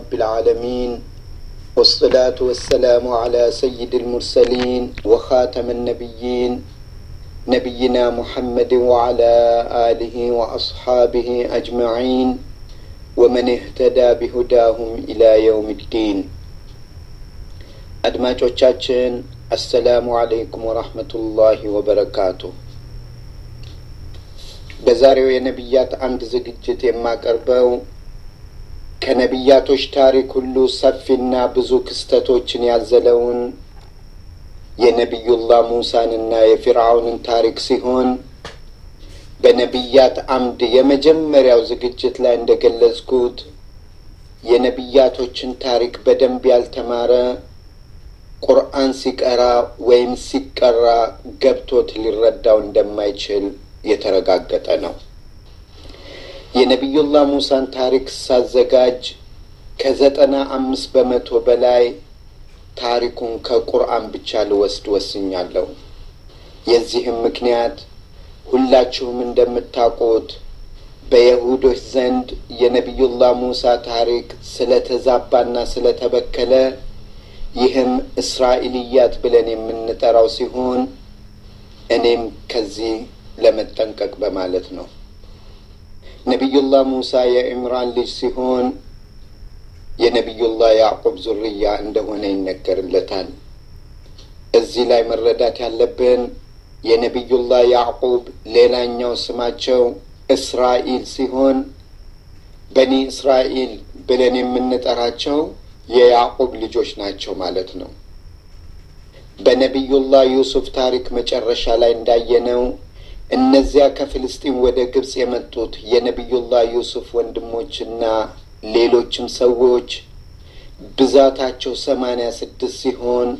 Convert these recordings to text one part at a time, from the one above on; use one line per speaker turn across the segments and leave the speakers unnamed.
رب العالمين والصلاة والسلام على سيد المرسلين وخاتم النبيين نبينا محمد وعلى آله وأصحابه أجمعين ومن اهتدى بهداهم إلى يوم الدين አድማጮቻችን አሰላሙ አለይኩም ወራህመቱላሂ ወበረካቱ። በዛሬው የነቢያት አምድ ዝግጅት የማቀርበው ከነቢያቶች ታሪክ ሁሉ ሰፊና ብዙ ክስተቶችን ያዘለውን የነቢዩላህ ሙሳንና የፊርዓውንን ታሪክ ሲሆን በነቢያት አምድ የመጀመሪያው ዝግጅት ላይ እንደገለጽኩት የነቢያቶችን ታሪክ በደንብ ያልተማረ ቁርአን ሲቀራ ወይም ሲቀራ ገብቶት ሊረዳው እንደማይችል የተረጋገጠ ነው። የነቢዩላህ ሙሳን ታሪክ ሳዘጋጅ ከዘጠና አምስት በመቶ በላይ ታሪኩን ከቁርአን ብቻ ልወስድ ወስኛለሁ። የዚህም ምክንያት ሁላችሁም እንደምታውቁት በይሁዶች ዘንድ የነቢዩላህ ሙሳ ታሪክ ስለተዛባና ስለተበከለ ይህም እስራኤልያት ብለን የምንጠራው ሲሆን እኔም ከዚህ ለመጠንቀቅ በማለት ነው። ነቢዩላህ ሙሳ የዕምራን ልጅ ሲሆን የነቢዩላህ ያዕቁብ ዙርያ እንደሆነ ይነገርለታል። እዚህ ላይ መረዳት ያለብን የነቢዩላህ ያዕቁብ ሌላኛው ስማቸው እስራኤል ሲሆን በኒ እስራኤል ብለን የምንጠራቸው የያዕቁብ ልጆች ናቸው ማለት ነው። በነቢዩላህ ዩሱፍ ታሪክ መጨረሻ ላይ እንዳየነው እነዚያ ከፍልስጢን ወደ ግብፅ የመጡት የነቢዩላህ ዩሱፍ ወንድሞችና ሌሎችም ሰዎች ብዛታቸው ሰማንያ ስድስት ሲሆን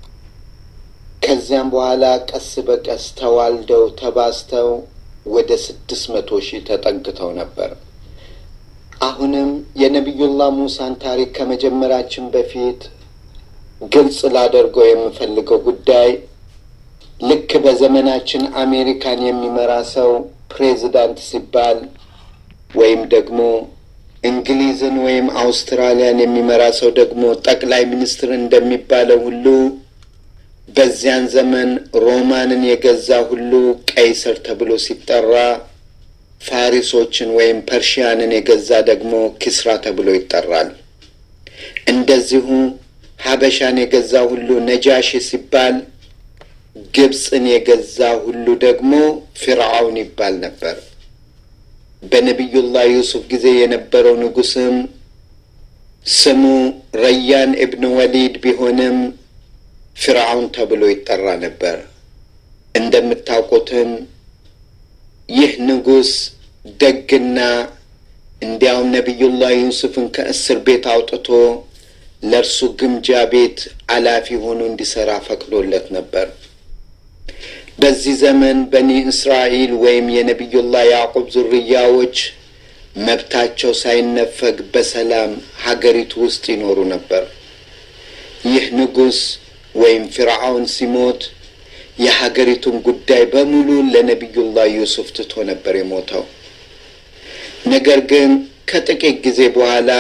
ከዚያም በኋላ ቀስ በቀስ ተዋልደው ተባዝተው ወደ ስድስት መቶ ሺህ ተጠግተው ነበር። አሁንም የነቢዩላህ ሙሳን ታሪክ ከመጀመራችን በፊት ግልጽ ላደርገው የምፈልገው ጉዳይ ልክ በዘመናችን አሜሪካን የሚመራ ሰው ፕሬዚዳንት ሲባል ወይም ደግሞ እንግሊዝን ወይም አውስትራሊያን የሚመራ ሰው ደግሞ ጠቅላይ ሚኒስትር እንደሚባለው ሁሉ በዚያን ዘመን ሮማንን የገዛ ሁሉ ቀይሰር ተብሎ ሲጠራ ፋሪሶችን ወይም ፐርሺያንን የገዛ ደግሞ ኪስራ ተብሎ ይጠራል። እንደዚሁ ሀበሻን የገዛ ሁሉ ነጃሺ ሲባል ግብፅን የገዛ ሁሉ ደግሞ ፊርዓውን ይባል ነበር። በነቢዩላህ ዩሱፍ ጊዜ የነበረው ንጉስም ስሙ ረያን እብን ወሊድ ቢሆንም ፊርዓውን ተብሎ ይጠራ ነበር። እንደምታውቁትም ይህ ንጉስ ደግና እንዲያውም ነቢዩላህ ዩሱፍን ከእስር ቤት አውጥቶ ለእርሱ ግምጃ ቤት አላፊ ሆኖ እንዲሠራ ፈቅዶለት ነበር። በዚህ ዘመን በኒ እስራኤል ወይም የነቢዩላህ ያዕቁብ ዝርያዎች መብታቸው ሳይነፈግ በሰላም ሀገሪቱ ውስጥ ይኖሩ ነበር። ይህ ንጉሥ ወይም ፊርዓውን ሲሞት የሀገሪቱን ጉዳይ በሙሉ ለነቢዩላህ ዩሱፍ ትቶ ነበር የሞተው። ነገር ግን ከጥቂት ጊዜ በኋላ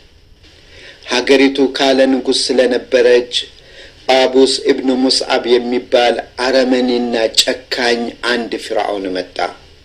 ሀገሪቱ ካለ ንጉሥ ስለነበረች አቡስ ኢብኑ ሙስዓብ የሚባል አረመኔና ጨካኝ አንድ ፊርዓውን መጣ።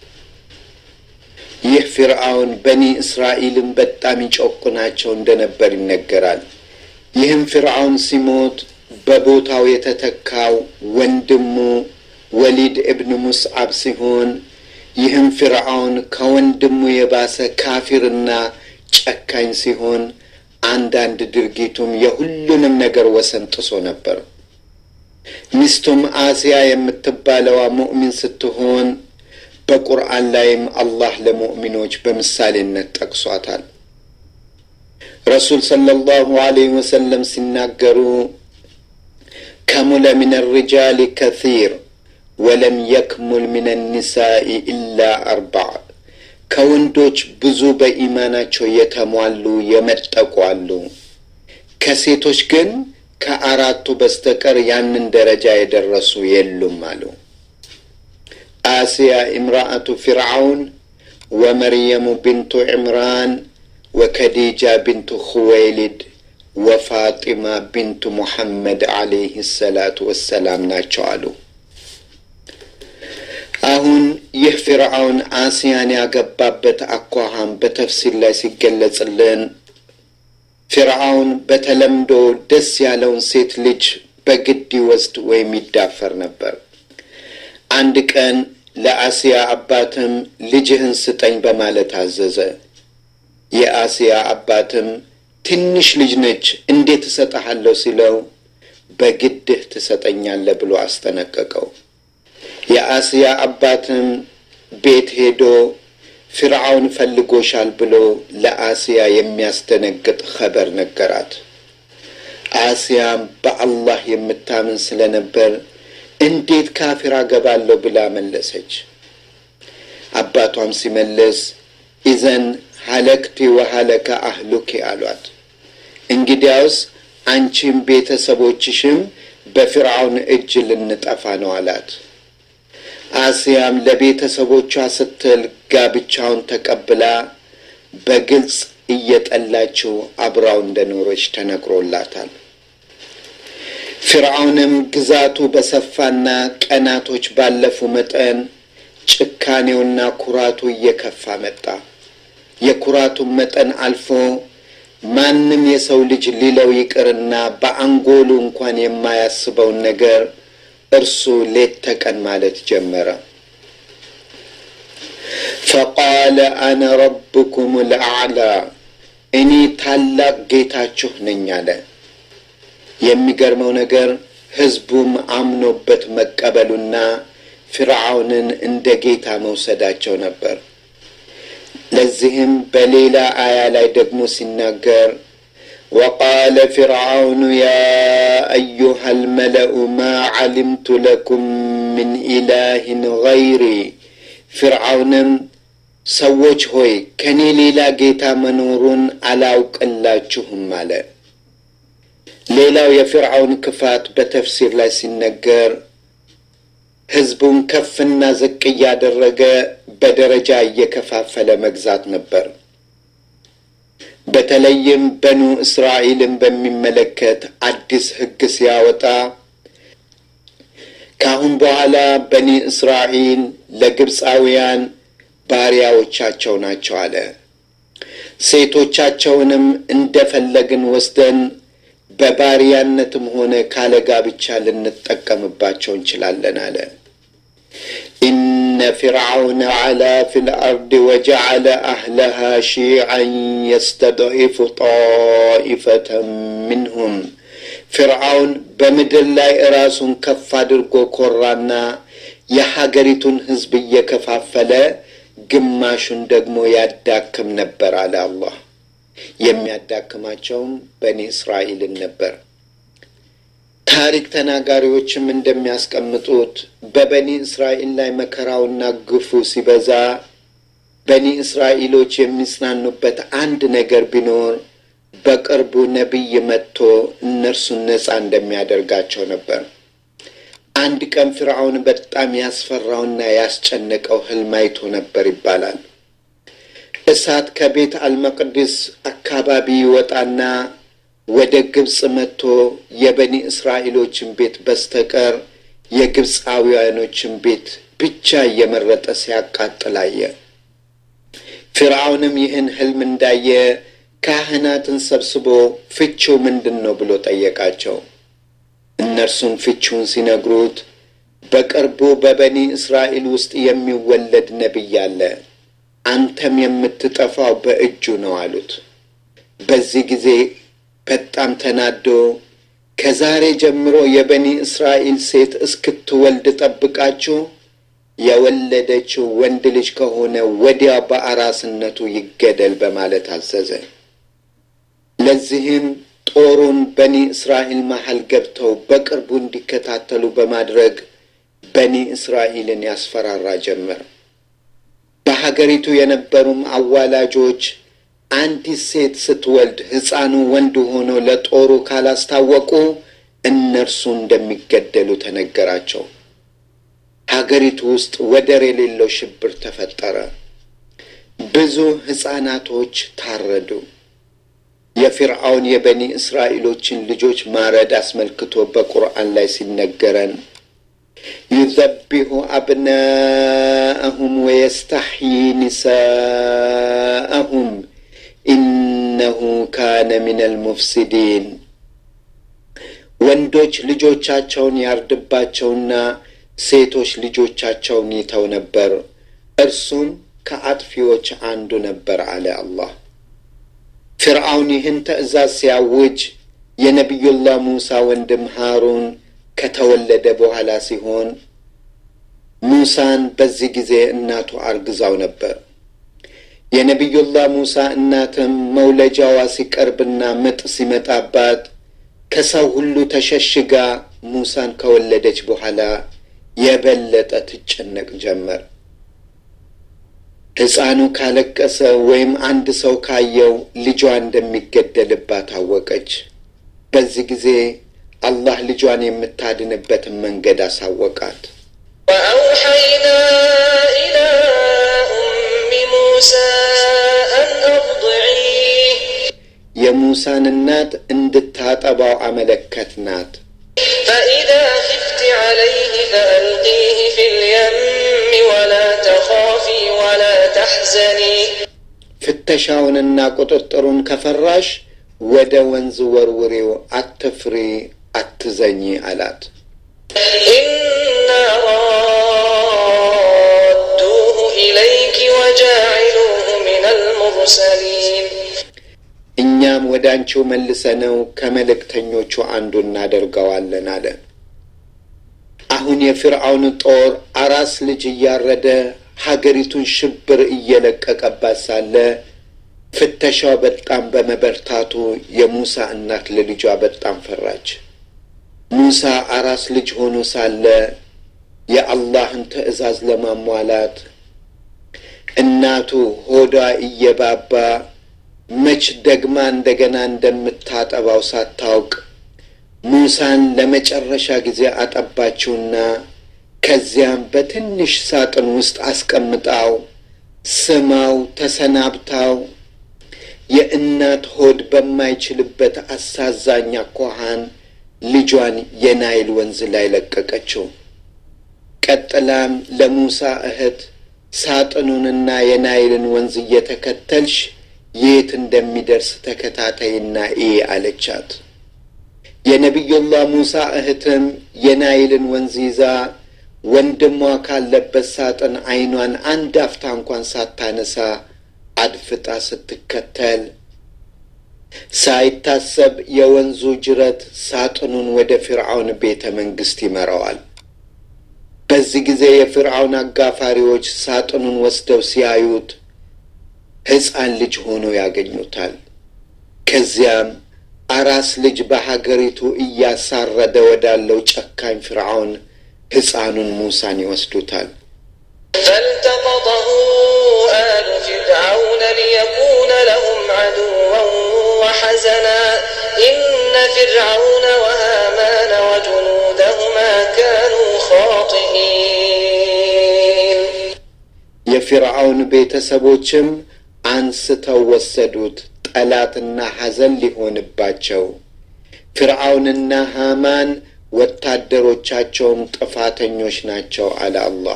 ይህ ፊርዓውን በኒ እስራኤልን በጣም ይጨቁናቸው እንደነበር ይነገራል። ይህም ፊርዓውን ሲሞት በቦታው የተተካው ወንድሙ ወሊድ እብን ሙስዓብ ሲሆን ይህም ፊርዓውን ከወንድሙ የባሰ ካፊርና ጨካኝ ሲሆን አንዳንድ ድርጊቱም የሁሉንም ነገር ወሰን ጥሶ ነበር። ሚስቱም አሲያ የምትባለዋ ሙእሚን ስትሆን በቁርአን ላይም አላህ ለሙእሚኖች በምሳሌነት ጠቅሷታል። ረሱል ሰለላሁ ዐለይሂ ወሰለም ሲናገሩ ከሙለ ምን ሪጃሊ ከሲር ወለም የክሙል ምን ኒሳኢ ኢላ አርባዕ ከወንዶች ብዙ በኢማናቸው የተሟሉ የመጠቁ አሉ። ከሴቶች ግን ከአራቱ በስተቀር ያንን ደረጃ የደረሱ የሉም አሉ። አስያ ኢምራአቱ ፊርዓውን ወመርየሙ ቢንቱ ዕምራን ወከዲጃ ቢንቱ ኹወይሊድ ወፋጢማ ቢንቱ ሙሐመድ ዓለይህ ሰላቱ ወሰላም ናቸው አሉ። አሁን ይህ ፊርዓውን አስያን ያገባበት አኳኋን በተፍሲር ላይ ሲገለጽልን ፊርዓውን በተለምዶ ደስ ያለውን ሴት ልጅ በግድ ይወስድ ወይም ይዳፈር ነበር። አንድ ቀን ለአስያ አባትም ልጅህን ስጠኝ በማለት አዘዘ። የአስያ አባትም ትንሽ ልጅ ነች፣ እንዴት እሰጠሃለሁ ሲለው በግድህ ትሰጠኛለህ ብሎ አስጠነቀቀው። የአስያ አባትም ቤት ሄዶ ፊርዓውን ፈልጎሻል ብሎ ለአስያ የሚያስደነግጥ ኸበር ነገራት። አስያም በአላህ የምታምን ስለነበር እንዴት ካፊር አገባለሁ ብላ መለሰች። አባቷም ሲመለስ ኢዘን ሀለክቲ ወሀለከ አህሉኪ አሏት። እንግዲያውስ አንቺም ቤተሰቦችሽም በፊርዓውን እጅ ልንጠፋ ነው አላት። አስያም ለቤተሰቦቿ ስትል ጋብቻውን ተቀብላ በግልጽ እየጠላችው አብራው እንደኖረች ተነግሮላታል። ፊርዓውንም ግዛቱ በሰፋና ቀናቶች ባለፉ መጠን ጭካኔውና ኩራቱ እየከፋ መጣ። የኩራቱን መጠን አልፎ ማንም የሰው ልጅ ሊለው ይቅርና በአንጎሉ እንኳን የማያስበውን ነገር እርሱ ሌት ተቀን ማለት ጀመረ። ፈቃለ አነ ረብኩም ልአዕላ እኔ ታላቅ ጌታችሁ ነኝ አለ። የሚገርመው ነገር ሕዝቡም አምኖበት መቀበሉና ፊርዓውንን እንደ ጌታ መውሰዳቸው ነበር። ለዚህም በሌላ አያ ላይ ደግሞ ሲናገር ወቃለ ፊርዓውኑ ያ አዩሃ ልመለኡ ማ ዓሊምቱ ለኩም ምን ኢላህን ገይሪ ፊርዓውንም ሰዎች ሆይ ከእኔ ሌላ ጌታ መኖሩን አላውቅላችሁም አለ። ሌላው የፊርዓውን ክፋት በተፍሲር ላይ ሲነገር ሕዝቡን ከፍና ዝቅ እያደረገ በደረጃ እየከፋፈለ መግዛት ነበር። በተለይም በኑ እስራኤልን በሚመለከት አዲስ ሕግ ሲያወጣ ከአሁን በኋላ በኒ እስራኤል ለግብፃውያን ባሪያዎቻቸው ናቸው አለ። ሴቶቻቸውንም እንደፈለግን ወስደን በባሪያነትም ሆነ ካለ ጋብቻ ልንጠቀምባቸው እንችላለን አለ። ኢነ ፊርዓውነ ዓላ ፊ ልአርድ ወጀዓለ አህለሃ ሺዓን የስተድዒፉ ጣኢፈተን ምንሁም ፊርዓውን በምድር ላይ ራሱን ከፍ አድርጎ ኮራና የሀገሪቱን ሕዝብ እየከፋፈለ ግማሹን ደግሞ ያዳክም ነበር አለ አላህ። የሚያዳክማቸውም በኒ እስራኤልን ነበር። ታሪክ ተናጋሪዎችም እንደሚያስቀምጡት በበኒ እስራኤል ላይ መከራውና ግፉ ሲበዛ በኒ እስራኤሎች የሚጽናኑበት አንድ ነገር ቢኖር በቅርቡ ነቢይ መጥቶ እነርሱን ነፃ እንደሚያደርጋቸው ነበር። አንድ ቀን ፊርዓውን በጣም ያስፈራውና ያስጨነቀው ህልም አይቶ ነበር ይባላል። እሳት ከቤት አልመቅድስ አካባቢ ይወጣና ወደ ግብፅ መጥቶ የበኒ እስራኤሎችን ቤት በስተቀር የግብፃውያኖችን ቤት ብቻ እየመረጠ ሲያቃጥል አየ። ፊርዓውንም ይህን ህልም እንዳየ ካህናትን ሰብስቦ ፍቺው ምንድን ነው ብሎ ጠየቃቸው። እነርሱም ፍቺውን ሲነግሩት በቅርቡ በበኒ እስራኤል ውስጥ የሚወለድ ነቢይ አለ፣ አንተም የምትጠፋው በእጁ ነው አሉት። በዚህ ጊዜ በጣም ተናዶ ከዛሬ ጀምሮ የበኒ እስራኤል ሴት እስክትወልድ ጠብቃችሁ የወለደችው ወንድ ልጅ ከሆነ ወዲያው በአራስነቱ ይገደል በማለት አዘዘ። ለዚህም ጦሩን በኒ እስራኤል መሀል ገብተው በቅርቡ እንዲከታተሉ በማድረግ በኒ እስራኤልን ያስፈራራ ጀመር። በሀገሪቱ የነበሩም አዋላጆች አንዲት ሴት ስትወልድ ሕፃኑ ወንድ ሆኖ ለጦሩ ካላስታወቁ እነርሱ እንደሚገደሉ ተነገራቸው። ሀገሪቱ ውስጥ ወደር የሌለው ሽብር ተፈጠረ። ብዙ ሕፃናቶች ታረዱ። የፊርዓውን የበኒ እስራኤሎችን ልጆች ማረድ አስመልክቶ በቁርአን ላይ ሲነገረን ዩዘቢሁ አብናአሁም ወየስተሕዪ ኒሳአሁም ኢነሁ ካነ ሚነል ሙፍሲዲን ወንዶች ልጆቻቸውን ያርድባቸውና ሴቶች ልጆቻቸውን ይተው ነበር፣ እርሱም ከአጥፊዎች አንዱ ነበር አለ አላህ። ፊርዓውን ይህን ትእዛዝ ሲያውጅ የነቢዩላህ ሙሳ ወንድም ሃሩን ከተወለደ በኋላ ሲሆን ሙሳን በዚህ ጊዜ እናቱ አርግዛው ነበር። የነቢዩላህ ሙሳ እናትም መውለጃዋ ሲቀርብና ምጥ ሲመጣባት ከሰው ሁሉ ተሸሽጋ ሙሳን ከወለደች በኋላ የበለጠ ትጨነቅ ጀመር። ሕፃኑ ካለቀሰ ወይም አንድ ሰው ካየው ልጇ እንደሚገደልባት አወቀች። በዚህ ጊዜ አላህ ልጇን የምታድንበትን መንገድ አሳወቃት።
ወአውሐይና ኢላ ኡሚ ሙሳ አን አርضዒህ
የሙሳን እናት እንድታጠባው አመለከትናት።
ፈኢዛ ኺፍቲ ዐለይህ ፈአልቂህ ፊል የም ወላ ተኻፊ ወላ ተሕዘኒ
ፍተሻውንና ቁጥጥሩን ከፈራሽ ወደ ወንዝ ወርውሬው፣ አትፍሪ፣ አትዘኝ አላት።
ኢና ራዱሁ ኢለይኪ ወጃዒሉሁ ሚነል ሙርሰሊን
እኛም ወደ አንቺው መልሰነው ከመልእክተኞቹ አንዱ እናደርገዋለን አለ። አሁን የፊርዓውን ጦር አራስ ልጅ እያረደ ሀገሪቱን ሽብር እየለቀቀባት ሳለ ፍተሻው በጣም በመበርታቱ የሙሳ እናት ለልጇ በጣም ፈራች። ሙሳ አራስ ልጅ ሆኖ ሳለ የአላህን ትዕዛዝ ለማሟላት እናቱ ሆዷ እየባባ መች ደግማ እንደገና እንደምታጠባው ሳታውቅ ሙሳን ለመጨረሻ ጊዜ አጠባችውና ከዚያም በትንሽ ሳጥን ውስጥ አስቀምጣው ስማው ተሰናብታው የእናት ሆድ በማይችልበት አሳዛኝ አኳኋን ልጇን የናይል ወንዝ ላይ ለቀቀችው። ቀጥላም ለሙሳ እህት ሳጥኑንና የናይልን ወንዝ እየተከተልሽ የት እንደሚደርስ ተከታተይና እይ አለቻት። የነቢዩላህ ሙሳ እህትም የናይልን ወንዝ ይዛ ወንድሟ ካለበት ሳጥን ዓይኗን አንድ አፍታ እንኳን ሳታነሳ አድፍጣ ስትከተል ሳይታሰብ የወንዙ ጅረት ሳጥኑን ወደ ፊርዓውን ቤተ መንግሥት ይመራዋል። በዚህ ጊዜ የፊርዓውን አጋፋሪዎች ሳጥኑን ወስደው ሲያዩት ሕፃን ልጅ ሆኖ ያገኙታል። ከዚያም አራስ ልጅ በሀገሪቱ እያሳረደ ወዳለው ጨካኝ ፊርዓውን ሕፃኑን ሙሳን ይወስዱታል።
فالتقطه آل فرعون ليكون لهم عدوا وحزنا إن فرعون وهامان وجنودهما كانوا خاطئين
የፊርዓውን ቤተሰቦችም አንስተው ወሰዱት፣ ጠላትና ሐዘን ሊሆንባቸው። ፊርዓውንና ሃማን ወታደሮቻቸውም ጥፋተኞች ናቸው አለ አላህ።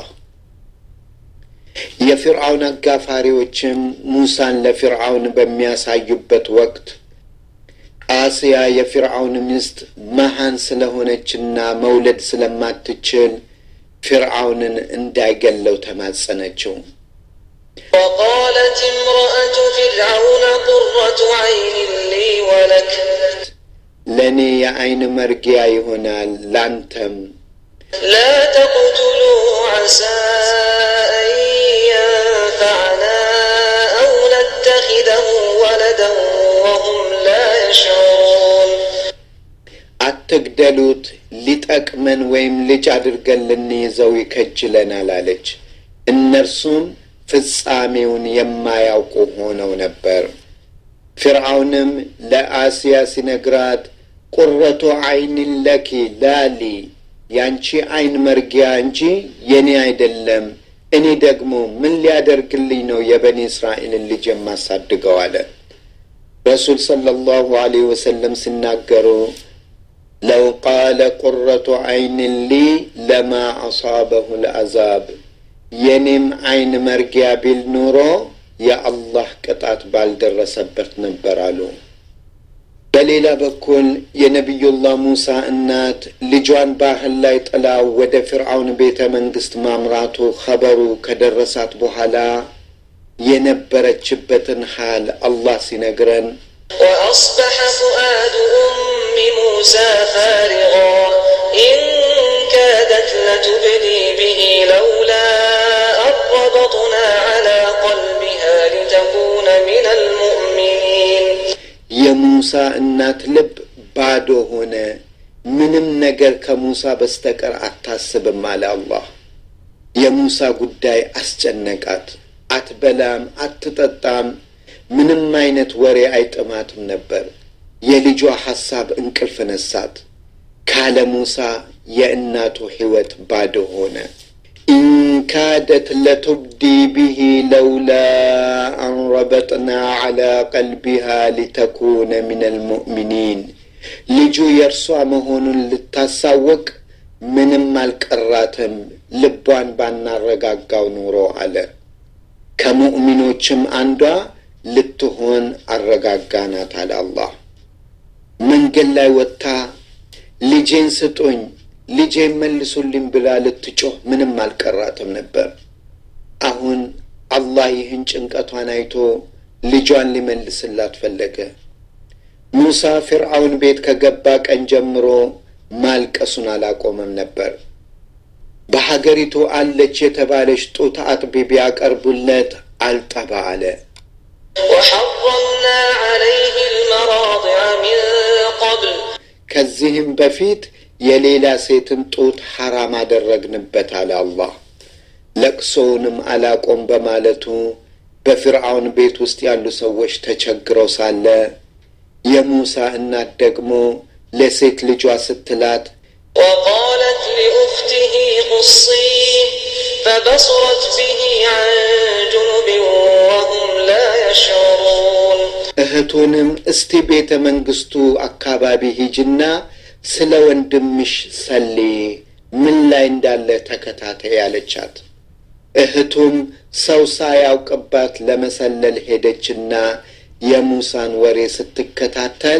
የፊርዓውን አጋፋሪዎችም ሙሳን ለፊርዓውን በሚያሳዩበት ወቅት አስያ የፊርዓውን ሚስት መሃን ስለሆነችና መውለድ ስለማትችል ፊርዓውንን እንዳይገለው ተማጸነችው።
وقالت امرأة فرعون قرة عين لي ولك
ለእኔ የዐይን መርጊያ ይሆናል ላንተም
لا تقتلوه عسى أن ينفعنا أو نتخذه ولدا وهم لا يشعرون
አትግደሉት፣ ሊጠቅመን ወይም ልጅ አድርገን ልንይዘው ይከጅለናል አለች። እነርሱም ፍጻሜውን የማያውቁ ሆነው ነበር። ፊርዓውንም ለአስያ ሲነግራት ቁረቱ ዐይን ለኪ ላሊ ያንቺ ዐይን መርጊያ እንጂ የኔ አይደለም፣ እኔ ደግሞ ምን ሊያደርግልኝ ነው የበኒ እስራኤልን ልጅ የማሳድገው አለ። ረሱል ሰለላሁ ዐለይሂ ወሰለም ሲናገሩ ለው ቃለ ቁረቱ ዐይንን ሊ ለማ አሳበሁ ልአዛብ የኔም ዐይን መርጊያ ቢል ኑሮ የአላህ ቅጣት ባልደረሰበት ነበር አሉ። በሌላ በኩል የነቢዩላህ ሙሳ እናት ልጇን ባህር ላይ ጥላ ወደ ፍርዓውን ቤተ መንግሥት ማምራቱ ኸበሩ ከደረሳት በኋላ የነበረችበትን ሐል አላህ ሲነግረን
وأصبح فؤاد أم موسى فارغا إن كادت لتبدي به لولا أن ربطنا على قلبها لتكون من المؤمنين
የሙሳ እናት ልብ ባዶ ሆነ፣ ምንም ነገር ከሙሳ በስተቀር አታስብም አለ አላህ። የሙሳ ጉዳይ አስጨነቃት። አትበላም፣ አትጠጣም፣ ምንም አይነት ወሬ አይጥማትም ነበር። የልጇ ሐሳብ እንቅልፍ ነሳት። ካለ ሙሳ የእናቱ ሕይወት ባዶ ሆነ። ኢንካደት ለቱብዲ ብሂ ለውላ አን ረበጥና ዐላ ቀልቢሃ ሊተኩነ ምን አልሙእሚኒን ልጁ የእርሷ መሆኑን ልታሳወቅ ምንም አልቀራትም ልቧን ባናረጋጋው ኑሮ አለ። ከሙእሚኖችም አንዷ ልትሆን አረጋጋናት አለ አላህ። መንገድ ላይ ወጥታ ልጄን ስጡኝ፣ ልጄን መልሱልኝ ብላ ልትጮህ ምንም አልቀራትም ነበር። አሁን አላህ ይህን ጭንቀቷን አይቶ ልጇን ሊመልስላት ፈለገ። ሙሳ ፊርዓውን ቤት ከገባ ቀን ጀምሮ ማልቀሱን አላቆመም ነበር። በሀገሪቱ አለች የተባለች ጡት አጥቢ ቢያቀርቡለት አልጠባ አለ።
وحرمنا عليه المراضع من قبل
ከዚህም በፊት የሌላ ሴትን ጡት ሐራም አደረግንበት አለ አላህ። ለቅሶውንም አላቆም በማለቱ በፊርዓውን ቤት ውስጥ ያሉ ሰዎች ተቸግረው ሳለ የሙሳ እናት ደግሞ ለሴት ልጇ ስትላት
وقالت لأخته قصيه فبصرت به عن جنب وهم لا يشعرون
እህቱንም እስቲ ቤተ መንግስቱ አካባቢ ሂጅና ስለ ወንድምሽ ሰሌ ምን ላይ እንዳለ ተከታተይ ያለቻት። እህቱም ሰው ሳያውቅባት ለመሰለል ሄደችና የሙሳን ወሬ ስትከታተል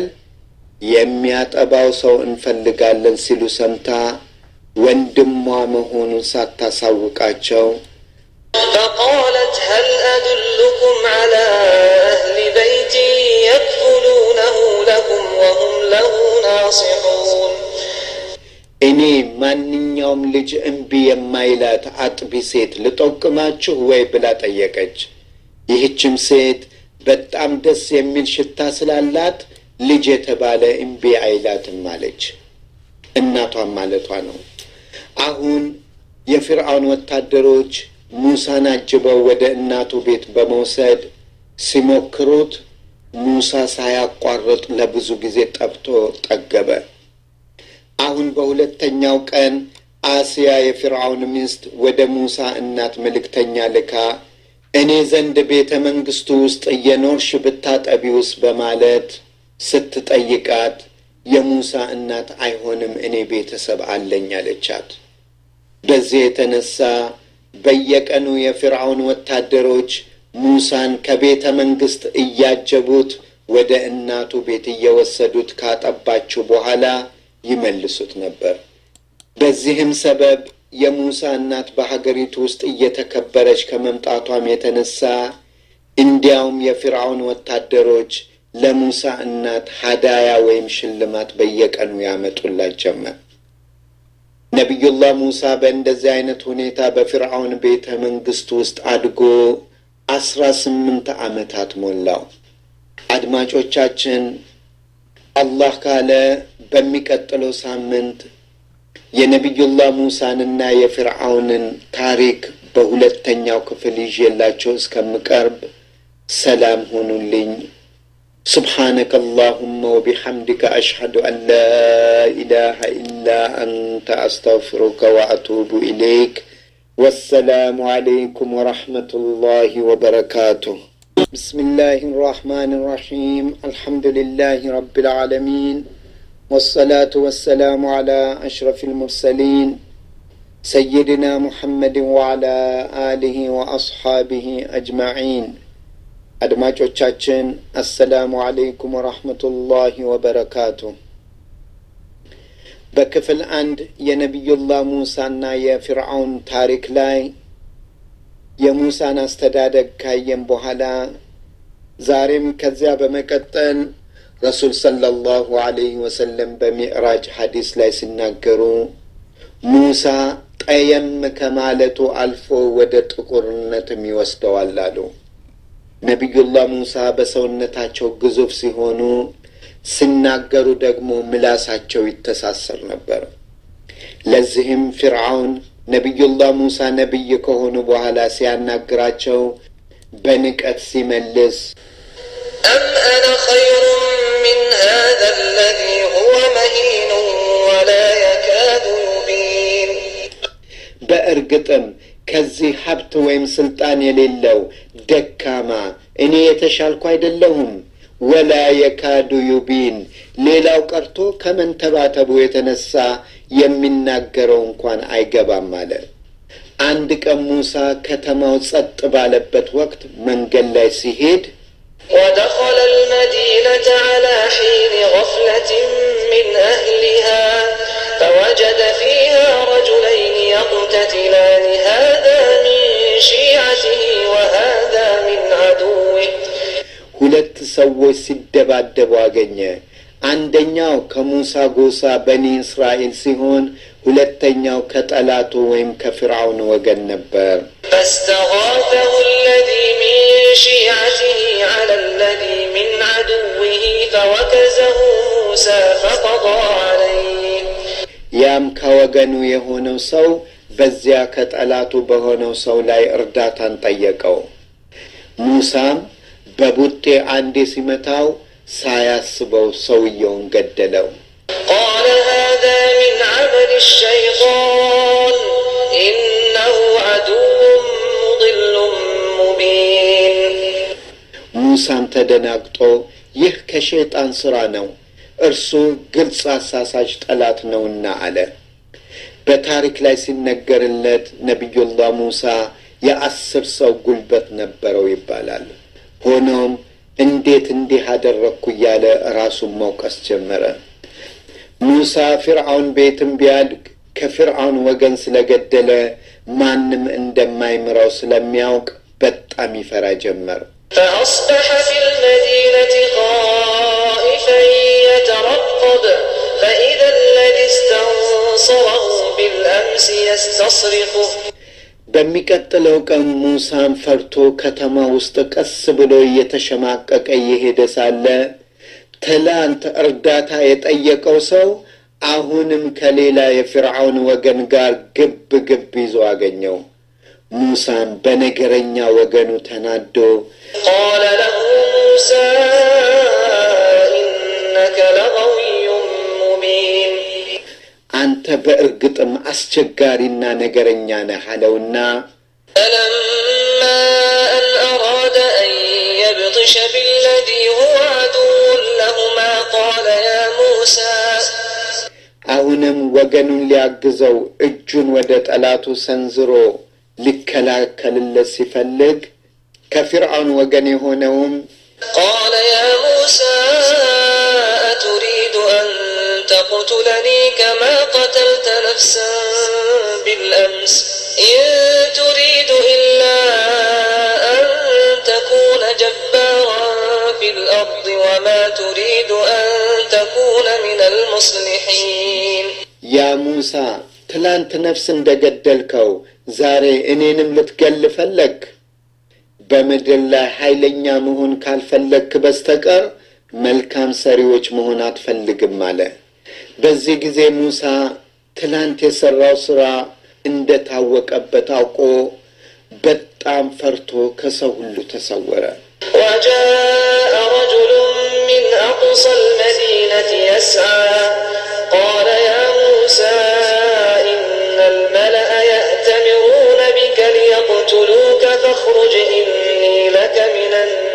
የሚያጠባው ሰው እንፈልጋለን ሲሉ ሰምታ ወንድሟ መሆኑን ሳታሳውቃቸው
فقالت هل أدلكم على أهل بيت يكفلونه لكم وهم له ناصحون
እኔ ማንኛውም ልጅ እምቢ የማይላት አጥቢ ሴት ልጠቁማችሁ ወይ ብላ ጠየቀች። ይህችም ሴት በጣም ደስ የሚል ሽታ ስላላት ልጅ የተባለ እምቢ አይላትም አለች። እናቷም ማለቷ ነው። አሁን የፊርዓውን ወታደሮች ሙሳን አጅበው ወደ እናቱ ቤት በመውሰድ ሲሞክሩት ሙሳ ሳያቋርጥ ለብዙ ጊዜ ጠብቶ ጠገበ። አሁን በሁለተኛው ቀን አስያ የፊርዓውን ሚስት ወደ ሙሳ እናት መልእክተኛ ልካ እኔ ዘንድ ቤተ መንግስቱ ውስጥ እየኖርሽ ብታጠቢውስ በማለት ስትጠይቃት የሙሳ እናት አይሆንም፣ እኔ ቤተሰብ አለኝ አለቻት። በዚህ የተነሳ በየቀኑ የፊርዓውን ወታደሮች ሙሳን ከቤተ መንግስት እያጀቡት ወደ እናቱ ቤት እየወሰዱት ካጠባችው በኋላ ይመልሱት ነበር። በዚህም ሰበብ የሙሳ እናት በሀገሪቱ ውስጥ እየተከበረች ከመምጣቷም የተነሳ እንዲያውም የፊርዓውን ወታደሮች ለሙሳ እናት ሀዳያ ወይም ሽልማት በየቀኑ ያመጡላት ጀመር። ነቢዩላህ ሙሳ በእንደዚህ አይነት ሁኔታ በፊርዓውን ቤተ መንግስት ውስጥ አድጎ አስራ ስምንት ዓመታት ሞላው። አድማጮቻችን አላህ ካለ በሚቀጥለው ሳምንት የነቢዩላህ ሙሳንና የፊርዓውንን ታሪክ በሁለተኛው ክፍል ይዤላቸው እስከምቀርብ ሰላም ሁኑልኝ። سبحانك اللهم وبحمدك أشهد أن لا إله إلا أنت أستغفرك وأتوب إليك والسلام عليكم ورحمة الله وبركاته بسم الله الرحمن الرحيم الحمد لله رب العالمين والصلاة والسلام على أشرف المرسلين سيدنا محمد وعلى آله وأصحابه أجمعين አድማጮቻችን አሰላሙ አለይኩም ወራህመቱላሂ ወበረካቱ። በክፍል አንድ የነቢዩላህ ሙሳና የፊርዓውን ታሪክ ላይ የሙሳን አስተዳደግ ካየን በኋላ ዛሬም ከዚያ በመቀጠል ረሱል ሰለላሁ አለይህ ወሰለም በሚዕራጅ ሐዲስ ላይ ሲናገሩ ሙሳ ጠየም ከማለቱ አልፎ ወደ ጥቁርነትም ይወስደዋል አሉ። ነቢዩላህ ሙሳ በሰውነታቸው ግዙፍ ሲሆኑ ሲናገሩ ደግሞ ምላሳቸው ይተሳሰር ነበር። ለዚህም ፊርዓውን ነቢዩላህ ሙሳ ነቢይ ከሆኑ በኋላ ሲያናግራቸው በንቀት ሲመልስ
أم أنا خير من هذا الذي هو مهين ولا يكاد يبين
በእርግጥም ከዚህ ሀብት ወይም ስልጣን የሌለው ደካማ እኔ የተሻልኩ አይደለሁም። ወላ የካዱ ዩቢን ሌላው ቀርቶ ከመንተባተቡ የተነሳ የሚናገረው እንኳን አይገባም አለ። አንድ ቀን ሙሳ ከተማው ጸጥ ባለበት ወቅት መንገድ ላይ ሲሄድ
ودخل المدينة على حين غفلة من أهلها فوجد فيها رجلين يقتتلان هذا من شيعته وهذا من عدوه
ሁለት ሰዎች ሲደባደቡ አገኘ። አንደኛው ከሙሳ ጎሳ በኒ እስራኤል ሲሆን ሁለተኛው ከጠላቱ ወይም ከፊርዓውን ወገን ነበር።
فاستغاثه الذي من شيعته على الذي من عدوه فوكزه موسى فقضى عليه
ያም ከወገኑ የሆነው ሰው በዚያ ከጠላቱ በሆነው ሰው ላይ እርዳታን ጠየቀው። ሙሳም በቡጤ አንዴ ሲመታው ሳያስበው ሰውየውን ገደለው።
قال هذا من عمل الشيطان إنه عدو مضل مبين
ሙሳም ተደናግጦ ይህ ከሸይጣን ሥራ ነው፣ እርሱ ግልጽ አሳሳች ጠላት ነውና አለ። በታሪክ ላይ ሲነገርለት ነቢዩላህ ሙሳ የአስር ሰው ጉልበት ነበረው ይባላል። ሆኖም እንዴት እንዲህ አደረግኩ እያለ ራሱን መውቀስ ጀመረ። ሙሳ ፊርዓውን ቤትም ቢያድግ ከፊርዓውን ወገን ስለገደለ ማንም እንደማይምረው ስለሚያውቅ በጣም ይፈራ ጀመር።
فأصبح في المدينة خائفا يترقب فإذا الذي استنصره بالأمس يستصرخه
በሚቀጥለው ቀን ሙሳን ፈርቶ ከተማ ውስጥ ቀስ ብሎ እየተሸማቀቀ እየሄደ ሳለ ትላንት እርዳታ የጠየቀው ሰው አሁንም ከሌላ የፊርዓውን ወገን ጋር ግብ ግብ ይዞ አገኘው። ሙሳም በነገረኛ ወገኑ ተናዶ
قال له موسى إنك لغوي مبين
አንተ በእርግጥም አስቸጋሪና ነገረኛ ነህ አለውና
فلما أن أراد أن يبطش بالذي هو عدو لهما قال يا موسى
አሁንም ወገኑን ሊያግዘው እጁን ወደ ጠላቱ ሰንዝሮ ሊከላከልለት ሲፈልግ ከፊርዓውን ወገን የሆነውም
قال يا موسى أتريد أن تقتلني كما قتلت نفسا بالأمس إن تريد إلا أن تكون جبارا في الأرض وما تريد أن تكون من المصلحين
ያ ሙሳ ትላንት ነፍስ እንደገደልከው ዛሬ እኔንም ልትገል ፈለግ? በምድር ላይ ኃይለኛ መሆን ካልፈለግክ በስተቀር መልካም ሰሪዎች መሆን አትፈልግም አለ። በዚህ ጊዜ ሙሳ ትላንት የሠራው ሥራ እንደታወቀበት አውቆ በጣም ፈርቶ ከሰው ሁሉ ተሰወረ።
وجاء رجل من أقصى المدينة يسعى قال يا موسى إن الملأ يأتمرون فاخرج إني لك من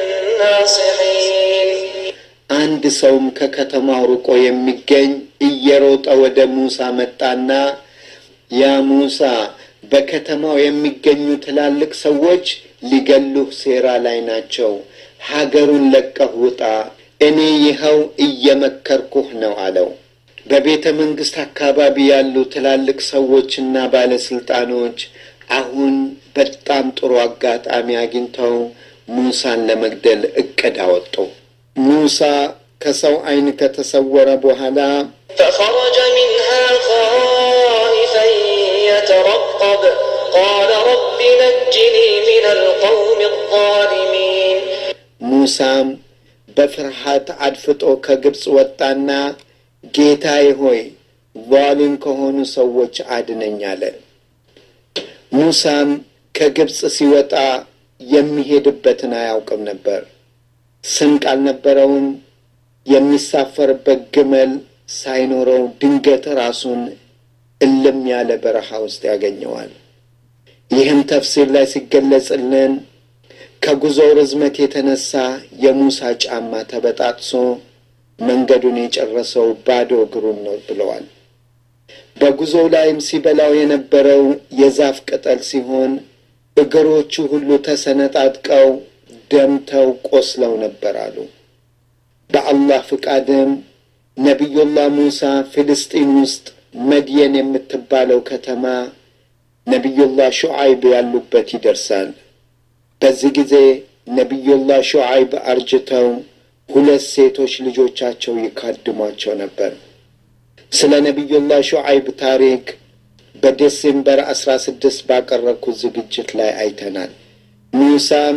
الناصحين
አንድ ሰውም ከከተማው ርቆ የሚገኝ እየሮጠ ወደ ሙሳ መጣና ያ ሙሳ በከተማው የሚገኙ ትላልቅ ሰዎች ሊገሉህ ሴራ ላይ ናቸው። ሀገሩን ለቀህ ውጣ፣ እኔ ይኸው እየመከርኩህ ነው አለው። በቤተ መንግሥት አካባቢ ያሉ ትላልቅ ሰዎችና ባለስልጣኖች አሁን በጣም ጥሩ አጋጣሚ አግኝተው ሙሳን ለመግደል እቅድ አወጡ። ሙሳ ከሰው ዓይን ከተሰወረ በኋላ
فخرج منها خائفا يترقب قال رب نجني من القوم الظالمين
ሙሳም በፍርሃት አድፍጦ ከግብፅ ወጣና ጌታዬ ሆይ ዟሊም ከሆኑ ሰዎች አድነኝ አለ። ሙሳም ከግብፅ ሲወጣ የሚሄድበትን አያውቅም ነበር። ስንቅ አልነበረውም። የሚሳፈርበት ግመል ሳይኖረው ድንገት ራሱን እልም ያለ በረሃ ውስጥ ያገኘዋል። ይህም ተፍሲር ላይ ሲገለጽልን ከጉዞው ርዝመት የተነሳ የሙሳ ጫማ ተበጣጥሶ መንገዱን የጨረሰው ባዶ እግሩን ነው ብለዋል። በጉዞው ላይም ሲበላው የነበረው የዛፍ ቅጠል ሲሆን እግሮቹ ሁሉ ተሰነጣጥቀው ደምተው ቆስለው ነበር አሉ። በአላህ ፍቃድም ነቢዩላህ ሙሳ ፍልስጢን ውስጥ መድየን የምትባለው ከተማ ነቢዩላህ ሹዓይብ ያሉበት ይደርሳል። በዚህ ጊዜ ነቢዩላህ ሹዓይብ አርጅተው ሁለት ሴቶች ልጆቻቸው ይካድሟቸው ነበር። ስለ ነቢዩላህ ሹዓይብ ታሪክ በዴሴምበር አስራ ስድስት ባቀረብኩት ዝግጅት ላይ አይተናል። ሙሳም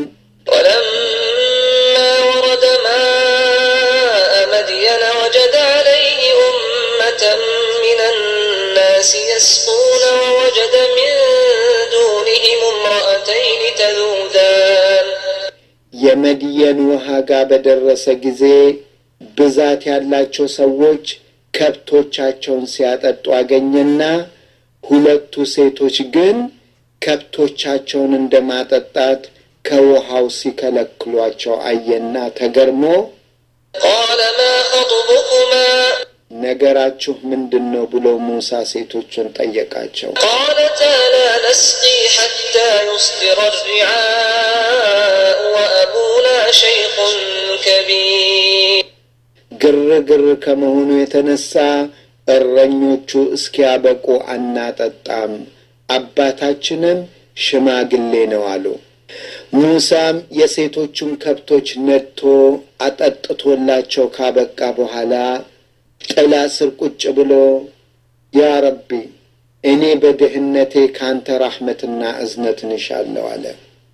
ولما ورد ماء مدين وجد عليه أمة من الناس يسقون ووجد من دونهم امرأتين تذودان
የመድየን ውሃ ጋር በደረሰ ጊዜ ብዛት ያላቸው ሰዎች ከብቶቻቸውን ሲያጠጡ አገኘና ሁለቱ ሴቶች ግን ከብቶቻቸውን እንደ ማጠጣት ከውሃው ሲከለክሏቸው አየና ተገርሞ
قال ما خطبكما
ነገራችሁ ምንድን ነው ብሎ ሙሳ ሴቶቹን ጠየቃቸው።
قالتا لا نسقي حتى يصدر الرعاء وأبونا شيخ كبير
ግርግር ከመሆኑ የተነሳ እረኞቹ እስኪያበቁ አናጠጣም፣ አባታችንም ሽማግሌ ነው አሉ። ሙሳም የሴቶቹን ከብቶች ነድቶ አጠጥቶላቸው ካበቃ በኋላ ጥላ ስር ቁጭ ብሎ ያ ረቢ እኔ በድህነቴ ካንተ ራሕመትና እዝነትን እሻለሁ አለ።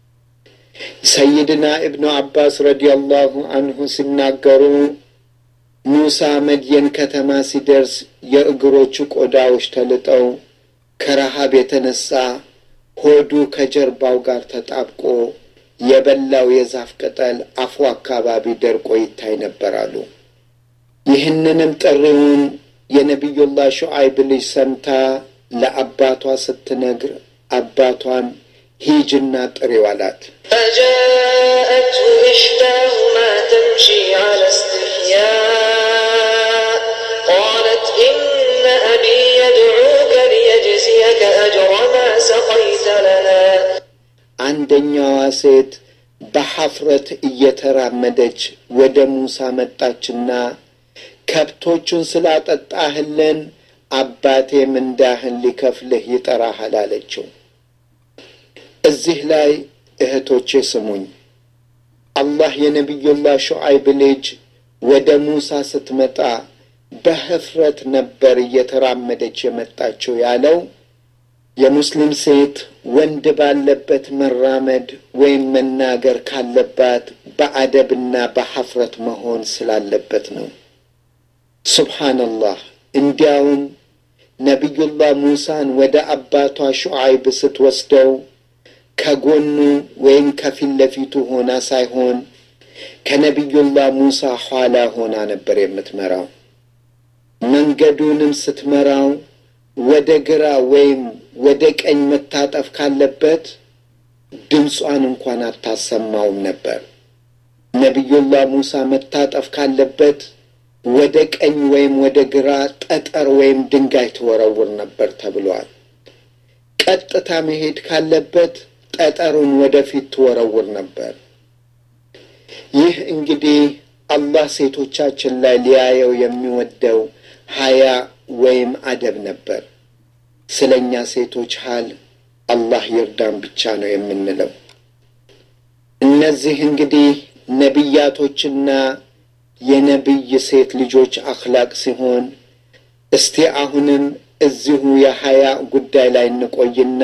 ሰይድና እብኑ አባስ ረዲየላሁ አንሁ ሲናገሩ ሙሳ መድየን ከተማ ሲደርስ የእግሮቹ ቆዳዎች ተልጠው ከረሃብ የተነሳ ሆዱ ከጀርባው ጋር ተጣብቆ የበላው የዛፍ ቅጠል አፉ አካባቢ ደርቆ ይታይ ነበር አሉ። ይህንንም ጥሪውን የነቢዩላህ ሹዓይብ ልጅ ሰምታ ለአባቷ ስትነግር አባቷን ሂጅና ጥሪው አላት።
فجاءته إحداهما تمشي على استحياء قالت إن أبي يدعوك ليجزيك أجر ما سقيت لنا
አንደኛዋ ሴት በሐፍረት እየተራመደች ወደ ሙሳ መጣችና ከብቶቹን ስላጠጣህልን አባቴ ምንዳህን ሊከፍልህ ይጠራሃል አለችው። እዚህ ላይ እህቶቼ ስሙኝ። አላህ የነቢዩላህ ሹዓይብ ልጅ ወደ ሙሳ ስትመጣ በህፍረት ነበር እየተራመደች የመጣችው ያለው የሙስሊም ሴት ወንድ ባለበት መራመድ ወይም መናገር ካለባት በአደብና በሐፍረት መሆን ስላለበት ነው። ሱብሓነላህ። እንዲያውም ነቢዩላህ ሙሳን ወደ አባቷ ሹዓይብ ስትወስደው ከጎኑ ወይም ከፊት ለፊቱ ሆና ሳይሆን ከነቢዩላህ ሙሳ ኋላ ሆና ነበር የምትመራው። መንገዱንም ስትመራው ወደ ግራ ወይም ወደ ቀኝ መታጠፍ ካለበት ድምጿን እንኳን አታሰማውም ነበር። ነቢዩላህ ሙሳ መታጠፍ ካለበት ወደ ቀኝ ወይም ወደ ግራ ጠጠር ወይም ድንጋይ ትወረውር ነበር ተብሏል። ቀጥታ መሄድ ካለበት ጠጠሩን ወደፊት ትወረውር ነበር። ይህ እንግዲህ አላህ ሴቶቻችን ላይ ሊያየው የሚወደው ሀያ ወይም አደብ ነበር። ስለ እኛ ሴቶች ሀል አላህ ይርዳን ብቻ ነው የምንለው። እነዚህ እንግዲህ ነቢያቶችና የነቢይ ሴት ልጆች አኽላቅ ሲሆን እስቲ አሁንም እዚሁ የሀያ ጉዳይ ላይ እንቆይና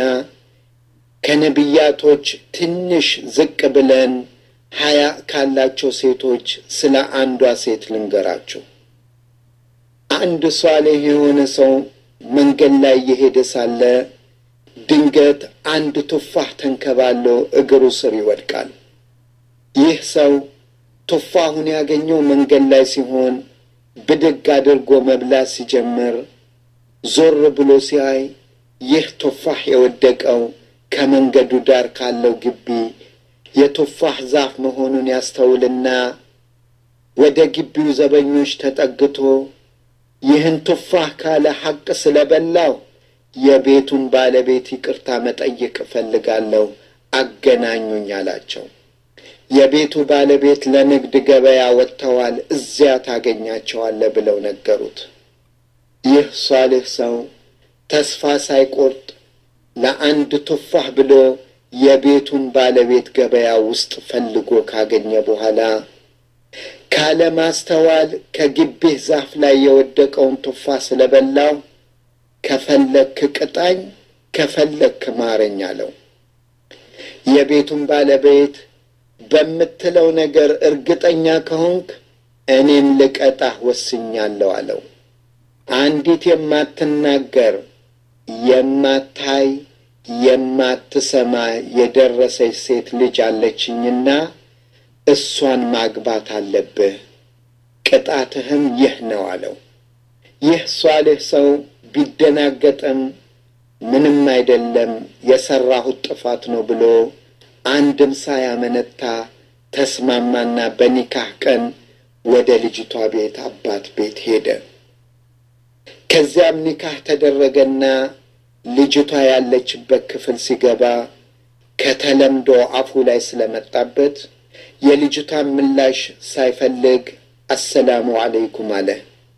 ከነቢያቶች ትንሽ ዝቅ ብለን ሀያ ካላቸው ሴቶች ስለ አንዷ ሴት ልንገራችሁ። አንድ ሷሌህ የሆነ ሰው መንገድ ላይ እየሄደ ሳለ ድንገት አንድ ቱፋህ ተንከባሎ እግሩ ስር ይወድቃል። ይህ ሰው ቱፋሁን ያገኘው መንገድ ላይ ሲሆን ብድግ አድርጎ መብላት ሲጀምር ዞር ብሎ ሲያይ ይህ ቱፋህ የወደቀው ከመንገዱ ዳር ካለው ግቢ የቱፋህ ዛፍ መሆኑን ያስተውልና ወደ ግቢው ዘበኞች ተጠግቶ ይህን ቱፋህ ካለ ሐቅ ስለበላው የቤቱን ባለቤት ይቅርታ መጠየቅ እፈልጋለሁ፣ አገናኙኝ አላቸው። የቤቱ ባለቤት ለንግድ ገበያ ወጥተዋል፣ እዚያ ታገኛቸዋለህ ብለው ነገሩት። ይህ ሷልህ ሰው ተስፋ ሳይቆርጥ ለአንድ ቱፋህ ብሎ የቤቱን ባለቤት ገበያ ውስጥ ፈልጎ ካገኘ በኋላ ካለማስተዋል ከግቢህ ዛፍ ላይ የወደቀውን ቱፋህ ስለበላው ከፈለክ ቅጣኝ፣ ከፈለክ ማረኝ አለው። የቤቱን ባለቤት በምትለው ነገር እርግጠኛ ከሆንክ እኔም ልቀጣህ ወስኛለሁ አለው። አንዲት የማትናገር የማታይ የማትሰማ የደረሰች ሴት ልጅ አለችኝና እሷን ማግባት አለብህ፣ ቅጣትህም ይህ ነው አለው። ይህ ሷልህ ሰው ቢደናገጥም ምንም አይደለም የሠራሁት ጥፋት ነው ብሎ አንድም ሳያመነታ ተስማማና በኒካህ ቀን ወደ ልጅቷ ቤት አባት ቤት ሄደ። ከዚያም ኒካህ ተደረገና ልጅቷ ያለችበት ክፍል ሲገባ ከተለምዶ አፉ ላይ ስለመጣበት የልጅቷን ምላሽ ሳይፈልግ አሰላሙ አለይኩም አለ።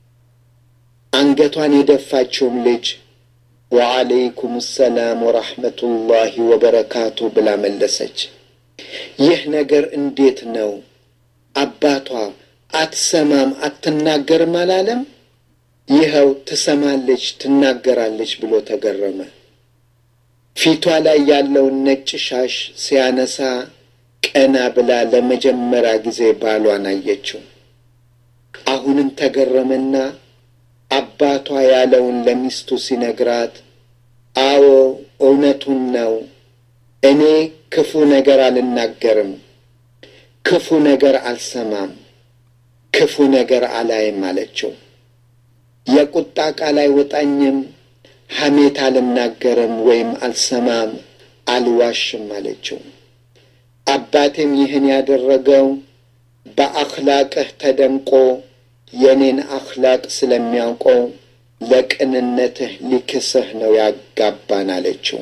አንገቷን የደፋችውም ልጅ ወአለይኩም ሰላም ወራህመቱላሂ ወበረካቱ ብላ መለሰች። ይህ ነገር እንዴት ነው? አባቷ አትሰማም አትናገርም አላለም? ይኸው ትሰማለች ትናገራለች ብሎ ተገረመ። ፊቷ ላይ ያለውን ነጭ ሻሽ ሲያነሳ ቀና ብላ ለመጀመሪያ ጊዜ ባሏን አየችው። አሁንም ተገረመና አባቷ ያለውን ለሚስቱ ሲነግራት፣ አዎ እውነቱን ነው፣ እኔ ክፉ ነገር አልናገርም፣ ክፉ ነገር አልሰማም፣ ክፉ ነገር አላይም አለችው። የቁጣ ቃል አይወጣኝም፣ ሐሜት አልናገርም ወይም አልሰማም፣ አልዋሽም አለችው። አባቴም ይህን ያደረገው በአኽላቅህ ተደንቆ የኔን አኽላቅ ስለሚያውቀው ለቅንነትህ ሊክስህ ነው ያጋባን አለችው።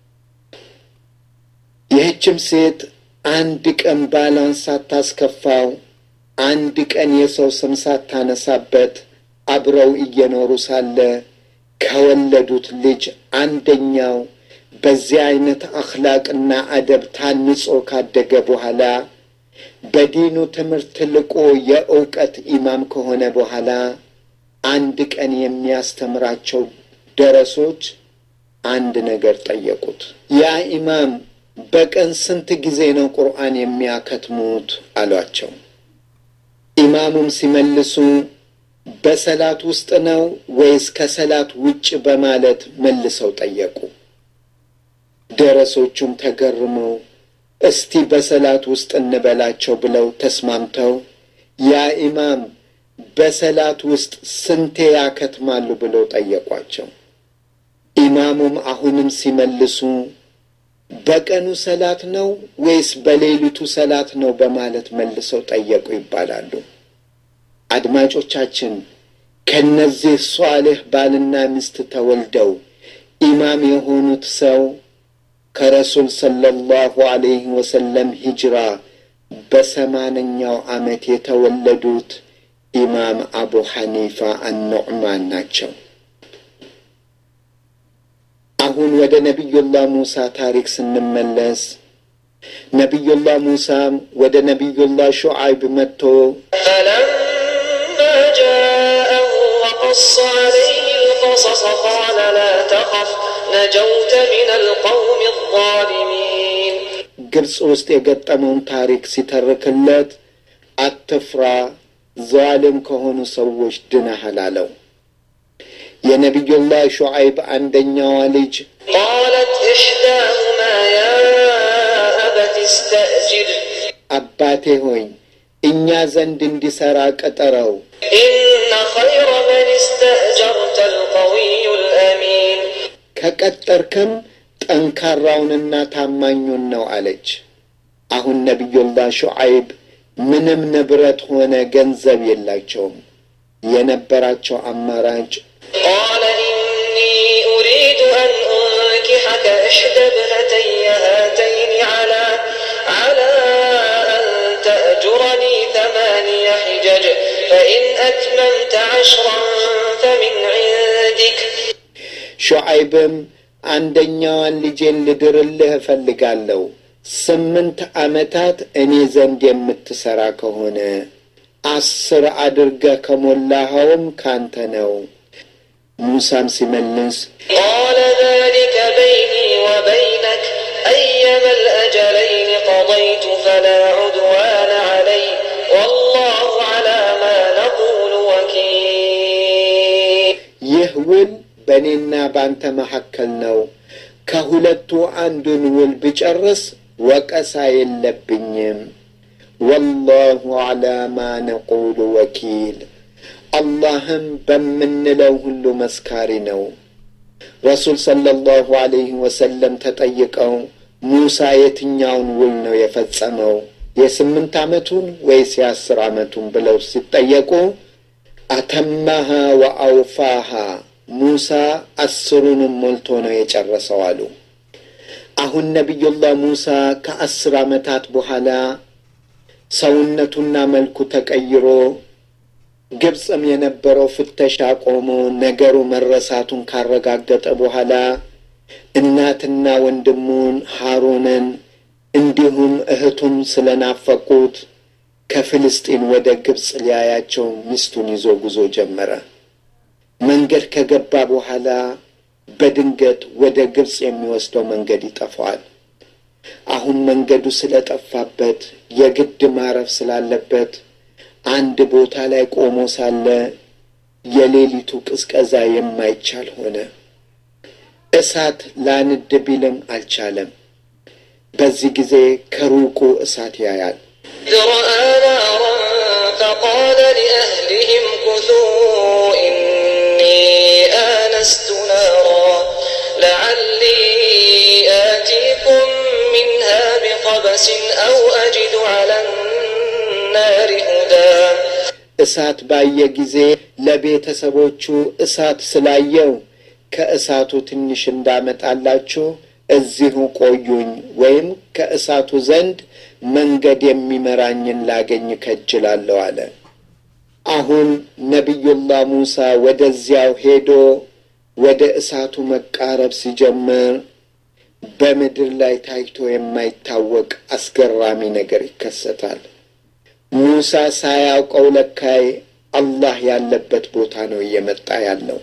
ይህችም ሴት አንድ ቀን ባሏን ሳታስከፋው፣ አንድ ቀን የሰው ስም ሳታነሳበት አብረው እየኖሩ ሳለ ከወለዱት ልጅ አንደኛው በዚህ አይነት አኽላቅና አደብ ታንጾ ካደገ በኋላ በዲኑ ትምህርት ልቆ የእውቀት ኢማም ከሆነ በኋላ አንድ ቀን የሚያስተምራቸው ደረሶች አንድ ነገር ጠየቁት። ያ ኢማም በቀን ስንት ጊዜ ነው ቁርአን የሚያከትሙት? አሏቸው። ኢማሙም ሲመልሱ በሰላት ውስጥ ነው ወይስ ከሰላት ውጭ በማለት መልሰው ጠየቁ። ደረሶቹም ተገርመው እስቲ በሰላት ውስጥ እንበላቸው ብለው ተስማምተው ያ ኢማም በሰላት ውስጥ ስንቴ ያከትማሉ ብለው ጠየቋቸው። ኢማሙም አሁንም ሲመልሱ በቀኑ ሰላት ነው ወይስ በሌሊቱ ሰላት ነው በማለት መልሰው ጠየቁ ይባላሉ። አድማጮቻችን ከነዚህ ሷልህ ባልና ሚስት ተወልደው ኢማም የሆኑት ሰው ከረሱል ሰለላሁ ዐለይሂ ወሰለም ሂጅራ በሰማንያው ዓመት የተወለዱት ኢማም አቡ ሐኒፋ አኑዕማን ናቸው። አሁን ወደ ነቢዩላህ ሙሳ ታሪክ ስንመለስ ነቢዩላህ ሙሳም ወደ ነቢዩላህ ሹዓይብ መጥቶ
فلما جاءه وقص عليه القصص قال لا تخف نجوت من القوم الظالمين
ግብፅ ውስጥ የገጠመውን ታሪክ ሲተርክለት አትፍራ፣ ዛልም ከሆኑ ሰዎች ድነሃል አለው። የነቢዩላህ ሹዓይብ አንደኛዋ ልጅ
قالت إحداهما يا أبت استأجر
አባቴ ሆይ እኛ ዘንድ እንዲሠራ ቅጠረው፣
إن خير من استأجرت القوي الأمين
ከቀጠርክም ጠንካራውንና ታማኙን ነው አለች። አሁን ነቢዩላህ ሹዓይብ ምንም ንብረት ሆነ ገንዘብ የላቸውም። የነበራቸው አማራጭ
قال إني أريد أن أنكحك إحدى ابنتي هاتين على على أن تأجرني ثماني حجج فإن أتممت عشرا فمن عندك
ሹዓይብም አንደኛዋን ልጄን ልድርልህ እፈልጋለሁ፣ ስምንት ዓመታት እኔ ዘንድ የምትሠራ ከሆነ አስር አድርገህ ከሞላኸውም ካንተ ነው። ሙሳም ሲመልስ
قال ذلك بيني وبينك أيما الأجلين قضيت فلا عدوان علي والله على ما نقول وكيل
ይህ ውል በእኔና በአንተ መካከል ነው። ከሁለቱ አንዱን ውል ብጨርስ ወቀሳ የለብኝም። ወላሁ ዐላ ማ ነቁሉ ወኪል፣ አላህም በምንለው ሁሉ መስካሪ ነው። ረሱል ሰለላሁ ዐለይሂ ወሰለም ተጠይቀው ሙሳ የትኛውን ውል ነው የፈጸመው የስምንት ዓመቱን ወይስ የአስር ዓመቱን ብለው ሲጠየቁ አተማሃ ወአውፋሃ ሙሳ አስሩንም ሞልቶ ነው የጨረሰው አሉ። አሁን ነቢዩላህ ሙሳ ከአስር ዓመታት በኋላ ሰውነቱና መልኩ ተቀይሮ ግብፅም የነበረው ፍተሻ ቆሞ ነገሩ መረሳቱን ካረጋገጠ በኋላ እናትና ወንድሙን ሃሩንን እንዲሁም እህቱን ስለናፈቁት ከፍልስጢን ወደ ግብፅ ሊያያቸው ሚስቱን ይዞ ጉዞ ጀመረ። መንገድ ከገባ በኋላ በድንገት ወደ ግብፅ የሚወስደው መንገድ ይጠፋዋል። አሁን መንገዱ ስለጠፋበት የግድ ማረፍ ስላለበት አንድ ቦታ ላይ ቆሞ ሳለ የሌሊቱ ቅዝቀዛ የማይቻል ሆነ። እሳት ላንድ ቢልም አልቻለም። በዚህ ጊዜ ከሩቁ እሳት ያያል።
إذ رأى نارا فقال لأهلهم كثوا إني آنست نارا لعلي آتيكم منها بقبس أو أجد على النار هدى
እሳት ባየ ጊዜ ለቤተሰቦቹ እሳት ስላየው ከእሳቱ ትንሽ እንዳመጣላችሁ እዚሁ ቆዩኝ ወይም ከእሳቱ ዘንድ መንገድ የሚመራኝን ላገኝ ከጅላለሁ አለ። አሁን ነቢዩላህ ሙሳ ወደዚያው ሄዶ ወደ እሳቱ መቃረብ ሲጀምር በምድር ላይ ታይቶ የማይታወቅ አስገራሚ ነገር ይከሰታል። ሙሳ ሳያውቀው ለካይ አላህ ያለበት ቦታ ነው እየመጣ ያለው።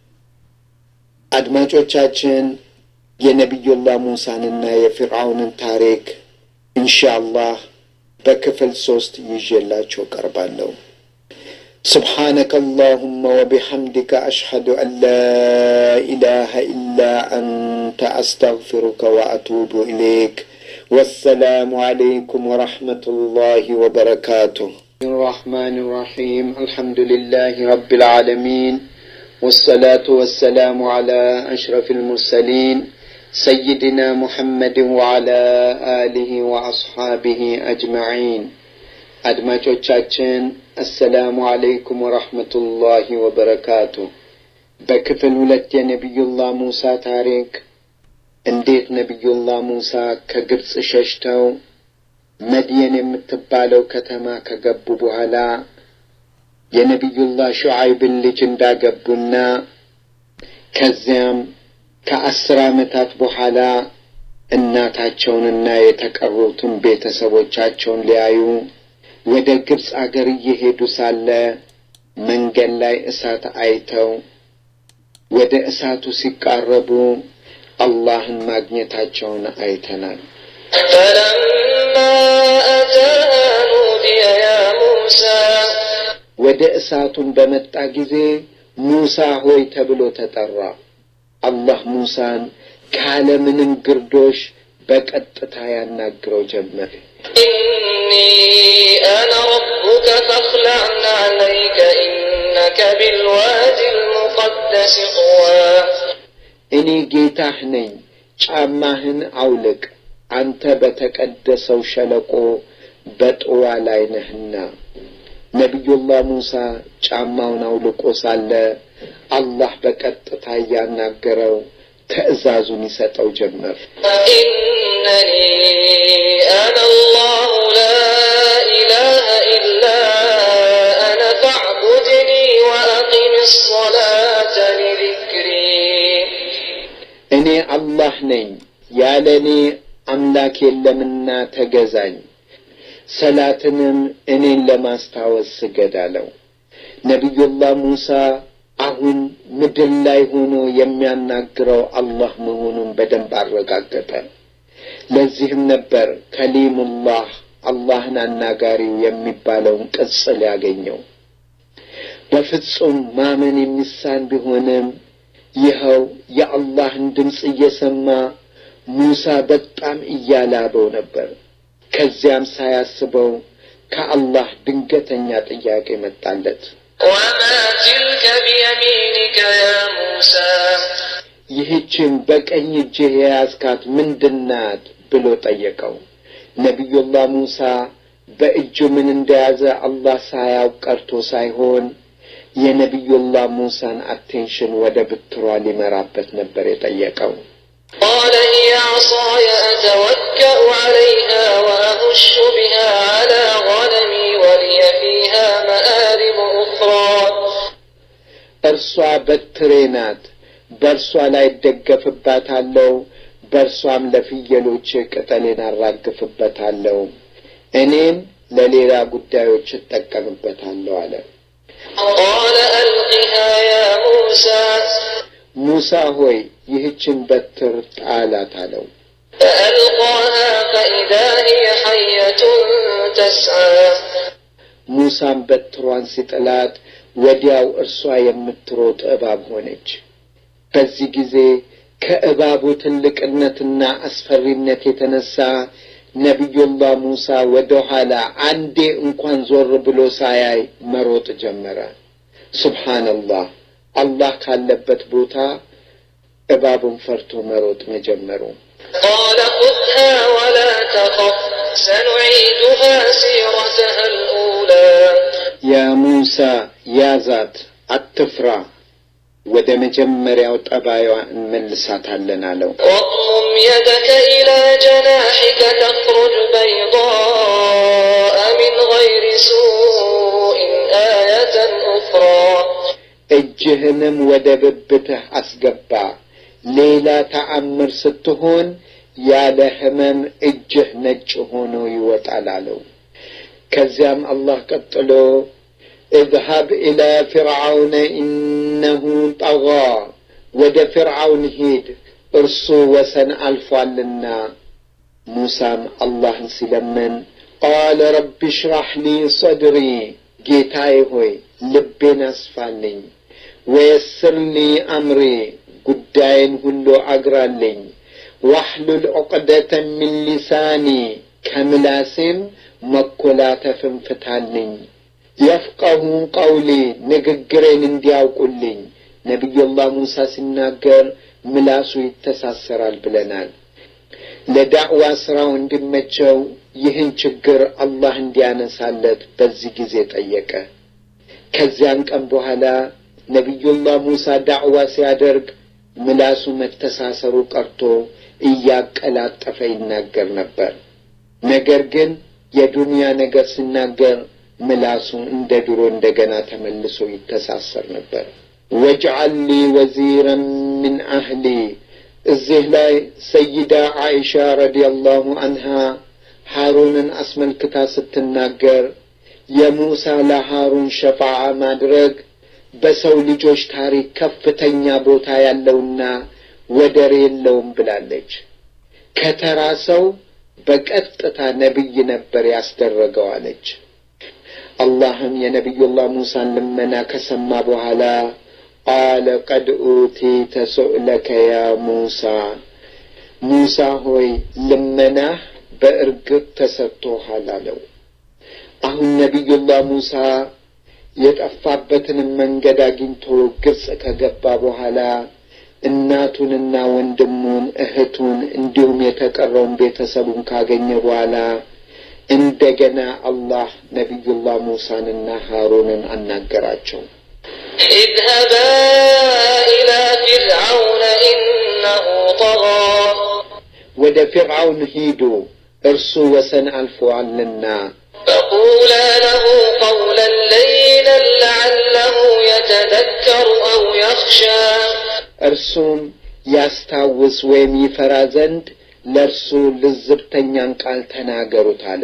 አድማጮቻችን የነቢዩላህ ሙሳንና የፊርዓውንን ታሪክ ኢንሻአላህ በክፍል ሶስት ይዤላቸው ቀርባለሁ። سبحانك اللهم وبحمدك أشهد أن لا إله إلا أنت أستغفرك وأتوب إليك والسلام عليكم ورحمة الله وبركاته الرحمن الرحيم الحمد لله رب العالمين والصلاة والسلام على أشرف المرسلين سيدنا محمد وعلى آله وأصحابه أجمعين አድማጮቻችን አሰላሙ አለይኩም ወረሕመቱላሂ ወበረካቱ። በክፍል ሁለት የነቢዩላህ ሙሳ ታሪክ እንዴት ነቢዩላህ ሙሳ ከግብፅ ሸሽተው መድየን የምትባለው ከተማ ከገቡ በኋላ የነቢዩላህ ሹዓይብን ልጅ እንዳገቡና ከዚያም ከአስር ዓመታት በኋላ እናታቸውንና የተቀሩትን ቤተሰቦቻቸውን ሊያዩ ወደ ግብፅ አገር እየሄዱ ሳለ መንገድ ላይ እሳት አይተው ወደ እሳቱ ሲቃረቡ አላህን ማግኘታቸውን አይተናል።
فلما أتاها نودي يا موسى
ወደ እሳቱን በመጣ ጊዜ ሙሳ ሆይ ተብሎ ተጠራ። አላህ ሙሳን ካለምንም ግርዶሽ በቀጥታ ያናግረው ጀመር።
إني أنا ربك فاخلع عليك إنك بالواد المقدس طوى
እኔ ጌታህ ነኝ፣ ጫማህን አውልቅ፣ አንተ በተቀደሰው ሸለቆ በጥዋ ላይ ነህና። ነቢዩላህ ሙሳ ጫማውን አውልቆ ሳለ አላህ በቀጥታ እያናገረው ትዕዛዙን ይሰጠው ጀመር።
إنني أنا الله لا إله إلا أنا فاعبدني وأقم الصلاة لذكري
እኔ አላህ ነኝ፣ ያለ እኔ አምላክ የለምና ተገዛኝ፣ ሰላትንም እኔን ለማስታወስ ስገድ አለው። ነቢዩላህ ሙሳ አሁን ምድር ላይ ሆኖ የሚያናግረው አላህ መሆኑን በደንብ አረጋገጠ። ለዚህም ነበር ከሊሙላህ አላህን አናጋሪው የሚባለውን ቅጽል ያገኘው። በፍጹም ማመን የሚሳን ቢሆንም ይኸው የአላህን ድምፅ እየሰማ ሙሳ በጣም እያላበው ነበር። ከዚያም ሳያስበው ከአላህ ድንገተኛ ጥያቄ መጣለት።
وما تلك بيمينك يا موسى
ይህችን በቀኝ እጅህ የያዝካት ምንድናት ብሎ ጠየቀው። ነቢዩላህ ሙሳ በእጁ ምን እንደያዘ አላህ ሳያውቅ ቀርቶ ሳይሆን የነቢዩላህ ሙሳን አቴንሽን ወደ ብትሯ ሊመራበት ነበር የጠየቀው።
قال هي عصاي أتوكأ عليها وأهش بها على غنمي ولي فيها مآرب أخرى
እርሷ በትሬ ናት፣ በእርሷ ላይ እደገፍባታለሁ፣ በእርሷም ለፍየሎች ቅጠሌን አራግፍበታለሁ፣ እኔም ለሌላ ጉዳዮች እጠቀምበታለሁ አለ።
قال ألقها يا موسى
ሙሳ ሆይ ይህችን በትር ጣላት አለው።
فألقاها فإذا هي حية تسعى
ሙሳም በትሯን ሲጥላት ወዲያው እርሷ የምትሮጥ እባብ ሆነች። በዚህ ጊዜ ከእባቡ ትልቅነትና አስፈሪነት የተነሳ ነቢዩላህ ሙሳ ወደ ኋላ አንዴ እንኳን ዞር ብሎ ሳያይ መሮጥ ጀመረ። ሱብሓነላህ አላህ ካለበት ቦታ እባቡን ፈርቶ መሮጥ መጀመሩ።
قال خذها ولا تخف سنعيدها سيرتها الأولى
ያ ሙሳ ያዛት፣ አትፍራ፣ ወደ መጀመሪያው ጠባዩዋ እንመልሳታለን አለው።
واضمم يدك إلى جناحك تخرج بيضاء من غير سوء آية أخرى
እጅህንም ወደ ብብትህ አስገባ፣ ሌላ ተአምር ስትሆን ያለ ህመም እጅህ ነጭ ሆኖ ይወጣል አለው። ከዚያም አላህ ቀጥሎ እዝሀብ ኢላ ፊርዓውነ ኢነሁ ጠጋ፣ ወደ ፊርዓውን ሂድ እርሱ ወሰን አልፏልና። ሙሳም አላህን ሲለምን ቃለ ረቢ ሽራሕ ሊ ሰድሪ፣ ጌታዬ ሆይ ልቤን አስፋልኝ፣ ወየስር ሊ አምሪ፣ ጉዳይን ሁሉ አግራልኝ፣ ዋሕሉል ዑቅደተ ሚን ሊሳኒ፣ ከምላሴም መኮላተፍን ፍታልኝ፣ የፍቀሁ ቀውሊ፣ ንግግሬን እንዲያውቁልኝ። ነቢዩላህ ሙሳ ሲናገር ምላሱ ይተሳሰራል ብለናል። ለዳዕዋ ስራው እንዲመቸው ይህን ችግር አላህ እንዲያነሳለት በዚህ ጊዜ ጠየቀ። ከዚያን ቀን በኋላ ነቢዩላህ ሙሳ ዳዕዋ ሲያደርግ ምላሱ መተሳሰሩ ቀርቶ እያቀላጠፈ ይናገር ነበር። ነገር ግን የዱንያ ነገር ሲናገር ምላሱ እንደ ድሮ እንደገና ተመልሶ ይተሳሰር ነበር። ወጅዐል ሊ ወዚረን ምን አህሊ እዚህ ላይ ሰይዳ ዓኢሻ ረዲየላሁ አንሃ ሃሩንን አስመልክታ ስትናገር የሙሳ ለሃሩን ሸፋዓ ማድረግ በሰው ልጆች ታሪክ ከፍተኛ ቦታ ያለውና ወደር የለውም ብላለች። ከተራ ሰው በቀጥታ ነቢይ ነበር ያስደረገው አለች። አላህም የነቢዩላህ ሙሳን ልመና ከሰማ በኋላ ቃለ ቀድ ኡቲተ ሱእለከ ያ ሙሳ፣ ሙሳ ሆይ ልመናህ በእርግጥ ተሰጥቶሃል አለው። አሁን ነቢዩላህ ሙሳ የጠፋበትንም መንገድ አግኝቶ ግብፅ ከገባ በኋላ እናቱንና ወንድሙን እህቱን እንዲሁም የተቀረውን ቤተሰቡን ካገኘ በኋላ እንደገና አላህ ነቢዩላህ ሙሳንና ሃሩንን አናገራቸው።
اذهبا إلى فرعون إنه طغى
ወደ ፊርዓውን ሂዱ እርሱ ወሰን አልፎአልና
فقولا له قولا لينا لعله يتذكر أو يخشى
እርሱም ያስታውስ ወይም ይፈራ ዘንድ ለእርሱ ልዝብተኛን ቃል ተናገሩት አለ።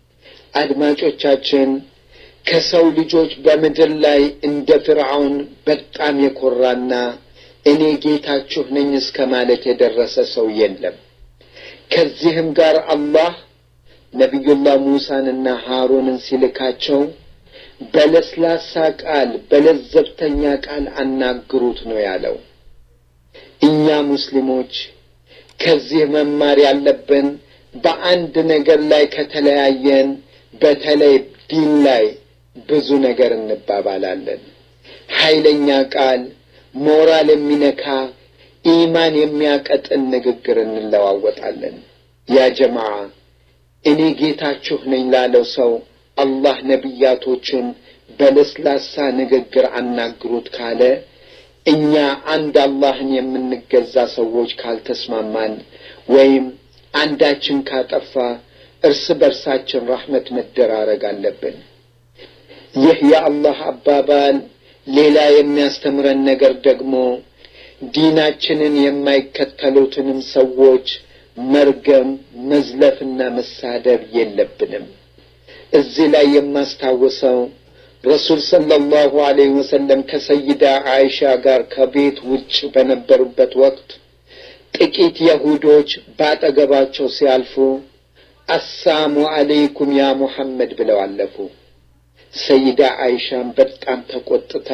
አድማጮቻችን ከሰው ልጆች በምድር ላይ እንደ ፍርዓውን በጣም የኮራና እኔ ጌታችሁ ነኝ እስከ ማለት የደረሰ ሰው የለም። ከዚህም ጋር አላህ ነቢዩላህ ሙሳንና ሃሩንን ሲልካቸው በለስላሳ ቃል በለዘብተኛ ቃል አናግሩት ነው ያለው። እኛ ሙስሊሞች ከዚህ መማር ያለብን በአንድ ነገር ላይ ከተለያየን በተለይ ዲን ላይ ብዙ ነገር እንባባላለን። ኃይለኛ ቃል፣ ሞራል የሚነካ ኢማን የሚያቀጥን ንግግር እንለዋወጣለን። ያ ጀማዓ እኔ ጌታችሁ ነኝ ላለው ሰው አላህ ነቢያቶችን በለስላሳ ንግግር አናግሩት ካለ እኛ አንድ አላህን የምንገዛ ሰዎች ካልተስማማን ወይም አንዳችን ካጠፋ እርስ በርሳችን ራህመት መደራረግ አለብን። ይህ የአላህ አባባል ሌላ የሚያስተምረን ነገር ደግሞ ዲናችንን የማይከተሉትንም ሰዎች መርገም፣ መዝለፍና መሳደብ የለብንም። እዚህ ላይ የማስታውሰው ረሱል ሰለላሁ ዐለይሂ ወሰለም ከሰይዳ አይሻ ጋር ከቤት ውጭ በነበሩበት ወቅት ጥቂት የሁዶች ባጠገባቸው ሲያልፉ አሳሙ አለይኩም ያ ሙሐመድ ብለው አለፉ። ሰይዳ አይሻም በጣም ተቆጥታ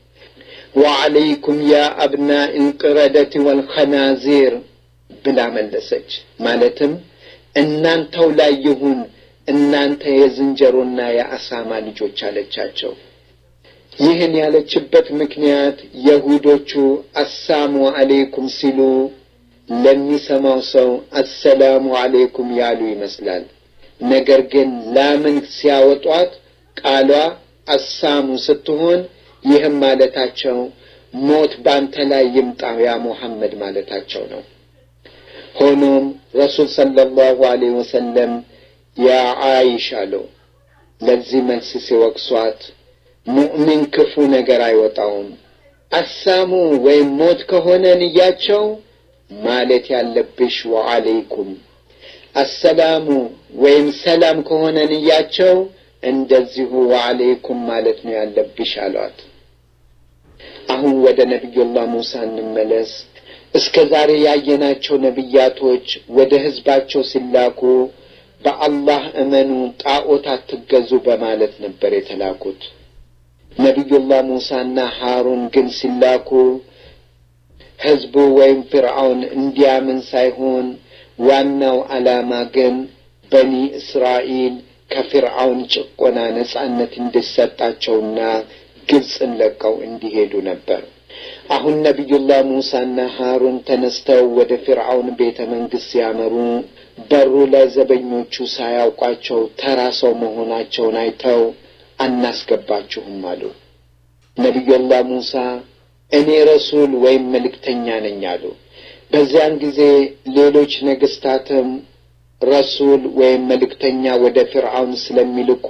ወዐለይኩም ያ አብናኢ ልቅረደት ወልኸናዚር ብላ መለሰች። ማለትም እናንተው ላይ ይሁን እናንተ የዝንጀሮና የአሳማ ልጆች አለቻቸው። ይህን ያለችበት ምክንያት የሁዶቹ አሳሙ አሌይኩም ሲሉ ለሚሰማው ሰው አሰላሙ አሌይኩም ያሉ ይመስላል። ነገር ግን ላምን ሲያወጧት ቃሏ አሳሙ ስትሆን ይህም ማለታቸው ሞት ባንተ ላይ ይምጣ ያ ሙሐመድ ማለታቸው ነው። ሆኖም ረሱል ሰለላሁ ዐለይሂ ወሰለም ያ አይሻ አለው። ለዚህ መልስ ሲወቅሷት ሙእሚን ክፉ ነገር አይወጣውም፣ አሳሙ ወይም ሞት ከሆነ ንያቸው ማለት ያለብሽ ወዐለይኩም፣ አሰላሙ ወይም ሰላም ከሆነ ንያቸው እንደዚሁ ወዐለይኩም ማለት ነው ያለብሽ አሏት። አሁን ወደ ነቢዩላህ ሙሳ እንመለስ። እስከ ዛሬ ያየናቸው ነቢያቶች ወደ ሕዝባቸው ሲላኩ በአላህ እመኑ፣ ጣዖት አትገዙ በማለት ነበር የተላኩት። ነቢዩላህ ሙሳና ሃሩን ግን ሲላኩ ሕዝቡ ወይም ፍርዓውን እንዲያምን ሳይሆን ዋናው ዓላማ ግን በኒ እስራኤል ከፍርዓውን ጭቆና ነጻነት እንዲሰጣቸውና ግብፅን ለቀው እንዲሄዱ ነበር። አሁን ነቢዩላህ ሙሳና ሃሩን ተነስተው ወደ ፊርዓውን ቤተ መንግሥት ሲያመሩ በሩ ላይ ዘበኞቹ ሳያውቋቸው ተራ ሰው መሆናቸውን አይተው አናስገባችሁም አሉ። ነቢዩላህ ሙሳ እኔ ረሱል ወይም መልእክተኛ ነኝ አሉ። በዚያን ጊዜ ሌሎች ነገሥታትም ረሱል ወይም መልእክተኛ ወደ ፊርዓውን ስለሚልኩ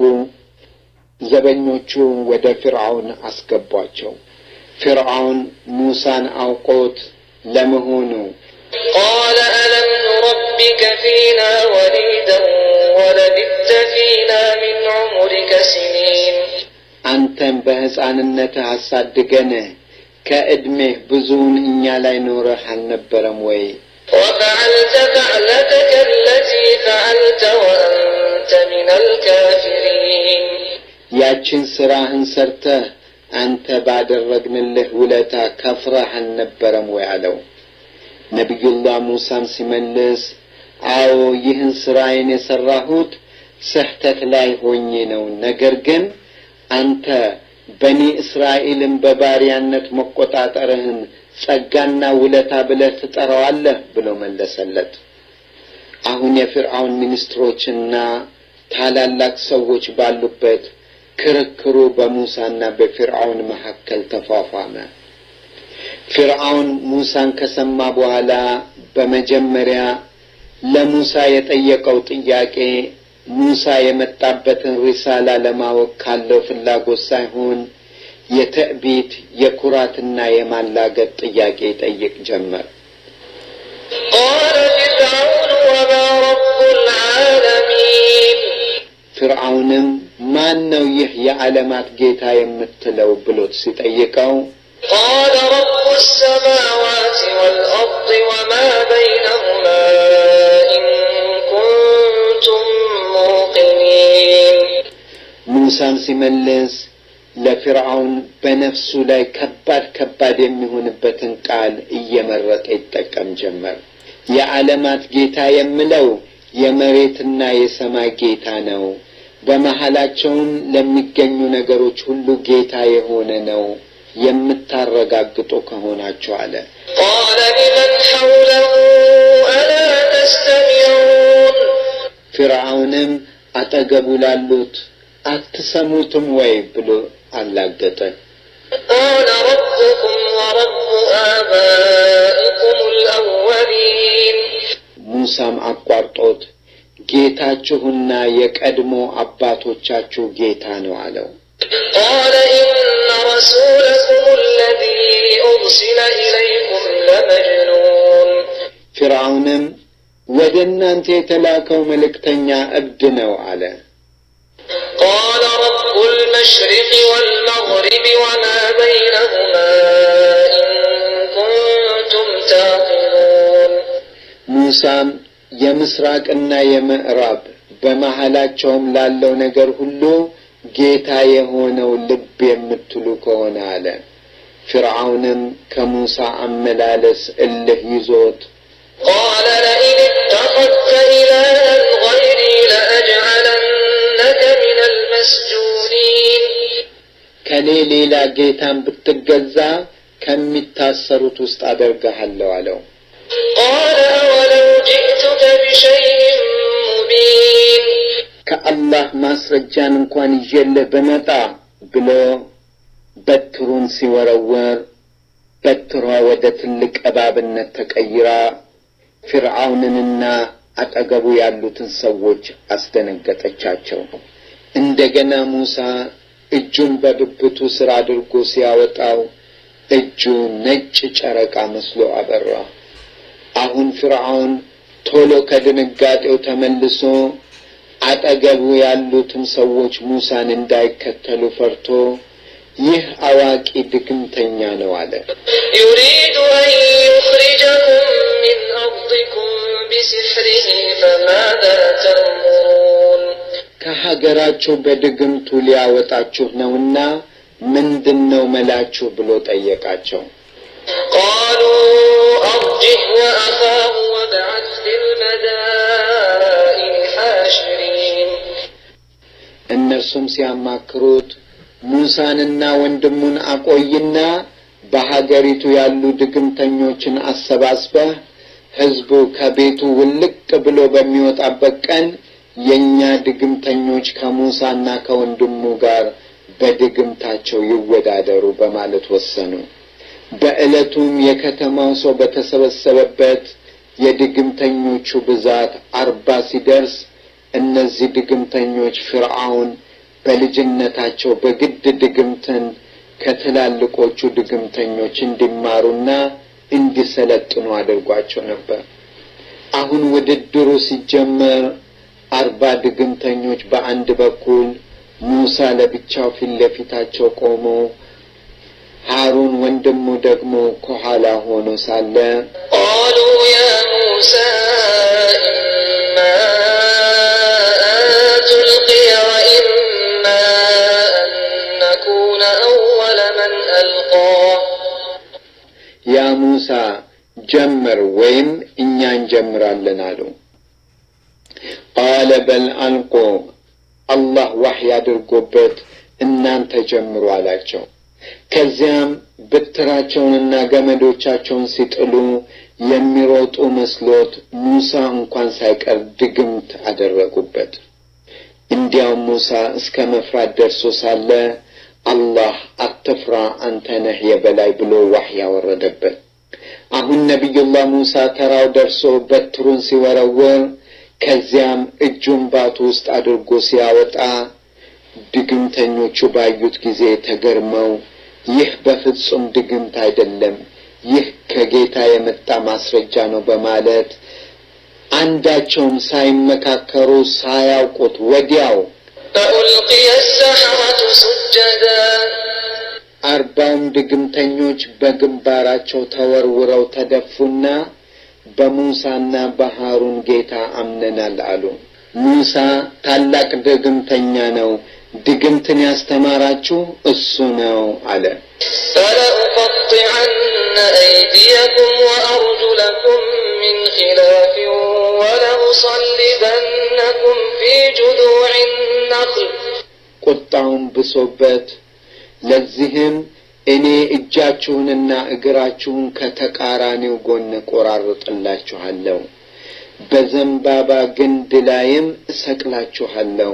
ዘበኞቹ ወደ ፊርዓውን አስገቧቸው። ፊርዓውን ሙሳን አውቆት ለመሆኑ
قال ألم نربك فينا وليدا ولبثت فينا من عمرك سنين
አንተን በሕፃንነትህ አሳድገንህ ከዕድሜህ ብዙውን እኛ ላይ ኖረህ አልነበረም ወይ?
وفعلت فعلتك التي فعلت وأنت من الكافرين
ያችን ሥራህን ሰርተህ አንተ ባደረግንልህ ውለታ ከፍረህ አልነበረም ወይ አለው። ነቢዩላህ ሙሳም ሲመልስ አዎ ይህን ሥራዬን የሠራሁት ስህተት ላይ ሆኜ ነው። ነገር ግን አንተ በኒ እስራኤልን በባሪያነት መቆጣጠርህን ጸጋና ውለታ ብለህ ትጠራዋለህ ብሎ መለሰለት። አሁን የፊርዓውን ሚኒስትሮችና ታላላቅ ሰዎች ባሉበት ክርክሩ በሙሳና በፊርዓውን መካከል ተፏፏመ። ፊርዓውን ሙሳን ከሰማ በኋላ በመጀመሪያ ለሙሳ የጠየቀው ጥያቄ ሙሳ የመጣበትን ሪሳላ ለማወቅ ካለው ፍላጎት ሳይሆን የትዕቢት የኩራትና የማላገጥ ጥያቄ ይጠይቅ ጀመር።
قال فرعون وما رب العالمين
ፊርዓውንም ማን ነው ይህ የዓለማት ጌታ የምትለው ብሎት ሲጠይቀው
قال رب السماوات والأرض وما بينهما إن كنتم موقنين
ሙሳም ሲመልስ ለፊርዓውን በነፍሱ ላይ ከባድ ከባድ የሚሆንበትን ቃል እየመረጠ ይጠቀም ጀመር። የዓለማት ጌታ የምለው የመሬትና የሰማይ ጌታ ነው። በመሃላቸውም ለሚገኙ ነገሮች ሁሉ ጌታ የሆነ ነው የምታረጋግጡ ከሆናችሁ አለ።
قال لمن حوله ألا تستمعون
ፊርዓውንም አጠገቡ ላሉት አትሰሙትም ወይ ብሎ አላገጠ።
قال ربكم ورب آبائكم الأولين
ሙሳም አቋርጦት ጌታችሁና የቀድሞ አባቶቻችሁ ጌታ ነው አለው።
قال إن رسولكم الذي أرسل إليكم لمجنون
ፊርዓውንም ወደ እናንተ የተላከው መልእክተኛ እብድ ነው አለ።
قال رب المشرق والمغرب وما بينهما إن كنتم تعقلون
ሙሳም የምስራቅና የምዕራብ በመሃላቸውም ላለው ነገር ሁሉ ጌታ የሆነው ልብ የምትሉ ከሆነ አለ። ፊርዓውንም ከሙሳ አመላለስ እልህ ይዞት
قال لئن اتخذت إلها غيري لأجعلنك من المسجونين
ከኔ ሌላ ጌታን ብትገዛ ከሚታሰሩት ውስጥ አደርግሃለሁ አለው።
قال أولو جئتك بشيء مبين
ከአላህ ማስረጃን እንኳን ይዤልህ ብመጣ ብሎ በትሩን ሲወረወር በትሯ ወደ ትልቅ እባብነት ተቀይራ ፊርዓውንንና አጠገቡ ያሉትን ሰዎች አስደነገጠቻቸው። እንደገና ሙሳ እጁን በብብቱ ስር አድርጎ ሲያወጣው እጁ ነጭ ጨረቃ መስሎ አበራ። አሁን ፊርዓውን ቶሎ ከድንጋጤው ተመልሶ አጠገቡ ያሉትን ሰዎች ሙሳን እንዳይከተሉ ፈርቶ ይህ አዋቂ ድግምተኛ ነው አለ።
يريد أن يخرجكم من أرضكم بسحره فماذا تأمرون
ከሀገራችሁ በድግምቱ ሊያወጣችሁ ነውና ምንድን ነው መላችሁ ብሎ ጠየቃቸው።
قالوا أرجه وأخاه وابعث في المدائن حاشرين
እነርሱም ሲያማክሩት ሙሳንና ወንድሙን አቆይና በሀገሪቱ ያሉ ድግምተኞችን አሰባስበህ ሕዝቡ ከቤቱ ውልቅ ብሎ በሚወጣበት ቀን የእኛ ድግምተኞች ከሙሳና ከወንድሙ ጋር በድግምታቸው ይወዳደሩ በማለት ወሰኑ። በዕለቱም የከተማው ሰው በተሰበሰበበት የድግምተኞቹ ብዛት አርባ ሲደርስ እነዚህ ድግምተኞች ፍርዓውን በልጅነታቸው በግድ ድግምትን ከትላልቆቹ ድግምተኞች እንዲማሩና እንዲሰለጥኑ አድርጓቸው ነበር። አሁን ውድድሩ ሲጀመር አርባ ድግምተኞች በአንድ በኩል፣ ሙሳ ለብቻው ፊት ለፊታቸው ቆሞ ሃሩን ወንድሙ ደግሞ ከኋላ ሆኖ ሳለ
قالوا يا موسى إما أن تلقي وإما أن نكون أول من ألقى
ያ ሙሳ ጀምር ወይም እኛ እንጀምራለን አሉ። ቃለ በል አልቆ አላህ ዋህይ አድርጎበት እናንተ ጀምሩ አላቸው። ከዚያም በትራቸውንና ገመዶቻቸውን ሲጥሉ የሚሮጡ መስሎት ሙሳ እንኳን ሳይቀር ድግምት አደረጉበት። እንዲያውም ሙሳ እስከ መፍራት ደርሶ ሳለ አላህ አትፍራ አንተ ነህ የበላይ ብሎ ዋህይ ያወረደበት። አሁን ነቢዩላህ ሙሳ ተራው ደርሶ በትሩን ሲወረውር ከዚያም እጁን ባቱ ውስጥ አድርጎ ሲያወጣ ድግምተኞቹ ባዩት ጊዜ ተገርመው ይህ በፍጹም ድግምት አይደለም፣ ይህ ከጌታ የመጣ ማስረጃ ነው በማለት አንዳቸውም ሳይመካከሩ ሳያውቁት ወዲያው
فألقي السحرة سجدا
አርባውም ድግምተኞች በግንባራቸው ተወርውረው ተደፉና በሙሳና በሃሩን ጌታ አምነናል አሉ። ሙሳ ታላቅ ድግምተኛ ነው፣ ድግምትን ያስተማራችሁ እሱ ነው አለ።
فلأقطعن أيديكم وأرجلكم من خلاف ولأصلبنكم في جذوع النخل
ቁጣውን ብሶበት ለዚህም እኔ እጃችሁንና እግራችሁን ከተቃራኒው ጎን ቆራርጥላችኋለሁ፣ በዘንባባ ግንድ ላይም እሰቅላችኋለሁ።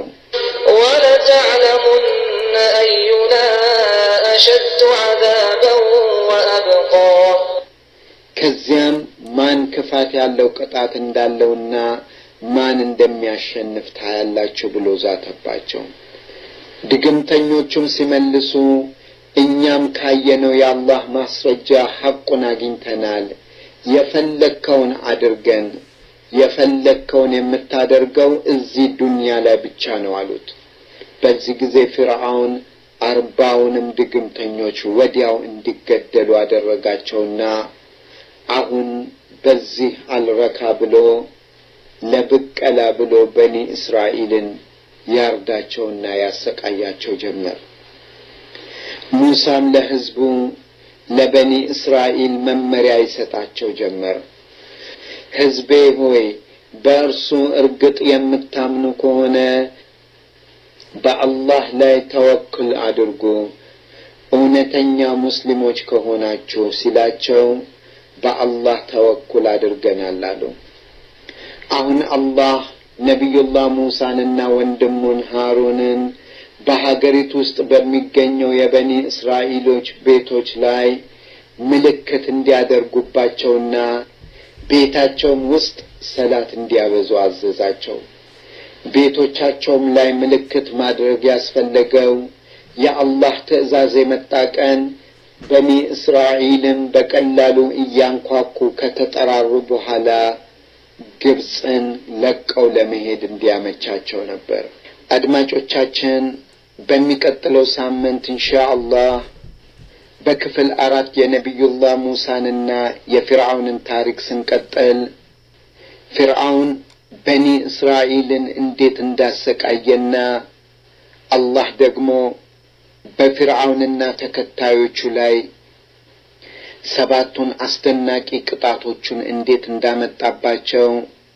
ولتعلمن أينا أشد عذابا وأبقى
ከዚያም ማን ክፋት ያለው ቅጣት እንዳለውና ማን እንደሚያሸንፍ ታያላችሁ ብሎ ዛተባቸው። ድግምተኞቹም ሲመልሱ እኛም ካየነው የአላህ ማስረጃ ሐቁን አግኝተናል፣ የፈለግከውን አድርገን፣ የፈለግከውን የምታደርገው እዚህ ዱንያ ላይ ብቻ ነው አሉት። በዚህ ጊዜ ፊርዓውን አርባውንም ድግምተኞች ወዲያው እንዲገደሉ አደረጋቸውና አሁን በዚህ አልረካ ብሎ ለብቀላ ብሎ በኒ እስራኤልን ያርዳቸውና ያሰቃያቸው ጀመር። ሙሳም ለሕዝቡ ለበኒ እስራኤል መመሪያ ይሰጣቸው ጀመር። ሕዝቤ ሆይ በእርሱ እርግጥ የምታምኑ ከሆነ በአላህ ላይ ተወክል አድርጉ እውነተኛ ሙስሊሞች ከሆናችሁ ሲላቸው በአላህ ተወኩል አድርገናል አሉ። አሁን አላህ ነቢዩላህ ሙሳንና ወንድሙን ሃሩንን በሀገሪቱ ውስጥ በሚገኘው የበኒ እስራኤሎች ቤቶች ላይ ምልክት እንዲያደርጉባቸውና ቤታቸውም ውስጥ ሰላት እንዲያበዙ አዘዛቸው። ቤቶቻቸውም ላይ ምልክት ማድረግ ያስፈለገው የአላህ ትዕዛዝ የመጣ ቀን በኒ እስራኤልም በቀላሉ እያንኳኩ ከተጠራሩ በኋላ ግብፅን ለቀው ለመሄድ እንዲያመቻቸው ነበር። አድማጮቻችን በሚቀጥለው ሳምንት እንሻ አላህ በክፍል አራት የነቢዩላህ ሙሳንና የፊርዓውንን ታሪክ ስንቀጥል ፊርዓውን በኒ እስራኤልን እንዴት እንዳሰቃየና አላህ ደግሞ በፊርዓውንና ተከታዮቹ ላይ ሰባቱን አስደናቂ ቅጣቶቹን እንዴት እንዳመጣባቸው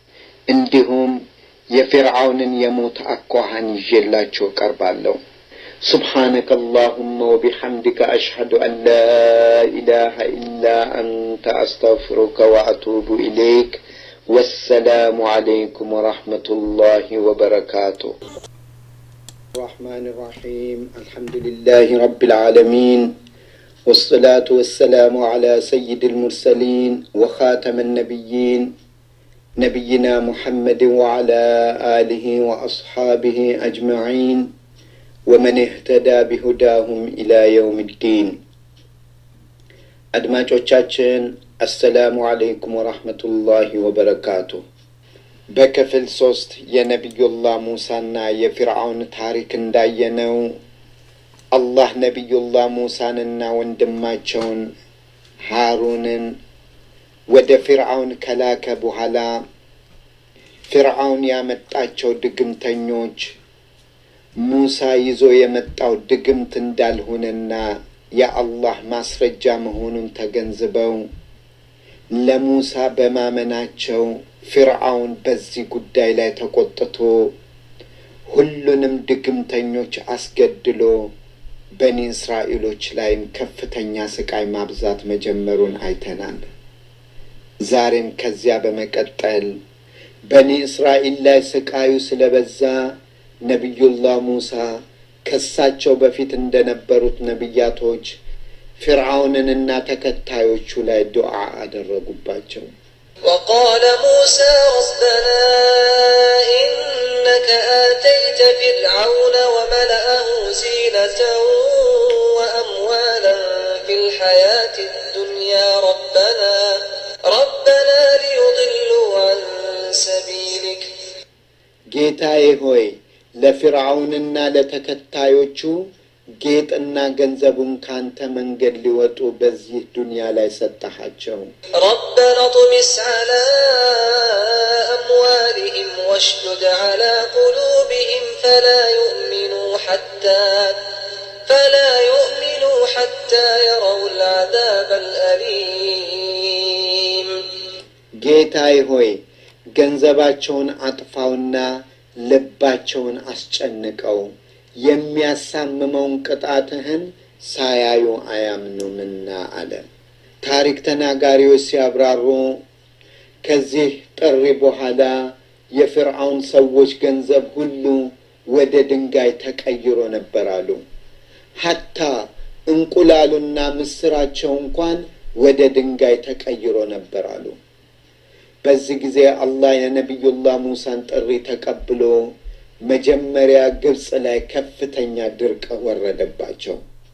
እንዲሁም የፊርዓውንን የሞት አኳኋን ይዤላችሁ እቀርባለሁ። سبحانك اللهم وبحمدك أشهد أن لا إله إلا أنت أستغفرك وأتوب إليك والسلام عليكم ورحمة الله وبركاته الرحمن الرحيم الحمد لله رب العالمين والصلاة والسلام على سيد المرسلين وخاتم النبيين نبينا محمد وعلى آله وأصحابه أجمعين ومن اهتدى بهداهم إلى يوم الدين አድማጮቻችን አሰላሙ አለይኩም ወራህመቱላሂ ወበረካቱ። በክፍል ሶስት የነቢዩላህ ሙሳና የፊርዓውን ታሪክ እንዳየነው አላህ ነቢዩላህ ሙሳንና ወንድማቸውን ሃሩንን ወደ ፊርዓውን ከላከ በኋላ ፊርዓውን ያመጣቸው ድግምተኞች ሙሳ ይዞ የመጣው ድግምት እንዳልሆነና የአላህ ማስረጃ መሆኑን ተገንዝበው ለሙሳ በማመናቸው ፊርዓውን በዚህ ጉዳይ ላይ ተቆጥቶ ሁሉንም ድግምተኞች አስገድሎ በኒ እስራኤሎች ላይም ከፍተኛ ስቃይ ማብዛት መጀመሩን አይተናል። ዛሬም ከዚያ በመቀጠል በኒ እስራኤል ላይ ስቃዩ ስለበዛ ነቢዩላህ ሙሳ ከሳቸው በፊት እንደነበሩት ነቢያቶች ፊርዓውንንና ተከታዮቹ ላይ ዱዓ አደረጉባቸው።
وقال موسى ربنا إنك آتيت فرعون وملأه زينة وأموالا في الحياة الدنيا ربنا ربنا ليضلوا عن سبيلك
ጌታዬ ሆይ ለፊርዓውንና ለተከታዮቹ ጌጥና ገንዘቡን ካንተ መንገድ ሊወጡ በዚህ ዱንያ ላይ ሰጠሃቸው።
ربنا اطمس على أموالهم واشدد على قلوبهم فلا يؤمنوا حتى فلا يؤمنوا حتى يروا العذاب الأليم
ጌታዬ ሆይ ገንዘባቸውን አጥፋውና ልባቸውን አስጨንቀው የሚያሳምመውን ቅጣትህን ሳያዩ አያምኑምና አለ። ታሪክ ተናጋሪዎች ሲያብራሩ ከዚህ ጥሪ በኋላ የፍርዓውን ሰዎች ገንዘብ ሁሉ ወደ ድንጋይ ተቀይሮ ነበር አሉ። ሀታ እንቁላሉና ምስራቸው እንኳን ወደ ድንጋይ ተቀይሮ ነበር አሉ። በዚህ ጊዜ አላህ የነቢዩላህ ሙሳን ጥሪ ተቀብሎ መጀመሪያ ግብፅ ላይ ከፍተኛ ድርቅ ወረደባቸው።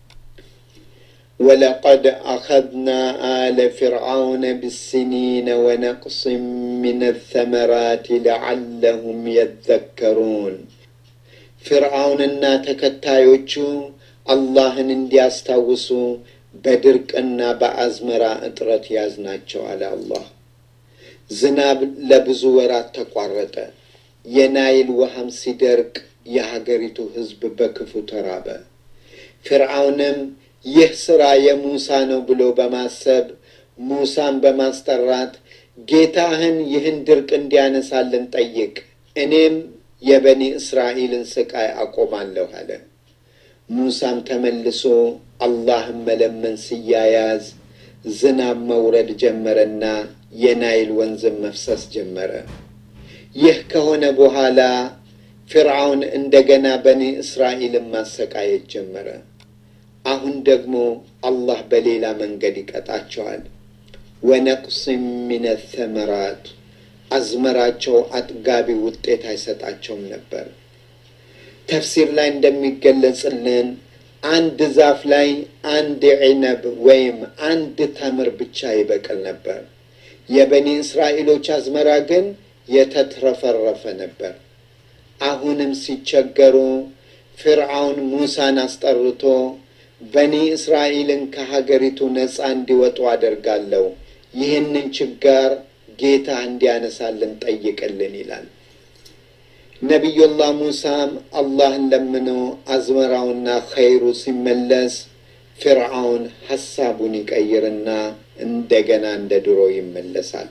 ወለቀድ አኸዝና አለ ፊርዓውነ ብስኒነ ወነቅስ ምን ተመራት ለዓለሁም የዘከሩን። ፊርዓውንና ተከታዮቹ አላህን እንዲያስታውሱ በድርቅና በአዝመራ እጥረት ያዝናቸው አለ አላህ። ዝናብ ለብዙ ወራት ተቋረጠ። የናይል ውሃም ሲደርቅ የሀገሪቱ ሕዝብ በክፉ ተራበ። ፊርዓውንም ይህ ሥራ የሙሳ ነው ብሎ በማሰብ ሙሳን በማስጠራት ጌታህን ይህን ድርቅ እንዲያነሳልን ጠይቅ፣ እኔም የበኒ እስራኤልን ስቃይ አቆማለሁ አለ። ሙሳም ተመልሶ አላህን መለመን ሲያያዝ ዝናብ መውረድ ጀመረና የናይል ወንዝም መፍሰስ ጀመረ። ይህ ከሆነ በኋላ ፊርዓውን እንደገና በኒ እስራኤልን ማሰቃየት ጀመረ። አሁን ደግሞ አላህ በሌላ መንገድ ይቀጣቸዋል። ወነቅስም ሚነ ተመራት አዝመራቸው አጥጋቢ ውጤት አይሰጣቸውም ነበር። ተፍሲር ላይ እንደሚገለጽልን አንድ ዛፍ ላይ አንድ ዒነብ ወይም አንድ ተምር ብቻ ይበቅል ነበር። የበኒ እስራኤሎች አዝመራ ግን የተትረፈረፈ ነበር። አሁንም ሲቸገሩ ፊርዓውን ሙሳን አስጠርቶ በኒ እስራኤልን ከሀገሪቱ ነፃ እንዲወጡ አደርጋለሁ፣ ይህንን ችጋር ጌታ እንዲያነሳልን ጠይቅልን ይላል። ነቢዩላህ ሙሳም አላህን ለምኖ አዝመራውና ኸይሩ ሲመለስ ፊርዓውን ሐሳቡን ይቀይርና እንደገና እንደ ድሮ ይመለሳል።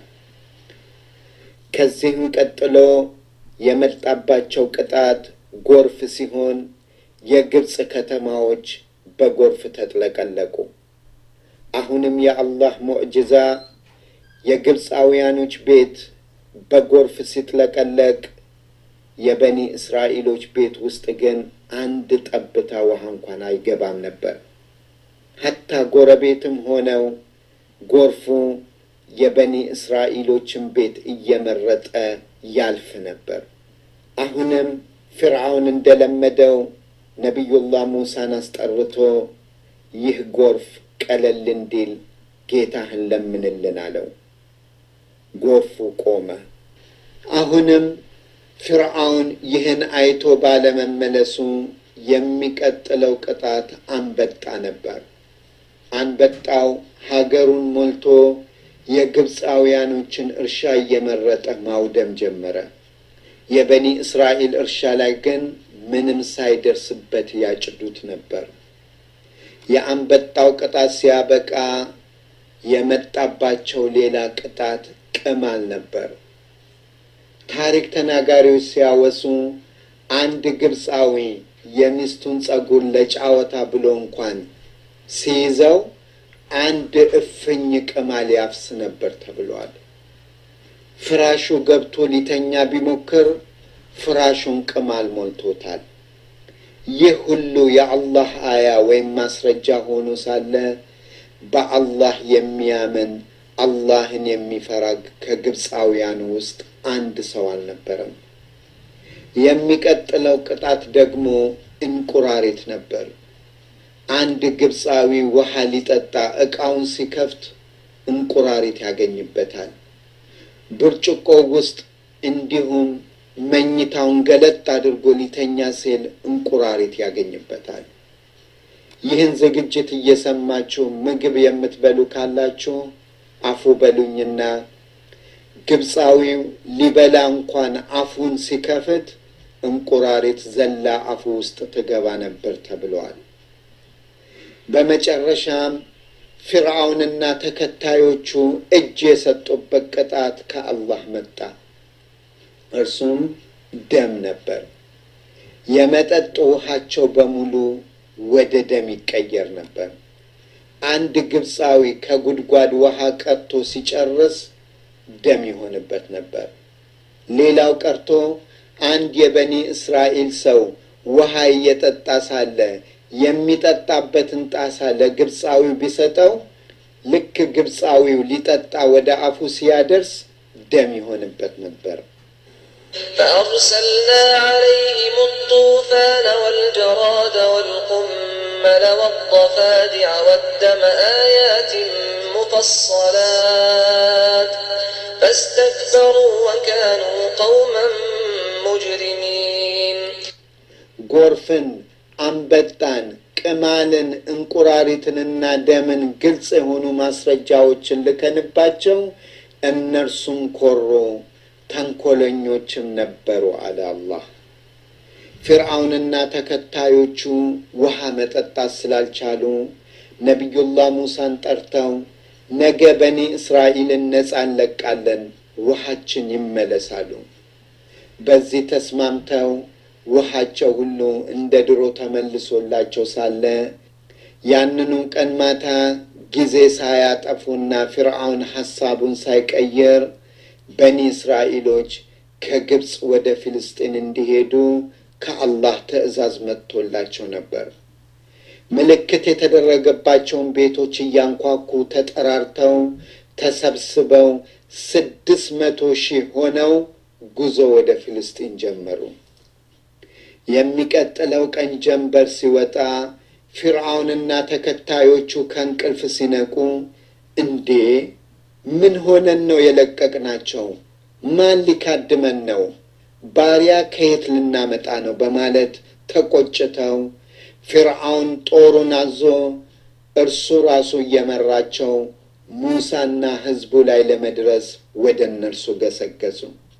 ከዚህም ቀጥሎ የመጣባቸው ቅጣት ጎርፍ ሲሆን የግብፅ ከተማዎች በጎርፍ ተጥለቀለቁ። አሁንም የአላህ ሙዕጅዛ የግብፃውያኖች ቤት በጎርፍ ሲጥለቀለቅ የበኒ እስራኤሎች ቤት ውስጥ ግን አንድ ጠብታ ውሃ እንኳን አይገባም ነበር። ሀታ ጎረቤትም ሆነው ጎርፉ የበኒ እስራኤሎችን ቤት እየመረጠ ያልፍ ነበር። አሁንም ፍርዓውን እንደለመደው ነቢዩላህ ሙሳን አስጠርቶ ይህ ጎርፍ ቀለል እንዲል ጌታህን ለምንልን አለው። ጎርፉ ቆመ። አሁንም ፍርዓውን ይህን አይቶ ባለመመለሱ የሚቀጥለው ቅጣት አንበጣ ነበር። አንበጣው ሀገሩን ሞልቶ የግብፃውያኖችን እርሻ እየመረጠ ማውደም ጀመረ። የበኒ እስራኤል እርሻ ላይ ግን ምንም ሳይደርስበት ያጭዱት ነበር። የአንበጣው ቅጣት ሲያበቃ የመጣባቸው ሌላ ቅጣት ቅማል ነበር። ታሪክ ተናጋሪዎች ሲያወሱ አንድ ግብፃዊ የሚስቱን ጸጉር ለጫወታ ብሎ እንኳን ሲይዘው አንድ እፍኝ ቅማል ያፍስ ነበር ተብሏል። ፍራሹ ገብቶ ሊተኛ ቢሞክር ፍራሹን ቅማል ሞልቶታል። ይህ ሁሉ የአላህ አያ ወይም ማስረጃ ሆኖ ሳለ በአላህ የሚያምን አላህን የሚፈራ ከግብፃውያን ውስጥ አንድ ሰው አልነበረም። የሚቀጥለው ቅጣት ደግሞ እንቁራሪት ነበር። አንድ ግብፃዊ ውሃ ሊጠጣ ዕቃውን ሲከፍት እንቁራሪት ያገኝበታል። ብርጭቆ ውስጥ እንዲሁም መኝታውን ገለጥ አድርጎ ሊተኛ ሲል እንቁራሪት ያገኝበታል። ይህን ዝግጅት እየሰማችሁ ምግብ የምትበሉ ካላችሁ አፉ በሉኝና ግብፃዊው ሊበላ እንኳን አፉን ሲከፍት እንቁራሪት ዘላ አፉ ውስጥ ትገባ ነበር ተብለዋል። በመጨረሻም ፊርዓውንና ተከታዮቹ እጅ የሰጡበት ቅጣት ከአላህ መጣ። እርሱም ደም ነበር። የመጠጥ ውሃቸው በሙሉ ወደ ደም ይቀየር ነበር። አንድ ግብፃዊ ከጉድጓድ ውሃ ቀድቶ ሲጨርስ ደም ይሆንበት ነበር። ሌላው ቀርቶ አንድ የበኒ እስራኤል ሰው ውሃ እየጠጣ ሳለ የሚጠጣበትን ጣሳ ለግብፃዊው ቢሰጠው ልክ ግብፃዊው ሊጠጣ ወደ አፉ ሲያደርስ ደም ይሆንበት ነበር።
فأرسلنا عليهم الطوفان والجراد والقمل والضفادع والدم آيات مفصلات فاستكبروا وكانوا قوما مجرمين
ጎርፍን፣ አንበጣን፣ ቅማልን፣ እንቁራሪትንና ደምን ግልጽ የሆኑ ማስረጃዎችን ልከንባቸው እነርሱም ኮሮ ተንኮለኞችም ነበሩ አለ አላህ። ፊርዓውንና ተከታዮቹ ውሃ መጠጣት ስላልቻሉ ነቢዩላህ ሙሳን ጠርተው ነገ በኒ እስራኤልን ነፃ እንለቃለን፣ ውሃችን ይመለሳሉ። በዚህ ተስማምተው ውሃቸው ሁሉ እንደ ድሮ ተመልሶላቸው ሳለ ያንኑ ቀን ማታ ጊዜ ሳያጠፉና ፊርዓውን ሐሳቡን ሳይቀይር በኒ እስራኤሎች ከግብፅ ወደ ፊልስጢን እንዲሄዱ ከአላህ ትእዛዝ መጥቶላቸው ነበር። ምልክት የተደረገባቸውን ቤቶች እያንኳኩ ተጠራርተው ተሰብስበው ስድስት መቶ ሺህ ሆነው ጉዞ ወደ ፊልስጢን ጀመሩ። የሚቀጥለው ቀን ጀንበር ሲወጣ ፊርዓውንና ተከታዮቹ ከእንቅልፍ ሲነቁ እንዴ ምን ሆነን ነው የለቀቅናቸው? ማን ሊካድመን ነው? ባሪያ ከየት ልናመጣ ነው? በማለት ተቆጭተው ፊርዓውን ጦሩን አዞ እርሱ ራሱ እየመራቸው ሙሳና ሕዝቡ ላይ ለመድረስ ወደ እነርሱ ገሰገሱ።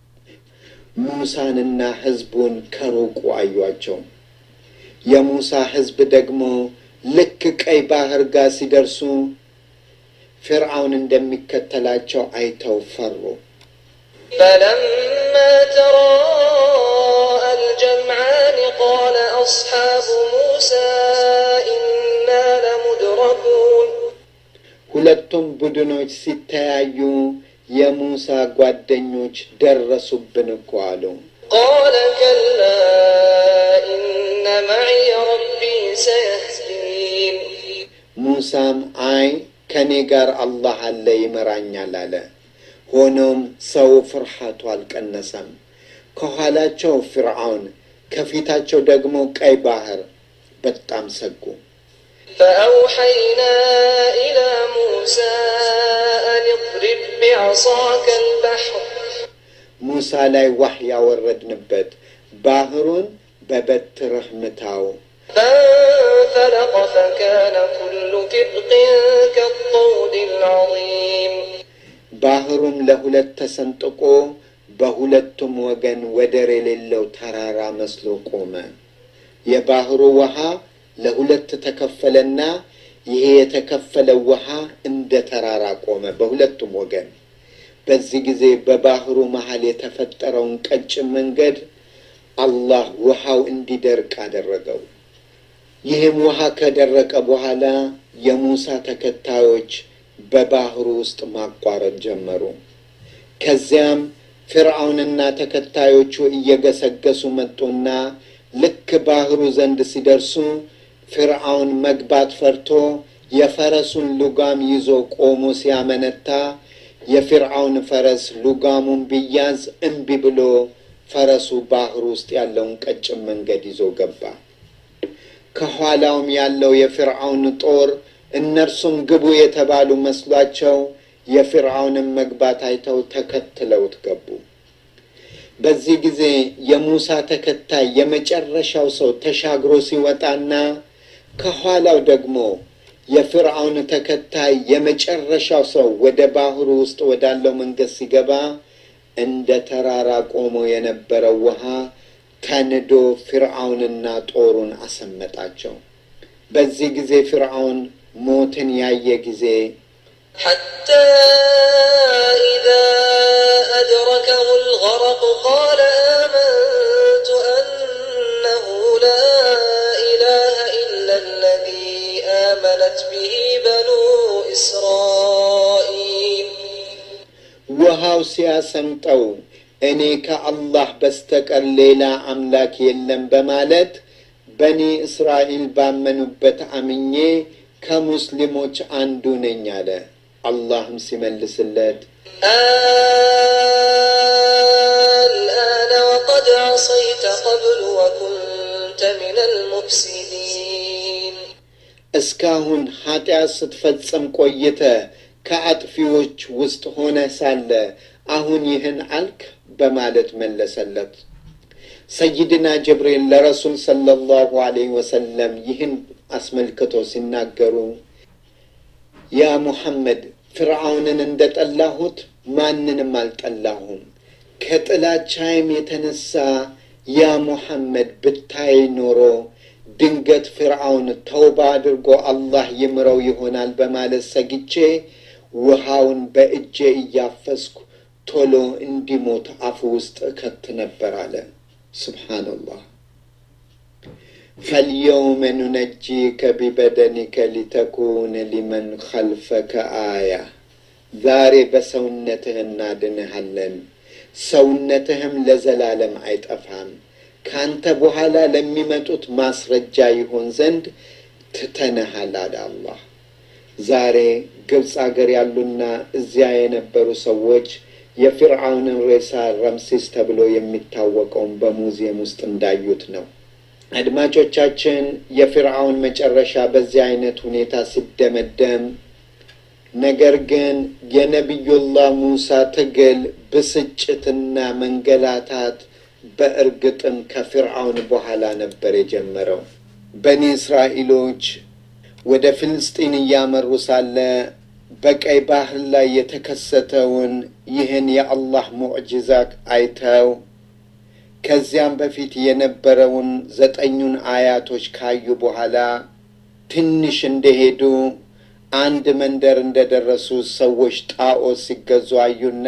ሙሳንና ሕዝቡን ከሩቁ አዩአቸው። የሙሳ ሕዝብ ደግሞ ልክ ቀይ ባህር ጋር ሲደርሱ ፊርዓውን እንደሚከተላቸው አይተው ፈሩ።
فلما تراءى الجمعان قال أصحاب موسى إنا لمدركون
ሁለቱም ቡድኖች ሲተያዩ የሙሳ ጓደኞች ደረሱብን እኮ አሉ።
قال كلا إن معي ربي سيهدين
ሙሳም አይ ከኔ ጋር አላህ አለ ይመራኛል አለ። ሆኖም ሰው ፍርሃቱ አልቀነሰም። ከኋላቸው ፊርዓውን፣ ከፊታቸው ደግሞ ቀይ ባህር። በጣም ሰጉ።
فأوحينا إلى موسى أن اضرب بعصاك البحر
ሙሳ ላይ ዋህ ያወረድንበት ባህሩን በበትርህ ምታው።
فانفلق فكان كل فرق كالطود العظيم
ባህሩም ለሁለት ተሰንጥቆ በሁለቱም ወገን ወደር የሌለው ተራራ መስሎ ቆመ። የባህሩ ውሃ ለሁለት ተከፈለና ይሄ የተከፈለው ውሃ እንደ ተራራ ቆመ በሁለቱም ወገን። በዚህ ጊዜ በባህሩ መሃል የተፈጠረውን ቀጭን መንገድ አላህ ውሃው እንዲደርቅ አደረገው። ይህም ውሃ ከደረቀ በኋላ የሙሳ ተከታዮች በባህሩ ውስጥ ማቋረጥ ጀመሩ። ከዚያም ፍርዓውንና ተከታዮቹ እየገሰገሱ መጡና ልክ ባህሩ ዘንድ ሲደርሱ ፍርዓውን መግባት ፈርቶ የፈረሱን ሉጋም ይዞ ቆሞ ሲያመነታ የፊርዓውን ፈረስ ሉጋሙን ቢያዝ እምቢ ብሎ ፈረሱ ባህር ውስጥ ያለውን ቀጭን መንገድ ይዞ ገባ። ከኋላውም ያለው የፊርዓውን ጦር እነርሱም ግቡ የተባሉ መስሏቸው የፊርዓውንን መግባት አይተው ተከትለውት ገቡ። በዚህ ጊዜ የሙሳ ተከታይ የመጨረሻው ሰው ተሻግሮ ሲወጣና ከኋላው ደግሞ የፍርዓውን ተከታይ የመጨረሻው ሰው ወደ ባህሩ ውስጥ ወዳለው መንገድ ሲገባ እንደ ተራራ ቆሞ የነበረው ውሃ ተንዶ ፍርዓውንና ጦሩን አሰመጣቸው። በዚህ ጊዜ ፍርዓውን ሞትን ያየ ጊዜ
حتى إذا أدركه الغرق قال آمنت أنه لا إله إلا الذي آمنت به بنو إسرائيل
ውሃው ሲያሰምጠው እኔ ከአላህ በስተቀር ሌላ አምላክ የለም በማለት በኒ እስራኤል ባመኑበት አምኜ ከሙስሊሞች አንዱ ነኝ አለ። አላህም ሲመልስለት
الآن وقد عصيت قبل وكنت من المفسدين
እስካሁን ኃጢአት ስትፈጽም ቆይተ ከአጥፊዎች ውስጥ ሆነ ሳለ አሁን ይህን አልክ በማለት መለሰለት። ሰይድና ጅብሪል ለረሱል ሰለላሁ ዐለይሂ ወሰለም ይህን አስመልክቶ ሲናገሩ ያ ሙሐመድ ፍርዓውንን እንደ ጠላሁት ማንንም አልጠላሁም። ከጥላቻይም የተነሳ ያ ሙሐመድ ብታይ ኖሮ ድንገት ፍርዓውን ተውባ አድርጎ አላህ ይምረው ይሆናል በማለት ሰግቼ ውሃውን በእጄ እያፈስኩ ቶሎ እንዲሞት አፉ ውስጥ እከት ነበር አለ። ሱብሓነላህ። ፈልየውመ ኑነጂከ ቢበደኒከ ሊተኩነ ሊመን ኸልፈከ አያ። ዛሬ በሰውነትህ እናድንሃለን፣ ሰውነትህም ለዘላለም አይጠፋም። ካንተ በኋላ ለሚመጡት ማስረጃ ይሆን ዘንድ ትተንሃል አለ አላህ። ዛሬ ግብፅ አገር ያሉና እዚያ የነበሩ ሰዎች የፊርዓውንን ሬሳ ረምሲስ ተብሎ የሚታወቀውን በሙዚየም ውስጥ እንዳዩት ነው። አድማጮቻችን የፊርዓውን መጨረሻ በዚህ አይነት ሁኔታ ሲደመደም፣ ነገር ግን የነቢዩላህ ሙሳ ትግል ብስጭትና መንገላታት በእርግጥም ከፊርዓውን በኋላ ነበር የጀመረው። በኒ እስራኤሎች ወደ ፍልስጢን እያመሩ ሳለ በቀይ ባህር ላይ የተከሰተውን ይህን የአላህ ሙዕጅዛ አይተው ከዚያም በፊት የነበረውን ዘጠኙን አያቶች ካዩ በኋላ ትንሽ እንደሄዱ አንድ መንደር እንደደረሱ ሰዎች ጣዖት ሲገዙ አዩና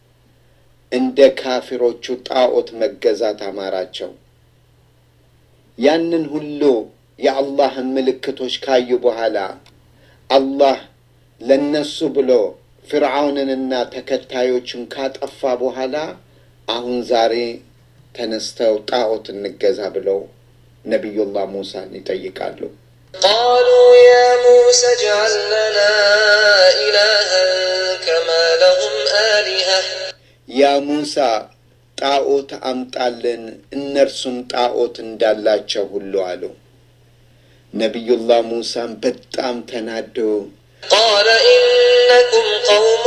እንደ ካፊሮቹ ጣዖት መገዛት አማራቸው። ያንን ሁሉ የአላህን ምልክቶች ካዩ በኋላ አላህ ለነሱ ብሎ ፍርዓውንንና ተከታዮቹን ካጠፋ በኋላ አሁን ዛሬ ተነስተው ጣዖት እንገዛ ብለው ነቢዩላህ ሙሳን ይጠይቃሉ።
قالوا يا موسى اجعل لنا إلها كما لهم آلهة
ያ ሙሳ ጣዖት አምጣልን እነርሱም ጣዖት እንዳላቸው ሁሉ አሉ። ነቢዩላህ ሙሳም በጣም ተናደው
قال إنكم قوم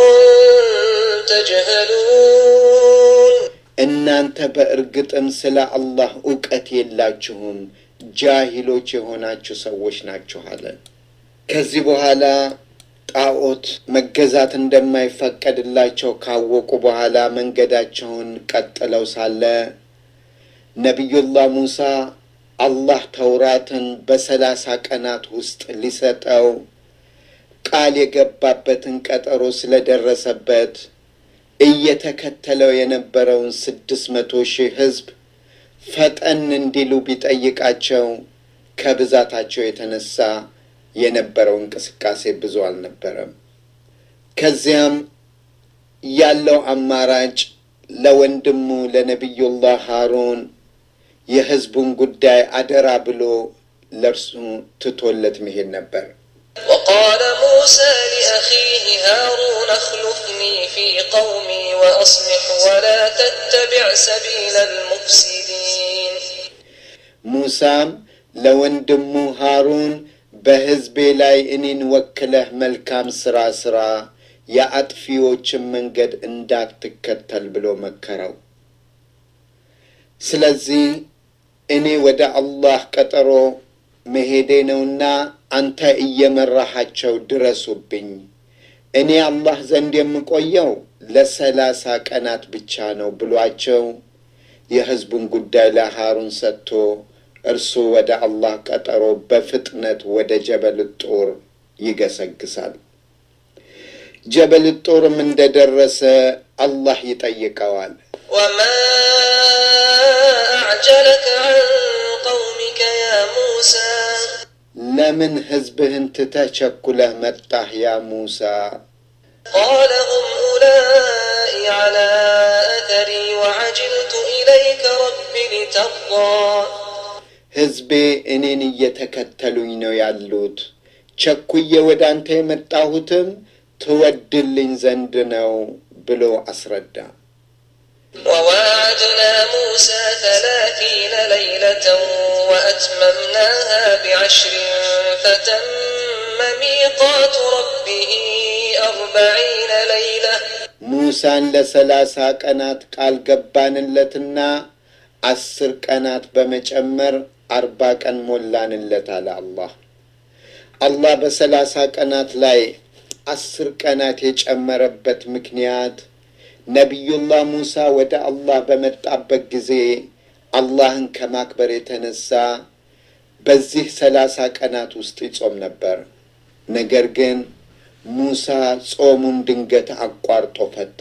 تجهلون
እናንተ በእርግጥም ስለ አላህ እውቀት የላችሁም፣ ጃሂሎች የሆናችሁ ሰዎች ናችሁ አለ። ከዚህ በኋላ ጣዖት መገዛት እንደማይፈቀድላቸው ካወቁ በኋላ መንገዳቸውን ቀጥለው ሳለ ነቢዩላህ ሙሳ አላህ ተውራትን በሰላሳ ቀናት ውስጥ ሊሰጠው ቃል የገባበትን ቀጠሮ ስለደረሰበት እየተከተለው የነበረውን ስድስት መቶ ሺህ ሕዝብ ፈጠን እንዲሉ ቢጠይቃቸው ከብዛታቸው የተነሳ የነበረው እንቅስቃሴ ብዙ አልነበረም። ከዚያም ያለው አማራጭ ለወንድሙ ለነቢዩላህ ሃሩን የሕዝቡን ጉዳይ አደራ ብሎ ለእርሱ ትቶለት መሄድ ነበር።
وقال موسى لأخيه هارون اخلفني في قومي وأصلح ولا تتبع سبيل المفسدين
ሙሳም ለወንድሙ ሃሩን በሕዝቤ ላይ እኔን ወክለህ መልካም ሥራ ሥራ፣ የአጥፊዎችን መንገድ እንዳትከተል ብሎ መከረው። ስለዚህ እኔ ወደ አላህ ቀጠሮ መሄዴ ነውና አንተ እየመራሃቸው ድረሱብኝ። እኔ አላህ ዘንድ የምቆየው ለሰላሳ ቀናት ብቻ ነው ብሏቸው የሕዝቡን ጉዳይ ለሃሩን ሰጥቶ እርሱ ወደ አላህ ቀጠሮ በፍጥነት ወደ ጀበል ጦር ይገሰግሳል። ጀበል ጦርም እንደደረሰ አላህ ይጠይቀዋል።
وما أعجلك عن قومك يا موسى
ለምን ሕዝብህን ትተህ ቸኩለህ መጣህ ያ ሙሳ?
قال هم أولئك على أثري وعجلت إليك رب لترضى
ሕዝቤ እኔን እየተከተሉኝ ነው ያሉት። ቸኩዬ ወደ አንተ የመጣሁትም ትወድልኝ ዘንድ ነው ብሎ አስረዳ።
وواعدنا موسى ثلاثين ليلة وأتممناها بعشر فتم ميقات ربه أربعين ليلة
ሙሳን ለሰላሳ ቀናት ቃል ገባንለትና አስር ቀናት በመጨመር አርባ ቀን ሞላንለት አለ አላህ። አላህ በሰላሳ ቀናት ላይ አስር ቀናት የጨመረበት ምክንያት ነቢዩላህ ሙሳ ወደ አላህ በመጣበት ጊዜ አላህን ከማክበር የተነሳ በዚህ ሰላሳ ቀናት ውስጥ ይጾም ነበር። ነገር ግን ሙሳ ጾሙን ድንገት አቋርጦ ፈታ።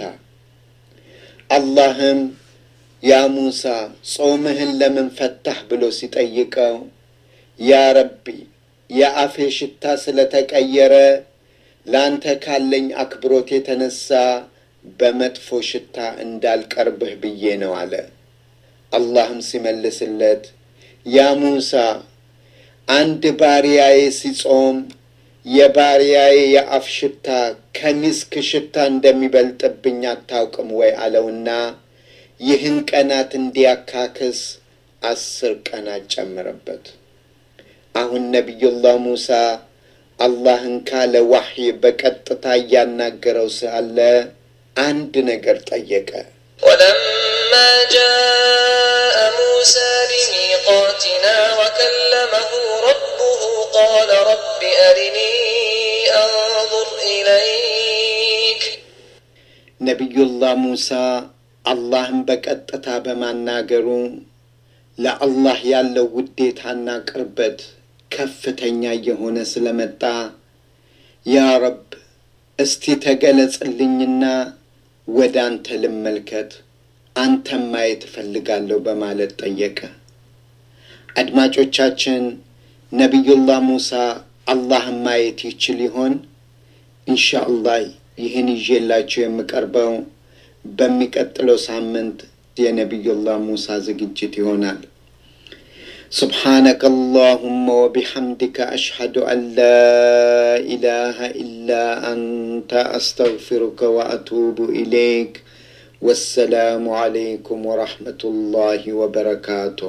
አላህም ያ ሙሳ ጾምህን ለምን ፈታህ ብሎ ሲጠይቀው ያ ረቢ የአፌ ሽታ ስለተቀየረ ለአንተ ካለኝ አክብሮት የተነሳ በመጥፎ ሽታ እንዳልቀርብህ ብዬ ነው አለ። አላህም ሲመልስለት ያ ሙሳ አንድ ባሪያዬ ሲጾም የባሪያዬ የአፍ ሽታ ከሚስክ ሽታ እንደሚበልጥብኝ አታውቅም ወይ አለውና ይህን ቀናት እንዲያካክስ አስር ቀናት ጨምረበት። አሁን ነቢዩላህ ሙሳ አላህን ካለ ዋሕይ በቀጥታ እያናገረው ሳለ አንድ ነገር ጠየቀ።
ولما جاء موسى لميقاتنا وكلمه ربه قال رب أرني أنظر إليك
ነቢዩላህ ሙሳ አላህን በቀጥታ በማናገሩ ለአላህ ያለው ውዴታና ቅርበት ከፍተኛ እየሆነ ስለመጣ ያ ረብ እስቲ ተገለጽልኝና ወደ አንተ ልመልከት፣ አንተም ማየት እፈልጋለሁ በማለት ጠየቀ። አድማጮቻችን ነቢዩላህ ሙሳ አላህን ማየት ይችል ይሆን? ኢንሻአላህ ይህን ይዤላችሁ የምቀርበው በሚቀጥለው ሳምንት የነቢዩላህ ሙሳ ዝግጅት ይሆናል። سبحانك اللهم وبحمدك أشهد أن لا إله إلا أنت أستغفرك وأتوب إليك والسلام عليكم ورحمة الله وبركاته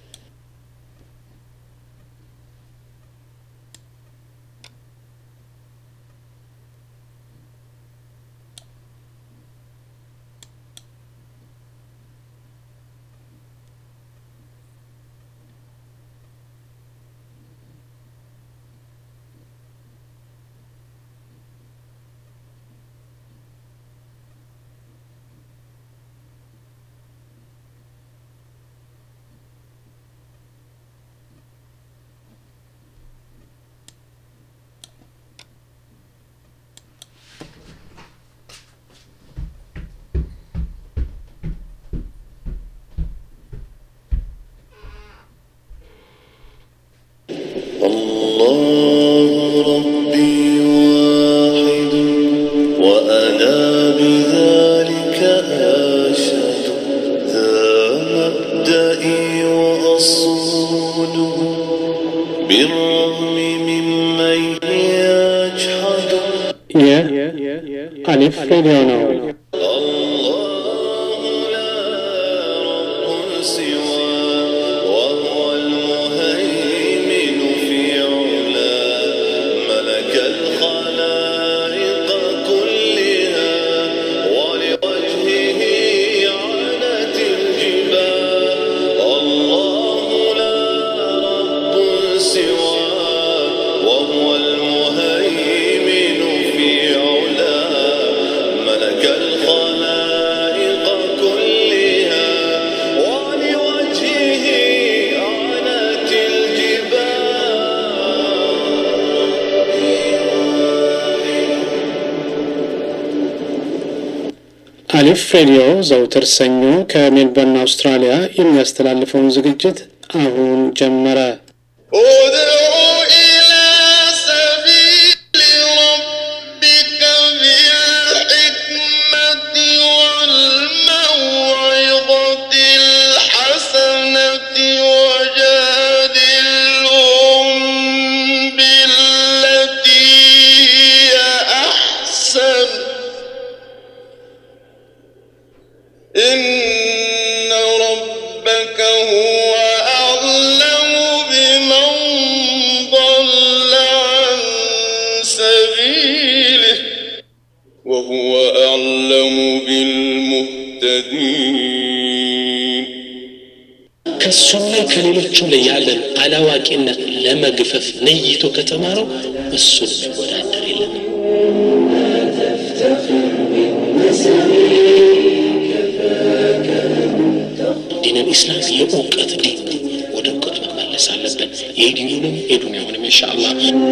الله ربي واحد وأنا بذلك أشهد ذا مبدئي وأصوله بالرغم ممن يجحد
ይህ አሊፍ ሬዲዮ ነው።
الله لا رب سوى وهو المهيمن في علا ملك الخلائق كلها ولوجهه عنت الجبال الله لا رب سوى وهو المهيمن في علا ملك الخلائق كلها ولوجهه عنت الجبال
አሊፍ ሬዲዮ ዘውትር ሰኞ ከሜልበርን አውስትራሊያ የሚያስተላልፈውን ዝግጅት አሁን ጀመረ።
ادع إلى سبيل ربك بالحكمة والموعظة الحسنة وجادلهم بالتي هي أحسن إن ربك هو أعلم بمن ضل عن سبيله وهو أعلم بالمهتدين
ከእሱም ላይ ከሌሎችም ላይ ያለን አላዋቂነት ለመግፈፍ ነይቶ ከተማረው እሱን የሚወዳደር የለንም። ዲን ኢስላም የእውቀት ዲን ነው። ወደ እውቀት መመለስ አለብን። የዲኑንም የዱንያውንም ኢንሻአላህ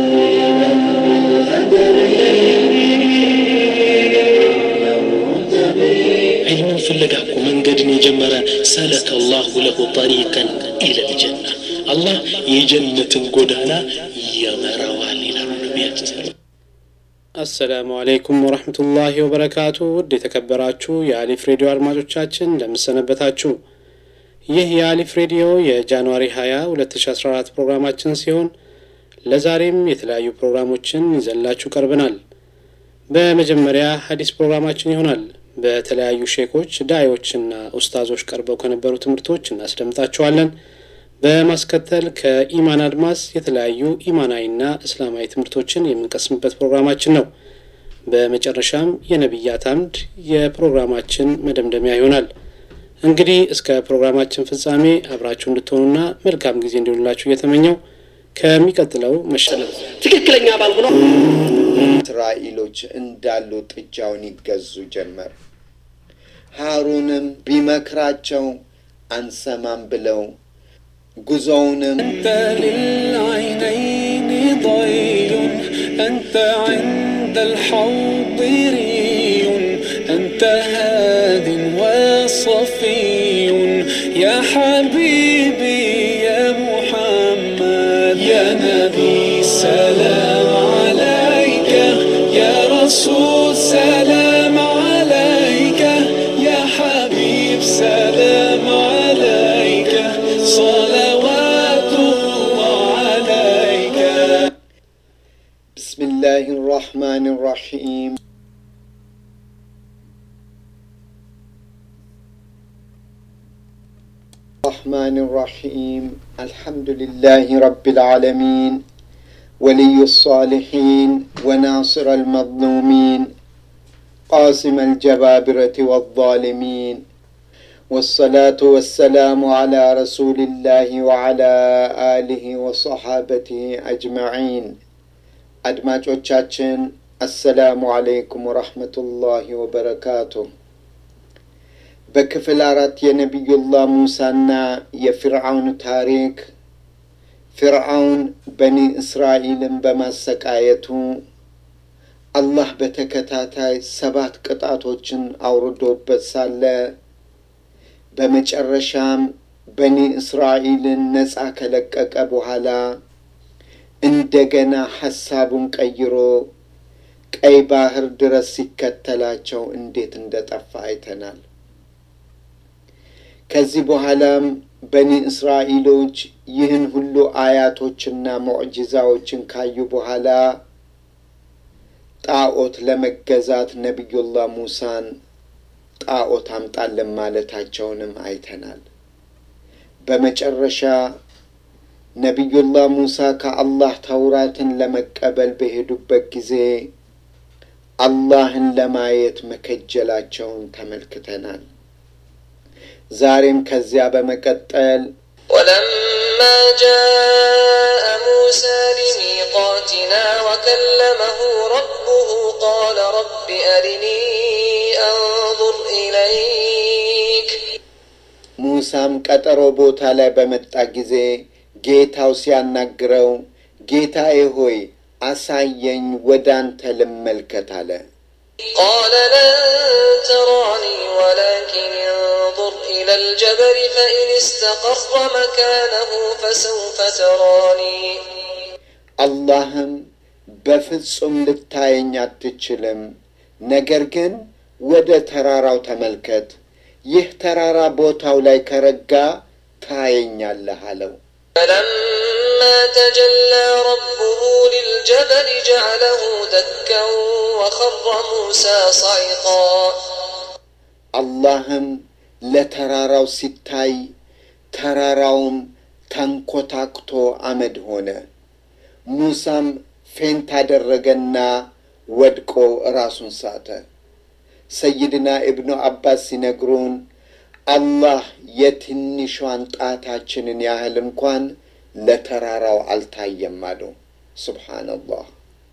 ዒልምን ፍለጋ እኮ መንገድን የጀመረ ሰለከ ላሁ ለሁ ጠሪቀን ኢለል ጀና አላህ የጀነትን ጎዳና ይመራዋል ይላሉ ነቢያችን ስለ
አሰላሙ አለይኩም ወረህመቱላሂ ወበረካቱ። ውድ የተከበራችሁ የአሊፍ ሬዲዮ አድማጮቻችን እንደምሰነበታችሁ። ይህ የአሊፍ ሬዲዮ የጃንዋሪ 20 2014 ፕሮግራማችን ሲሆን ለዛሬም የተለያዩ ፕሮግራሞችን ይዘላችሁ ቀርበናል። በመጀመሪያ ሀዲስ ፕሮግራማችን ይሆናል። በተለያዩ ሼኮች ዳዮችና ኡስታዞች ቀርበው ከነበሩ ትምህርቶች እናስደምጣችኋለን። በማስከተል ከኢማን አድማስ የተለያዩ ኢማናዊና እስላማዊ ትምህርቶችን የምንቀስምበት ፕሮግራማችን ነው። በመጨረሻም የነቢያት አምድ የፕሮግራማችን መደምደሚያ ይሆናል። እንግዲህ እስከ ፕሮግራማችን ፍጻሜ አብራችሁ እንድትሆኑና መልካም ጊዜ እንዲሆንላችሁ እየተመኘው ከሚቀጥለው መሸለም
ትክክለኛ ባልሆነ
እስራኤሎች እንዳሉ ጥጃውን ይገዙ ጀመር። ሃሩንም ቢመክራቸው አንሰማም ብለው ጉዞውንም
أنت للعينين ضيل أنت عند الحوض ري أنت هاد وصفي يا حبيبي يا محمد
الرحمن الرحيم الحمد لله رب العالمين ولي الصالحين وناصر المظلومين قاسم الجبابرة والظالمين والصلاة والسلام على رسول الله وعلى آله وصحابته أجمعين አድማጮቻችን አሰላሙ አለይኩም ወረሕመቱላሂ ወበረካቱ። በክፍል አራት የነቢዩላህ ሙሳና የፊርዓውን ታሪክ ፊርዓውን በኒ እስራኤልን በማሰቃየቱ አላህ በተከታታይ ሰባት ቅጣቶችን አውርዶበት ሳለ በመጨረሻም በኒ እስራኤልን ነፃ ከለቀቀ በኋላ እንደገና ሐሳቡን ቀይሮ ቀይ ባህር ድረስ ሲከተላቸው እንዴት እንደጠፋ አይተናል። ከዚህ በኋላም በኒ እስራኤሎች ይህን ሁሉ አያቶችና ሙዕጂዛዎችን ካዩ በኋላ ጣዖት ለመገዛት ነቢዩላህ ሙሳን ጣዖት አምጣለን ማለታቸውንም አይተናል። በመጨረሻ ነቢዩላህ ሙሳ ከአላህ ተውራትን ለመቀበል በሄዱበት ጊዜ አላህን ለማየት መከጀላቸውን ተመልክተናል። ዛሬም ከዚያ በመቀጠል
ولما جاء موسى لميقاتنا وكلمه ربه قال رب أرني أنظر إليك
ሙሳም ቀጠሮ ቦታ ላይ በመጣ ጊዜ ጌታው ሲያናግረው ጌታዬ ሆይ አሳየኝ፣ ወደ አንተ ልመልከት አለ።
قال لن تراني ولكن انظر إلى الجبل فإن استقر مكانه فسوف تراني
አላህም በፍጹም ልታየኝ አትችልም፣ ነገር ግን ወደ ተራራው ተመልከት፣ ይህ ተራራ ቦታው ላይ ከረጋ ታየኛለህ አለው።
فلما تجلى ربه للجبل جعله دكا وخر موسى صعقا
አላህም ለተራራው ሲታይ ተራራውም ተንኮታክቶ አመድ ሆነ። ሙሳም ፌንት አደረገና ወድቆ ራሱን ሳተ። ሰይድና ኢብኑ አባስ ሲነግሩን አላህ የትንሿን ጣታችንን ያህል እንኳን ለተራራው አልታየም አሉ። ሱብሓነላህ።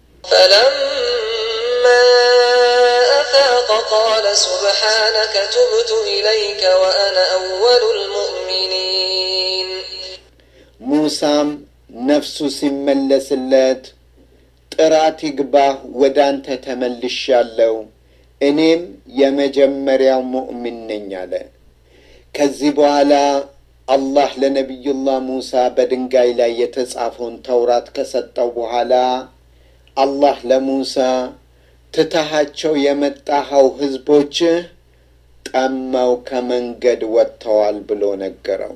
فلما أفاق قال سبحانك تبت إليك وأنا أول المؤمنين
ሙሳም ነፍሱ ሲመለስለት ጥራት ይግባህ ወደ አንተ ተመልሻለሁ፣ እኔም የመጀመሪያው ሙእሚን ነኝ አለ። ከዚህ በኋላ አላህ ለነቢዩላህ ሙሳ በድንጋይ ላይ የተጻፈውን ተውራት ከሰጠው በኋላ አላህ ለሙሳ ትተሃቸው የመጣኸው ሕዝቦችህ ጠመው ከመንገድ ወጥተዋል ብሎ ነገረው።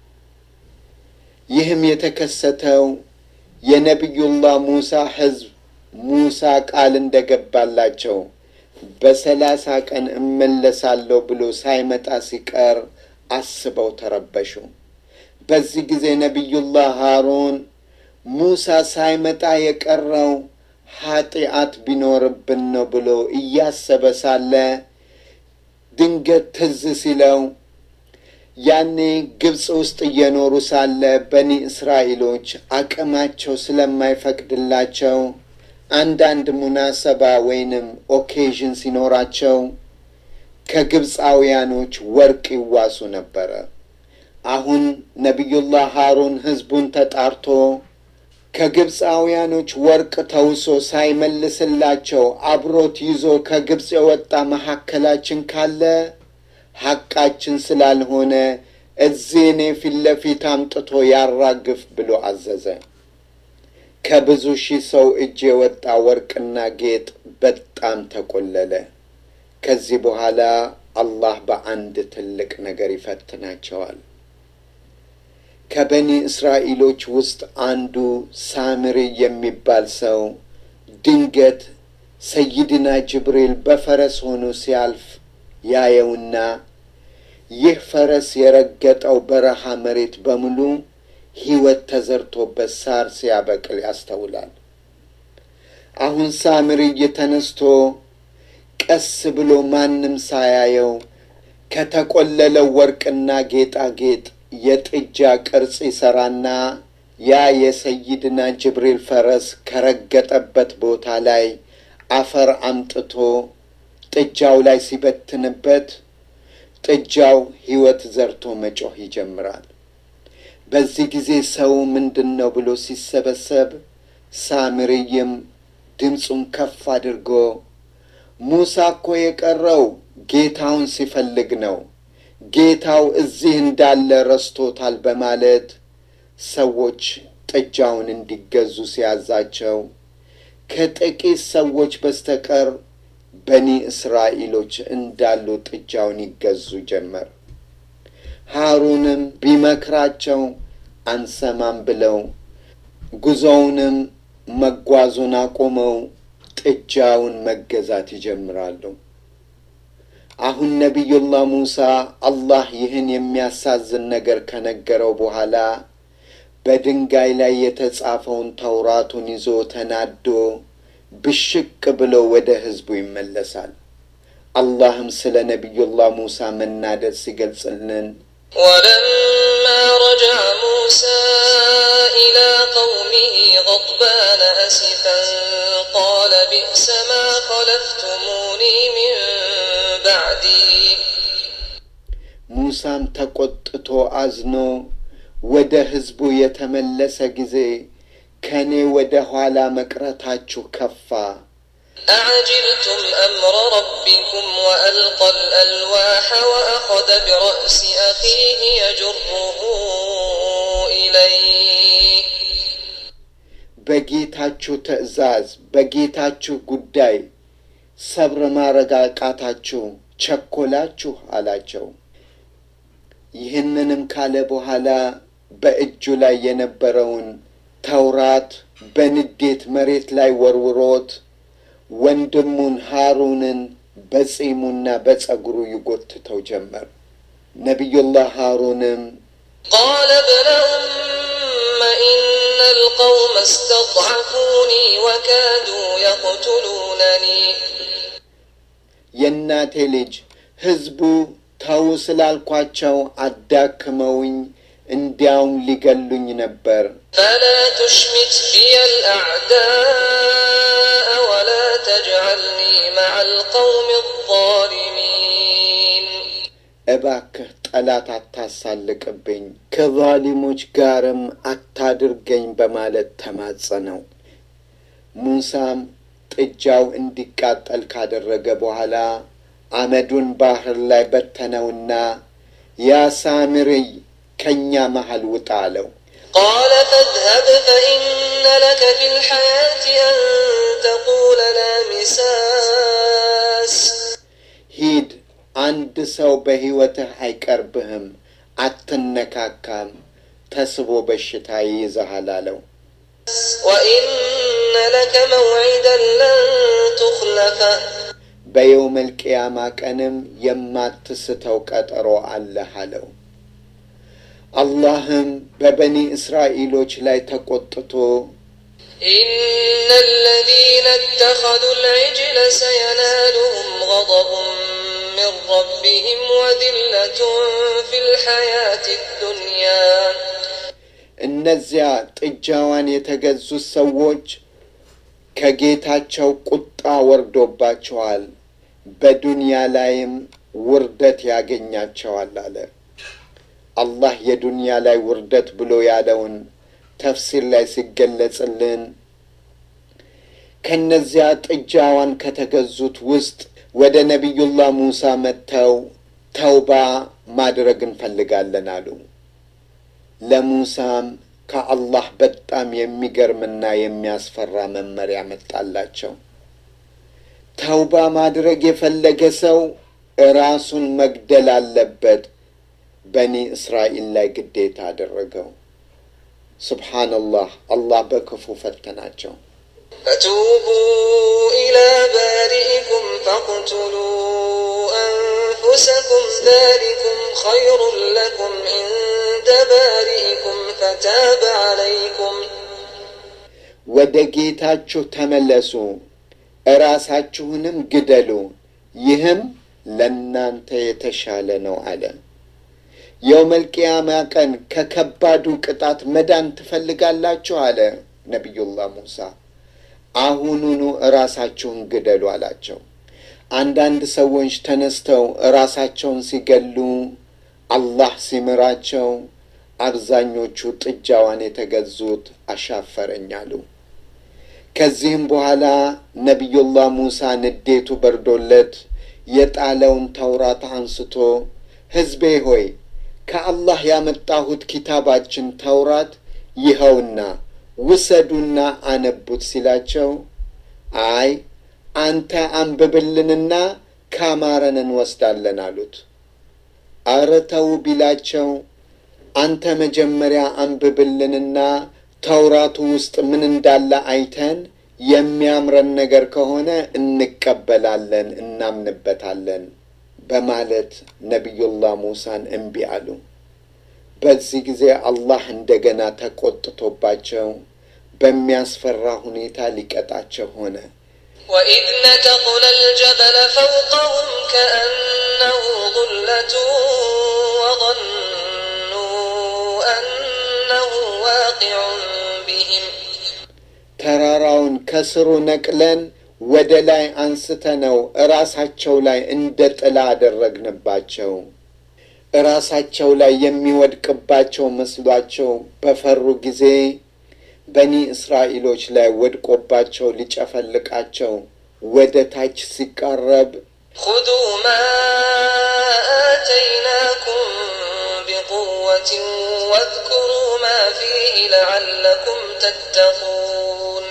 ይህም የተከሰተው የነቢዩላህ ሙሳ ሕዝብ ሙሳ ቃል እንደገባላቸው በሰላሳ ቀን እመለሳለሁ ብሎ ሳይመጣ ሲቀር አስበው ተረበሹ። በዚህ ጊዜ ነቢዩላህ ሃሩን ሙሳ ሳይመጣ የቀረው ኃጢአት ቢኖርብን ነው ብሎ እያሰበ ሳለ ድንገት ትዝ ሲለው ያኔ ግብፅ ውስጥ እየኖሩ ሳለ በኒ እስራኤሎች አቅማቸው ስለማይፈቅድላቸው አንዳንድ ሙናሰባ ወይንም ኦኬዥን ሲኖራቸው ከግብፃውያኖች ወርቅ ይዋሱ ነበረ። አሁን ነቢዩላህ ሃሩን ሕዝቡን ተጣርቶ ከግብፃውያኖች ወርቅ ተውሶ ሳይመልስላቸው አብሮት ይዞ ከግብፅ የወጣ መካከላችን ካለ ሐቃችን ስላልሆነ እዚህ እኔ ፊት ለፊት አምጥቶ ያራግፍ ብሎ አዘዘ። ከብዙ ሺህ ሰው እጅ የወጣ ወርቅና ጌጥ በጣም ተቆለለ። ከዚህ በኋላ አላህ በአንድ ትልቅ ነገር ይፈትናቸዋል። ከበኒ እስራኤሎች ውስጥ አንዱ ሳምሪ የሚባል ሰው ድንገት ሰይድና ጅብሪል በፈረስ ሆኖ ሲያልፍ ያየውና ይህ ፈረስ የረገጠው በረሃ መሬት በሙሉ ሕይወት ተዘርቶበት ሳር ሲያበቅል ያስተውላል። አሁን ሳምርይ ተነስቶ ቀስ ብሎ ማንም ሳያየው ከተቆለለው ወርቅና ጌጣጌጥ የጥጃ ቅርጽ ይሠራና ያ የሰይድና ጅብሪል ፈረስ ከረገጠበት ቦታ ላይ አፈር አምጥቶ ጥጃው ላይ ሲበትንበት ጥጃው ሕይወት ዘርቶ መጮህ ይጀምራል። በዚህ ጊዜ ሰው ምንድን ነው ብሎ ሲሰበሰብ ሳምርይም ድምፁን ከፍ አድርጎ ሙሳ እኮ የቀረው ጌታውን ሲፈልግ ነው፣ ጌታው እዚህ እንዳለ ረስቶታል በማለት ሰዎች ጥጃውን እንዲገዙ ሲያዛቸው ከጥቂት ሰዎች በስተቀር በኒ እስራኤሎች እንዳሉ ጥጃውን ይገዙ ጀመር። ሃሩንም ቢመክራቸው አንሰማም ብለው ጉዞውንም መጓዙን አቁመው ጥጃውን መገዛት ይጀምራሉ። አሁን ነቢዩላህ ሙሳ አላህ ይህን የሚያሳዝን ነገር ከነገረው በኋላ በድንጋይ ላይ የተጻፈውን ተውራቱን ይዞ ተናዶ ብሽቅ ብሎ ወደ ሕዝቡ ይመለሳል። አላህም ስለ ነቢዩላህ ሙሳ መናደድ ሲገልጽልን
ولما رجع موسى إلى قومه غضبان أسفا قال بئس ما خلفتموني من بعدي
ሙሳም ተቆጥቶ አዝኖ ወደ ሕዝቡ የተመለሰ ጊዜ ከእኔ ወደ ኋላ መቅረታችሁ ከፋ።
أعجلتم أمر ربكم وألقى الألواح وأخذ برأس أخيه يجره إليه
በጌታችሁ ትእዛዝ በጌታችሁ ጉዳይ ሰብር ማረጋቃታችሁ ቸኮላችሁ አላቸው። ይህንንም ካለ በኋላ በእጁ ላይ የነበረውን ተውራት በንዴት መሬት ላይ ወርውሮት ወንድሙን ሃሩንን በጺሙና በጸጉሩ ይጎትተው ጀመር። ነቢዩላህ ሃሩንም
قال ابن أم إن القوم استضعفوني وكادوا يقتلونني
የእናቴ ልጅ ሕዝቡ ተው ስላልኳቸው አዳክመውኝ እንዲያውም ሊገሉኝ ነበር።
فلا تشمت بي الأعداء ولا تجعلني مع القوم الظالمين
እባክህ ጠላት አታሳልቅብኝ፣ ከዛሊሞች ጋርም አታድርገኝ በማለት ተማጸነው። ሙሳም ጥጃው እንዲቃጠል ካደረገ በኋላ አመዱን ባህር ላይ በተነውና ያ ሳምርይ ከእኛ መሃል ውጣ አለው።
قال فاذهب فإن لك في الحياة أن تقول لا مساس
ሂድ፣ አንድ ሰው በሕይወትህ አይቀርብህም፣ አትነካካም፣ ተስቦ በሽታ ይይዝሃል አለው።
وإن لك موعدا لن تخلفه
በየውመል ቅያማ ቀንም የማትስተው ቀጠሮ አለህ አለው። አላህም በበኒ እስራኤሎች ላይ ተቆጥቶ
إن الذين اتخذوا العجل سينالهم غضب من ربهم وذلة في الحياة الدنيا
እነዚያ ጥጃዋን የተገዙት ሰዎች ከጌታቸው ቁጣ ወርዶባቸዋል፣ በዱንያ ላይም ውርደት ያገኛቸዋል አለ። አላህ የዱንያ ላይ ውርደት ብሎ ያለውን ተፍሲር ላይ ሲገለጽልን ከነዚያ ጥጃዋን ከተገዙት ውስጥ ወደ ነቢዩላህ ሙሳ መጥተው ተውባ ማድረግ እንፈልጋለን አሉ። ለሙሳም ከአላህ በጣም የሚገርምና የሚያስፈራ መመሪያ መጣላቸው። ተውባ ማድረግ የፈለገ ሰው ራሱን መግደል አለበት። በኒ እስራኤል ላይ ግዴታ አደረገው። ሱብሓነላህ፣ አላህ በክፉ ፈተናቸው።
فتوبوا إلى بارئكم فاقتلوا أنفسكم ذلكم خير لكم عند بارئكم فتاب عليكم
ወደ ጌታችሁ ተመለሱ፣ እራሳችሁንም ግደሉ፣ ይህም ለእናንተ የተሻለ ነው አለ። የውመል ቂያማ ቀን ከከባዱ ቅጣት መዳን ትፈልጋላችሁ? አለ ነቢዩላህ ሙሳ። አሁኑኑ እራሳችሁን ግደሉ አላቸው። አንዳንድ ሰዎች ተነስተው እራሳቸውን ሲገሉ አላህ ሲምራቸው፣ አብዛኞቹ ጥጃዋን የተገዙት አሻፈረኝ አሉ። ከዚህም በኋላ ነቢዩላህ ሙሳ ንዴቱ በርዶለት የጣለውን ተውራት አንስቶ ሕዝቤ ሆይ ከአላህ ያመጣሁት ኪታባችን ተውራት ይኸውና ውሰዱና አነቡት ሲላቸው፣ አይ አንተ አንብብልንና ካማረን እንወስዳለን አሉት። አረ ተው ቢላቸው፣ አንተ መጀመሪያ አንብብልንና ተውራቱ ውስጥ ምን እንዳለ አይተን የሚያምረን ነገር ከሆነ እንቀበላለን፣ እናምንበታለን በማለት ነቢዩላህ ሙሳን እምቢ አሉ። በዚህ ጊዜ አላህ እንደገና ተቆጥቶባቸው በሚያስፈራ ሁኔታ ሊቀጣቸው ሆነ።
وإذ نتقنا الجبل فوقهم كأنه ظلة وظنوا أنه واقع بهم
ተራራውን ከስሩ ነቅለን ወደ ላይ አንስተነው እራሳቸው ላይ እንደ ጥላ አደረግንባቸው። እራሳቸው ላይ የሚወድቅባቸው መስሏቸው በፈሩ ጊዜ በኒ እስራኤሎች ላይ ወድቆባቸው ሊጨፈልቃቸው ወደ ታች ሲቃረብ
خذوا ما آتيناكم بقوة واذكروا ما فيه لعلكم تتقون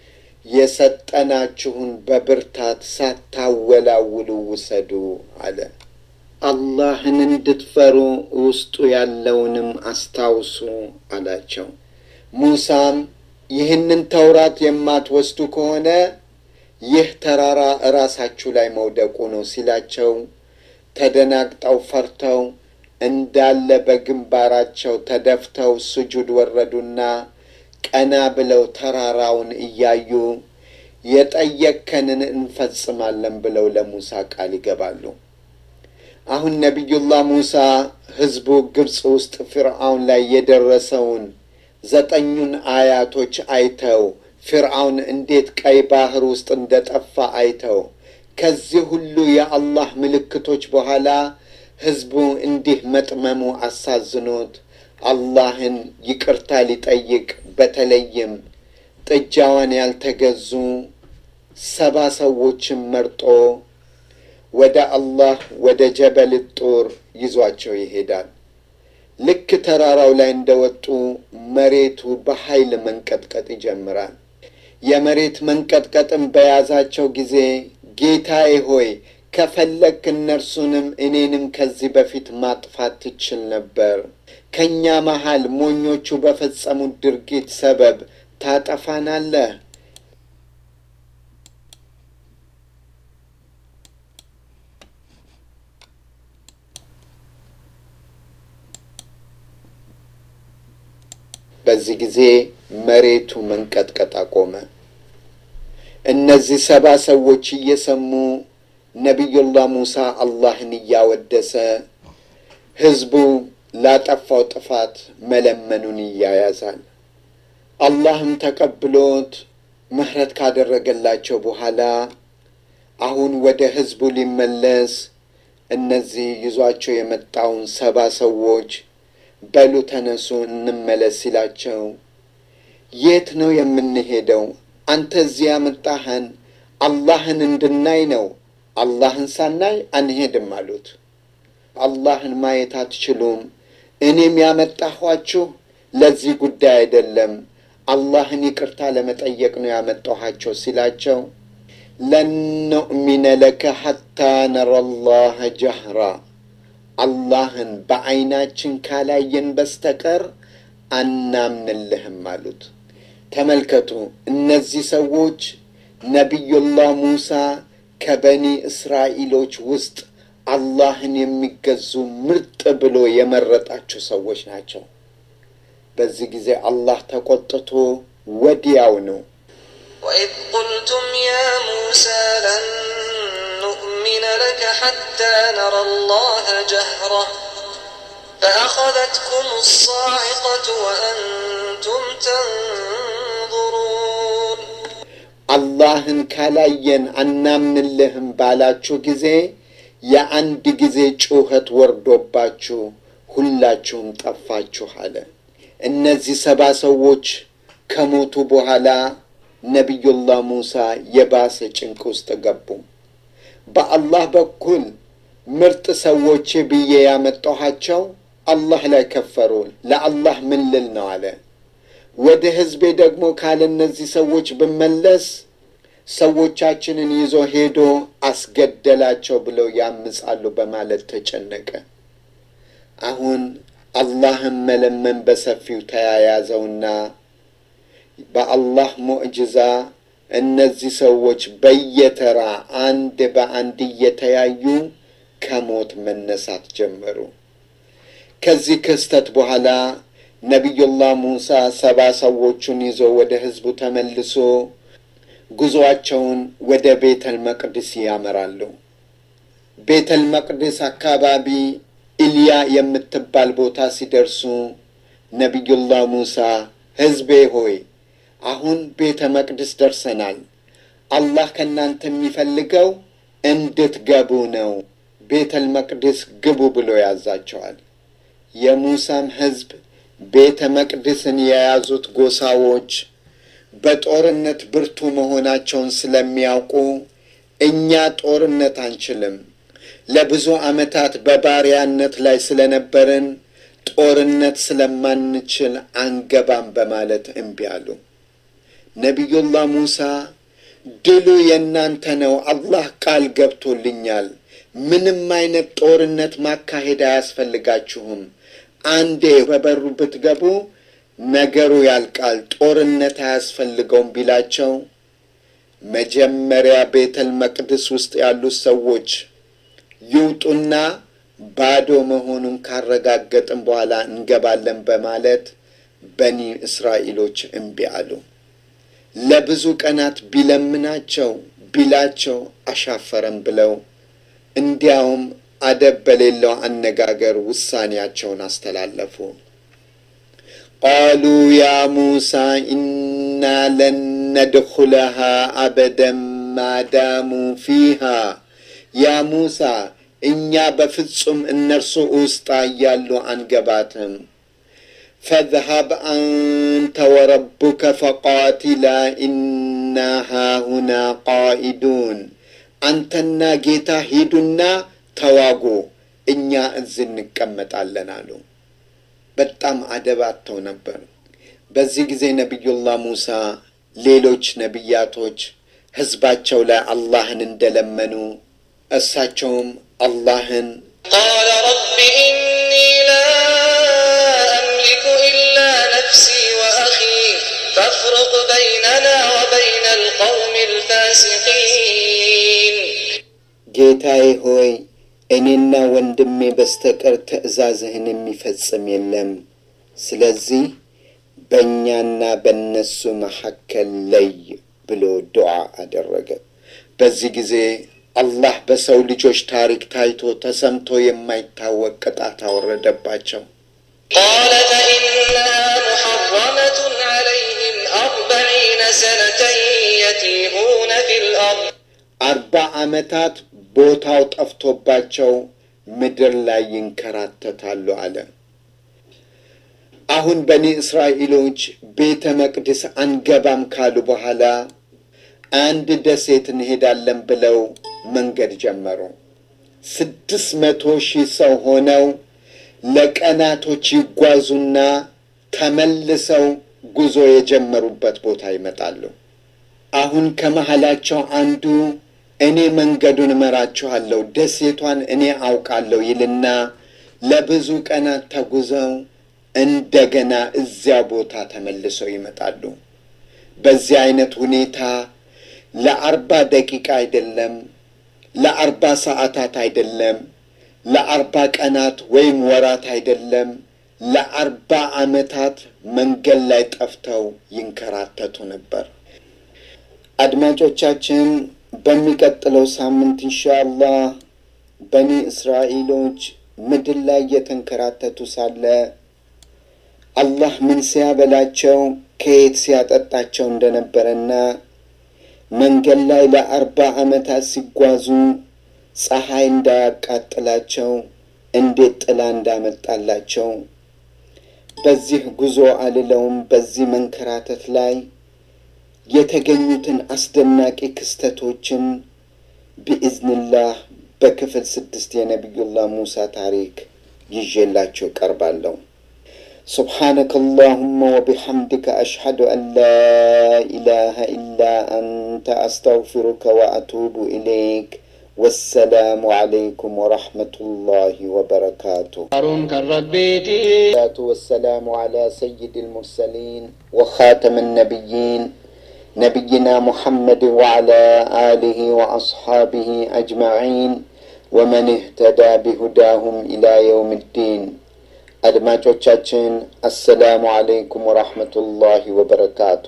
የሰጠናችሁን በብርታት ሳታወላውሉ ውሰዱ አለ። አላህን እንድትፈሩ ውስጡ ያለውንም አስታውሱ አላቸው። ሙሳም ይህንን ተውራት የማትወስዱ ከሆነ ይህ ተራራ እራሳችሁ ላይ መውደቁ ነው ሲላቸው ተደናግጠው ፈርተው እንዳለ በግንባራቸው ተደፍተው ስጁድ ወረዱና ቀና ብለው ተራራውን እያዩ የጠየከንን እንፈጽማለን ብለው ለሙሳ ቃል ይገባሉ። አሁን ነቢዩላህ ሙሳ ሕዝቡ ግብፅ ውስጥ ፊርዓውን ላይ የደረሰውን ዘጠኙን አያቶች አይተው ፊርዓውን እንዴት ቀይ ባህር ውስጥ እንደጠፋ አይተው ከዚህ ሁሉ የአላህ ምልክቶች በኋላ ሕዝቡ እንዲህ መጥመሙ አሳዝኖት አላህን ይቅርታ ሊጠይቅ በተለይም ጥጃዋን ያልተገዙ ሰባ ሰዎችን መርጦ ወደ አላህ ወደ ጀበል ጡር ይዟቸው ይሄዳል። ልክ ተራራው ላይ እንደወጡ መሬቱ በኃይል መንቀጥቀጥ ይጀምራል። የመሬት መንቀጥቀጥም በያዛቸው ጊዜ ጌታዬ ሆይ ከፈለክ እነርሱንም እኔንም ከዚህ በፊት ማጥፋት ትችል ነበር። ከእኛ መሃል ሞኞቹ በፈጸሙት ድርጊት ሰበብ ታጠፋናለህ። በዚህ ጊዜ መሬቱ መንቀጥቀጥ አቆመ። እነዚህ ሰባ ሰዎች እየሰሙ ነቢዩላህ ሙሳ አላህን እያወደሰ ሕዝቡ ላጠፋው ጥፋት መለመኑን እያያዛል። አላህም ተቀብሎት ምሕረት ካደረገላቸው በኋላ አሁን ወደ ሕዝቡ ሊመለስ እነዚህ ይዟቸው የመጣውን ሰባ ሰዎች በሉ ተነሱ እንመለስ ሲላቸው የት ነው የምንሄደው? አንተ እዚህ ያመጣህን አላህን እንድናይ ነው። አላህን ሳናይ አንሄድም አሉት። አላህን ማየት አትችሉም። እኔም ያመጣኋችሁ ለዚህ ጉዳይ አይደለም፣ አላህን ይቅርታ ለመጠየቅ ነው ያመጣኋቸው ሲላቸው ለን ኑእሚነ ለከ ሐታ ነረ ላህ ጀህራ አላህን በዐይናችን ካላየን በስተቀር አናምንልህም አሉት። ተመልከቱ፣ እነዚህ ሰዎች ነቢዩላህ ሙሳ ከበኒ እስራኤሎች ውስጥ አላህን የሚገዙ ምርጥ ብሎ የመረጣቸው ሰዎች ናቸው። በዚህ ጊዜ አላህ ተቆጥቶ ወዲያው ነው
وإذ قلتم يا موسى لن نؤمن لك حتى نرى الله جهرة فأخذتكم الصاعقة وأنتم تنظرون
አላህን ካላየን አናምንልህም ባላችሁ ጊዜ የአንድ ጊዜ ጩኸት ወርዶባችሁ ሁላችሁም ጠፋችሁ አለ። እነዚህ ሰባ ሰዎች ከሞቱ በኋላ ነቢዩላህ ሙሳ የባሰ ጭንቅ ውስጥ ገቡ። በአላህ በኩል ምርጥ ሰዎች ብዬ ያመጣኋቸው አላህ ላይ ከፈሩ። ለአላህ ምን ልል ነው አለ። ወደ ህዝቤ ደግሞ ካለ እነዚህ ሰዎች ብመለስ ሰዎቻችንን ይዞ ሄዶ አስገደላቸው ብለው ያምጻሉ በማለት ተጨነቀ። አሁን አላህን መለመን በሰፊው ተያያዘውና በአላህ ሙዕጅዛ እነዚህ ሰዎች በየተራ አንድ በአንድ እየተያዩ ከሞት መነሳት ጀመሩ። ከዚህ ክስተት በኋላ ነቢዩላህ ሙሳ ሰባ ሰዎቹን ይዞ ወደ ህዝቡ ተመልሶ ጉዞአቸውን ወደ ቤተል መቅድስ ያመራሉ። ቤተል መቅድስ አካባቢ ኢልያ የምትባል ቦታ ሲደርሱ ነቢዩላህ ሙሳ ህዝቤ ሆይ አሁን ቤተ መቅደስ ደርሰናል። አላህ ከእናንተ የሚፈልገው እንድትገቡ ነው። ቤተል መቅደስ ግቡ ብሎ ያዛቸዋል። የሙሳም ህዝብ ቤተ መቅደስን የያዙት ጎሳዎች በጦርነት ብርቱ መሆናቸውን ስለሚያውቁ እኛ ጦርነት አንችልም፣ ለብዙ ዓመታት በባሪያነት ላይ ስለነበርን ጦርነት ስለማንችል አንገባም በማለት እምቢ አሉ። ነቢዩላህ ሙሳ ድሉ የእናንተ ነው፣ አላህ ቃል ገብቶልኛል። ምንም አይነት ጦርነት ማካሄድ አያስፈልጋችሁም። አንዴ በበሩ ብትገቡ ነገሩ ያልቃል፣ ጦርነት አያስፈልገውም ቢላቸው መጀመሪያ ቤተል መቅደስ ውስጥ ያሉት ሰዎች ይውጡና ባዶ መሆኑን ካረጋገጥን በኋላ እንገባለን በማለት በኒ እስራኤሎች እምቢ አሉ። ለብዙ ቀናት ቢለምናቸው ቢላቸው አሻፈረም ብለው እንዲያውም አደብ በሌለው አነጋገር ውሳኔያቸውን አስተላለፉ። ቃሉ ያ ሙሳ ኢና ለን ነድኹለሃ አበደን ማዳሙ ፊሃ ያ ሙሳ እኛ በፍጹም እነርሱ ውስጥ እያሉ አንገባትም። ፈዝሀብ አንተ ወረቡከ ፈቃቲላ ኢና ሃሁና ቃኢዱን። አንተና ጌታ ሂዱና ተዋጉ፣ እኛ እዚህ እንቀመጣለን አሉ። በጣም አደባተው ነበር። በዚህ ጊዜ ነቢዩላህ ሙሳ ሌሎች ነቢያቶች ሕዝባቸው ላይ አላህን እንደለመኑ እሳቸውም አላህን
قال رب إني لا أملك إلا نفسي وأخي فافرق بيننا وبين القوم الفاسقين
ጌታዬ ሆይ እኔና ወንድሜ በስተቀር ትእዛዝህን የሚፈጽም የለም። ስለዚህ በእኛና በእነሱ መካከል ለይ ብሎ ዱዓ አደረገ። በዚህ ጊዜ አላህ በሰው ልጆች ታሪክ ታይቶ ተሰምቶ የማይታወቅ ቅጣት አወረደባቸው።
قال فإنها محرمة عليهم أربعين سنة يتيهون في الأرض
አርባ ዓመታት ቦታው ጠፍቶባቸው ምድር ላይ ይንከራተታሉ አለ። አሁን በኒ እስራኤሎች ቤተ መቅደስ አንገባም ካሉ በኋላ አንድ ደሴት እንሄዳለን ብለው መንገድ ጀመሩ። ስድስት መቶ ሺህ ሰው ሆነው ለቀናቶች ይጓዙና ተመልሰው ጉዞ የጀመሩበት ቦታ ይመጣሉ። አሁን ከመሃላቸው አንዱ እኔ መንገዱን እመራችኋለሁ፣ ደሴቷን እኔ አውቃለሁ ይልና ለብዙ ቀናት ተጉዘው እንደገና እዚያ ቦታ ተመልሰው ይመጣሉ። በዚህ አይነት ሁኔታ ለአርባ ደቂቃ አይደለም፣ ለአርባ ሰዓታት አይደለም፣ ለአርባ ቀናት ወይም ወራት አይደለም ለአርባ ዓመታት መንገድ ላይ ጠፍተው ይንከራተቱ ነበር። አድማጮቻችን በሚቀጥለው ሳምንት ኢንሻአላህ በኒ እስራኤሎች ምድር ላይ እየተንከራተቱ ሳለ አላህ ምን ሲያበላቸው ከየት ሲያጠጣቸው እንደነበረና መንገድ ላይ ለአርባ ዓመታት ሲጓዙ ፀሐይ እንዳያቃጥላቸው እንዴት ጥላ እንዳመጣላቸው በዚህ ጉዞ አልለውም በዚህ መንከራተት ላይ የተገኙትን አስደናቂ ክስተቶችን ቢኢዝንላህ በክፍል ስድስት የነቢዩላህ ሙሳ ታሪክ ይዤላቸው ቀርባለሁ። سبحانك اللهم وبحمدك أشهد أن لا إله إلا أنت أستغفرك وأتوب إليك والسلام عليكم ورحمة الله وبركاته
هارون كالربيتي
والصلاة والسلام على سيد المرسلين وخاتم النبيين نبينا محمد وعلى آله وأصحابه أجمعين ومن اهتدى بهداهم إلى يوم الدين አድማጮቻችን አሰላሙ አለይኩም ወራህመቱላሂ ወበረካቱ።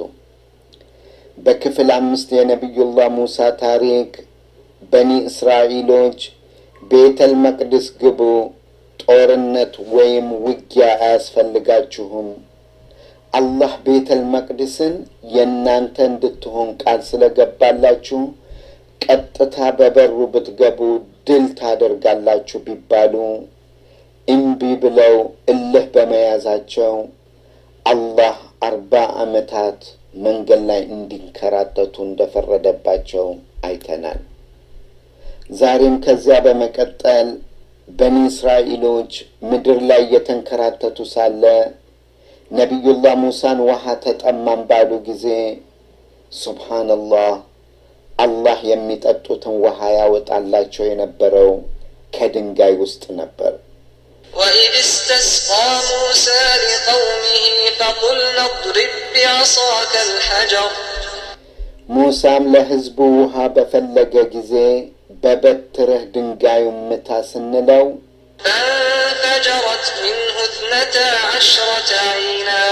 በክፍል አምስት የነቢዩላህ ሙሳ ታሪክ በኒ እስራኤሎች ቤተል መቅደስ ግቡ፣ ጦርነት ወይም ውጊያ አያስፈልጋችሁም፣ አላህ ቤተል መቅደስን የእናንተ እንድትሆን ቃል ስለገባላችሁ ቀጥታ በበሩ ብትገቡ ድል ታደርጋላችሁ ቢባሉ እምቢ ብለው እልህ በመያዛቸው አላህ አርባ ዓመታት መንገድ ላይ እንዲንከራተቱ እንደፈረደባቸው አይተናል። ዛሬም ከዚያ በመቀጠል በኒ እስራኤሎች ምድር ላይ እየተንከራተቱ ሳለ ነቢዩላህ ሙሳን ውሃ ተጠማን ባሉ ጊዜ ሱብሓነላህ አላህ የሚጠጡትን ውሃ ያወጣላቸው የነበረው ከድንጋይ ውስጥ ነበር።
وإذ استسقى موسى لقومه فقلنا اضرب بعصاك الحجر
ሙሳም ለሕዝቡ ውሃ በፈለገ ጊዜ በበትርህ ድንጋዩን ምታ ስንለው
فانفجرت منه اثنتا عشرة عينا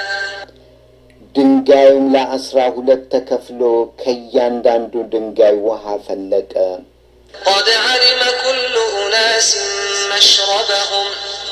ድንጋዩም ለአስራ ሁለት ተከፍሎ ከእያንዳንዱ ድንጋይ ውሃ ፈለቀ።
قد علم كل أناس مشربهم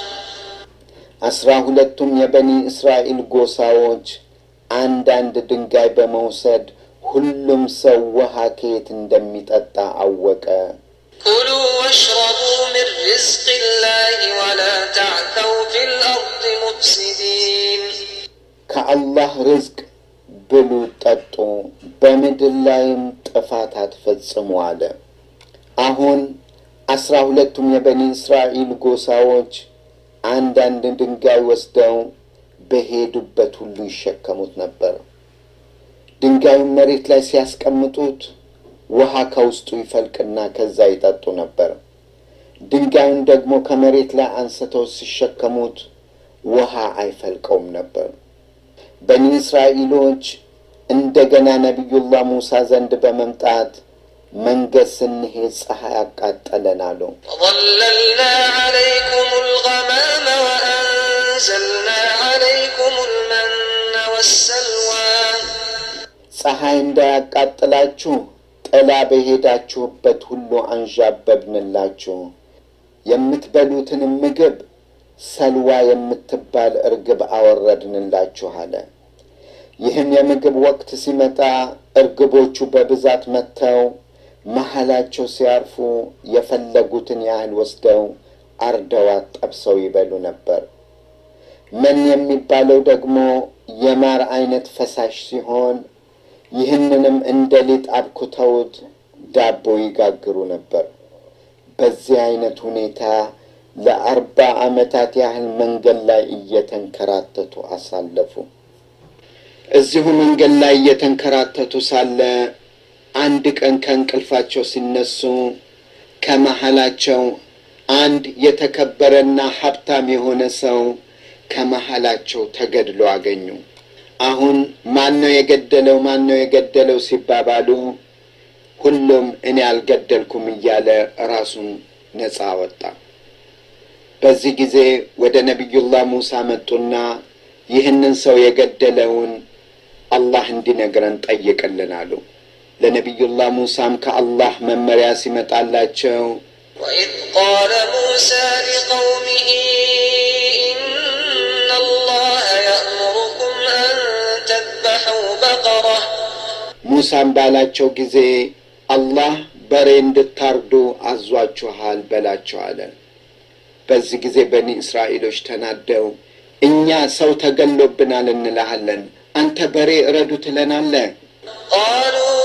አስራ ሁለቱም የበኒ እስራኤል ጎሳዎች አንዳንድ ድንጋይ በመውሰድ ሁሉም ሰው ውሃ ከየት እንደሚጠጣ አወቀ።
كلوا واشربوا من رزق الله ወላ ተዕተው ፊል አርድ ሙፍሲዲን
ከአላህ ርዝቅ ብሉ ጠጡ፣ በምድር ላይም ጥፋት አትፈጽሙ አለ። አሁን አስራ ሁለቱም የበኒ እስራኤል ጎሳዎች አንዳንድ ድንጋይ ወስደው በሄዱበት ሁሉ ይሸከሙት ነበር። ድንጋዩን መሬት ላይ ሲያስቀምጡት ውሃ ከውስጡ ይፈልቅና ከዛ ይጠጡ ነበር። ድንጋዩን ደግሞ ከመሬት ላይ አንስተው ሲሸከሙት ውሃ አይፈልቀውም ነበር። በኒ እስራኤሎች እንደገና ነቢዩላህ ሙሳ ዘንድ በመምጣት መንገድ ስንሄድ ፀሐይ አቃጠለን አሉ።
وظللنا عليكم الغمام وأنزلنا عليكم المن والسلوى
ፀሐይ እንዳያቃጥላችሁ ጥላ በሄዳችሁበት ሁሉ አንዣበብንላችሁ። የምትበሉትንም ምግብ ሰልዋ የምትባል እርግብ አወረድንላችሁ አለ። ይህም የምግብ ወቅት ሲመጣ እርግቦቹ በብዛት መጥተው መሀላቸው ሲያርፉ የፈለጉትን ያህል ወስደው አርደዋት ጠብሰው ይበሉ ነበር። መን የሚባለው ደግሞ የማር አይነት ፈሳሽ ሲሆን ይህንንም እንደ ሊጥ አብኩተውት ዳቦ ይጋግሩ ነበር። በዚህ አይነት ሁኔታ ለአርባ ዓመታት ያህል መንገድ ላይ እየተንከራተቱ አሳለፉ። እዚሁ መንገድ ላይ እየተንከራተቱ ሳለ አንድ ቀን ከእንቅልፋቸው ሲነሱ ከመሀላቸው አንድ የተከበረና ሀብታም የሆነ ሰው ከመሀላቸው ተገድሎ አገኙ። አሁን ማን ነው የገደለው? ማን ነው የገደለው ሲባባሉ ሁሉም እኔ አልገደልኩም እያለ ራሱን ነፃ አወጣ። በዚህ ጊዜ ወደ ነቢዩላህ ሙሳ መጡና ይህንን ሰው የገደለውን አላህ እንዲነግረን ጠይቅልን አሉ። ለነቢዩላህ ሙሳም ከአላህ መመሪያ ሲመጣላቸው
وإذ قال موسى لقومه إن الله يأمركم أن تذبحوا بقرة
ሙሳም ባላቸው ጊዜ አላህ በሬ እንድታርዱ አዟችኋል በላቸው አለ። በዚህ ጊዜ በኒ እስራኤሎች ተናደው እኛ ሰው ተገሎብናል እንልሃለን፣ አንተ በሬ እረዱ ትለናለህ?
قالوا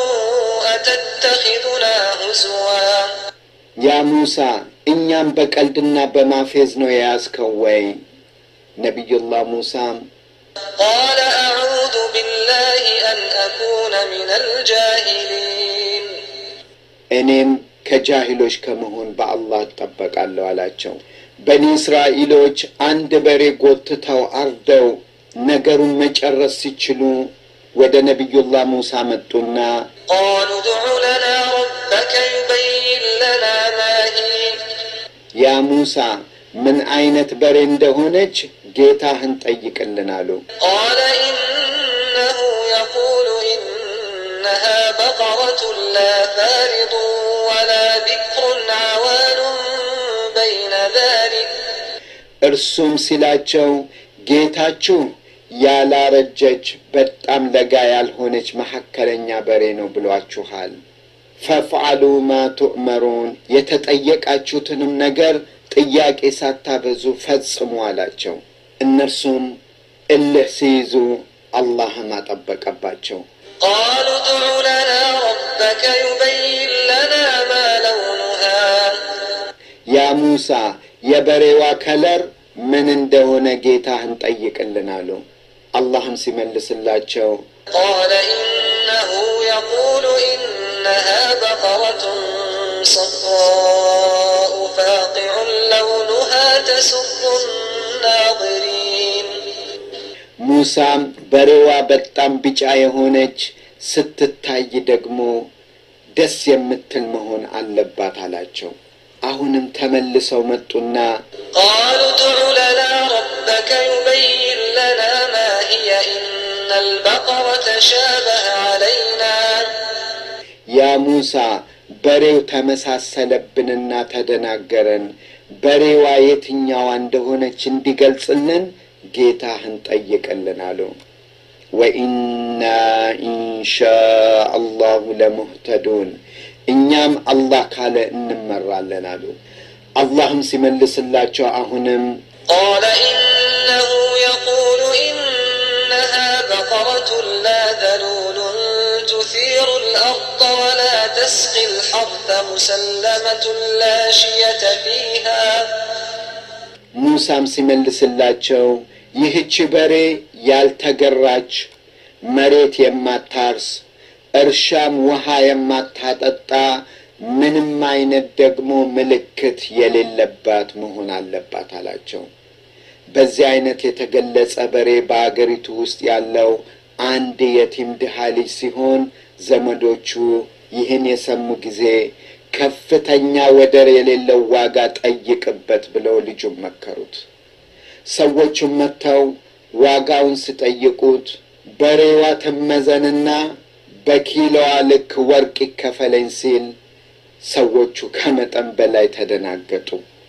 أتتخذنا هزوا
ያ ሙሳ እኛም በቀልድና በማፌዝ ነው የያዝከው ወይ? ነቢዩላህ ሙሳም
قال أعوذ بالله أن أكون من الجاهلين
እኔም ከጃሂሎች ከመሆን በአላህ እጠበቃለሁ አላቸው። በኒ እስራኤሎች አንድ በሬ ጎትተው አርደው ነገሩን መጨረስ ሲችሉ ወደ ነቢዩላህ ሙሳ መጡና
قالوا ادع لنا ربك يبين لنا ما هي
ያ ሙሳ ምን አይነት በሬ እንደሆነች ጌታህን ጠይቅልን አሉ።
قال إنه يقول إنها بقرة لا فارض ولا بكر عوان بين ذلك
እርሱም ሲላቸው ጌታችሁ ያላረጀች በጣም ለጋ ያልሆነች መካከለኛ በሬ ነው ብሏችኋል። ፈፍዓሉ ማ ቱእመሩን የተጠየቃችሁትንም ነገር ጥያቄ ሳታበዙ ፈጽሙ አላቸው። እነርሱም እልህ ሲይዙ አላህም አጠበቀባቸው።
قالوا ادع لنا ربك يبين لنا ما لونها
ያ ሙሳ የበሬዋ ከለር ምን እንደሆነ ጌታህን ጠይቅልን አሉ። አላህም ሲመልስላቸው
قال إنه يقول إنها بقرة صفراء فاقع لونها تسر الناظرين
ሙሳም በሬዋ በጣም ቢጫ የሆነች ስትታይ ደግሞ ደስ የምትል መሆን አለባት አላቸው። አሁንም ተመልሰው መጡና
قالوا ادع لنا ربك يبين لنا ما هي إن البقرة شابه علينا
ያ ሙሳ በሬው ተመሳሰለብንና ተደናገረን፣ በሬዋ የትኛዋ እንደሆነች እንዲገልጽልን ጌታህን ጠይቅልን አሉ። ወኢና ኢንሻ አላሁ ለሙህተዱን እኛም አላህ ካለ እንመራለን አሉ። አላህም ሲመልስላቸው አሁንም
قال إنه يقول إنها بقرة لا ذلول تثير الأرض ولا تسقي الحرث مسلمة لا شية فيها
ሙሳም ሲመልስላቸው ይህች በሬ ያልተገራች መሬት የማታርስ እርሻም ውሃ የማታጠጣ ምንም አይነት ደግሞ ምልክት የሌለባት መሆን አለባት አላቸው። በዚህ አይነት የተገለጸ በሬ በአገሪቱ ውስጥ ያለው አንድ የቲም ድሃ ልጅ ሲሆን ዘመዶቹ ይህን የሰሙ ጊዜ ከፍተኛ ወደር የሌለው ዋጋ ጠይቅበት ብለው ልጁን መከሩት። ሰዎቹም መጥተው ዋጋውን ሲጠይቁት በሬዋ ትመዘንና በኪሎዋ ልክ ወርቅ ይከፈለኝ ሲል ሰዎቹ ከመጠን በላይ ተደናገጡ።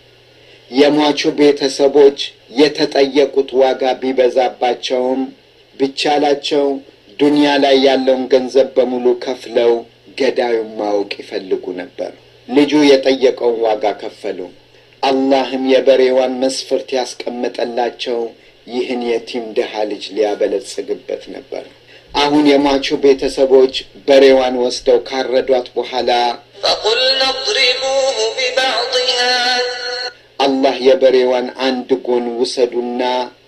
የሟቹ ቤተሰቦች የተጠየቁት ዋጋ ቢበዛባቸውም ቢቻላቸው ዱንያ ላይ ያለውን ገንዘብ በሙሉ ከፍለው ገዳዩን ማወቅ ይፈልጉ ነበር። ልጁ የጠየቀውን ዋጋ ከፈሉ። አላህም የበሬዋን መስፈርት ያስቀመጠላቸው ይህን የቲም ድሃ ልጅ ሊያበለጽግበት ነበር። አሁን የሟቹ ቤተሰቦች በሬዋን ወስደው ካረዷት በኋላ
فقلنا اضربوه ببعضها
አላህ የበሬዋን አንድ ጎን ውሰዱና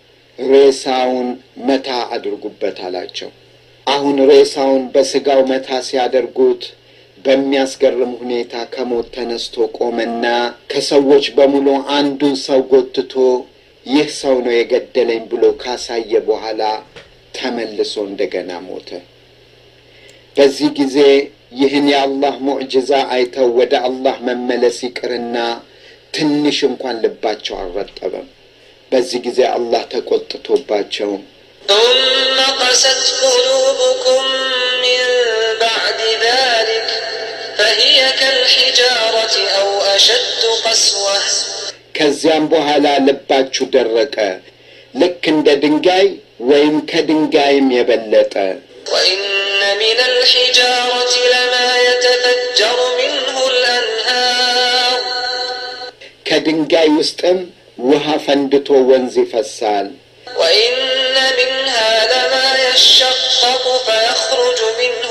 ሬሳውን መታ አድርጉበት አላቸው። አሁን ሬሳውን በስጋው መታ ሲያደርጉት በሚያስገርም ሁኔታ ከሞት ተነስቶ ቆመና ከሰዎች በሙሉ አንዱን ሰው ጎትቶ ይህ ሰው ነው የገደለኝ ብሎ ካሳየ በኋላ ተመልሶ እንደገና ሞተ። በዚህ ጊዜ ይህን የአላህ ሙዕጅዛ አይተው ወደ አላህ መመለስ ይቅርና ትንሽ እንኳን ልባቸው አልረጠበም። በዚህ ጊዜ አላህ ተቆጥቶባቸው
ثم قست قلوبكم من بعد ذلك فهي كالحجارة أو أشد قسوة
ከዚያም በኋላ ልባችሁ ደረቀ፣ ልክ እንደ ድንጋይ ወይም ከድንጋይም የበለጠ
وإن من الحجارة لما يتفجر منه الأنهار
ከድንጋይ ውስጥም ውሃ ፈንድቶ ወንዝ ይፈሳል።
وإن منها لما يشقق فيخرج منه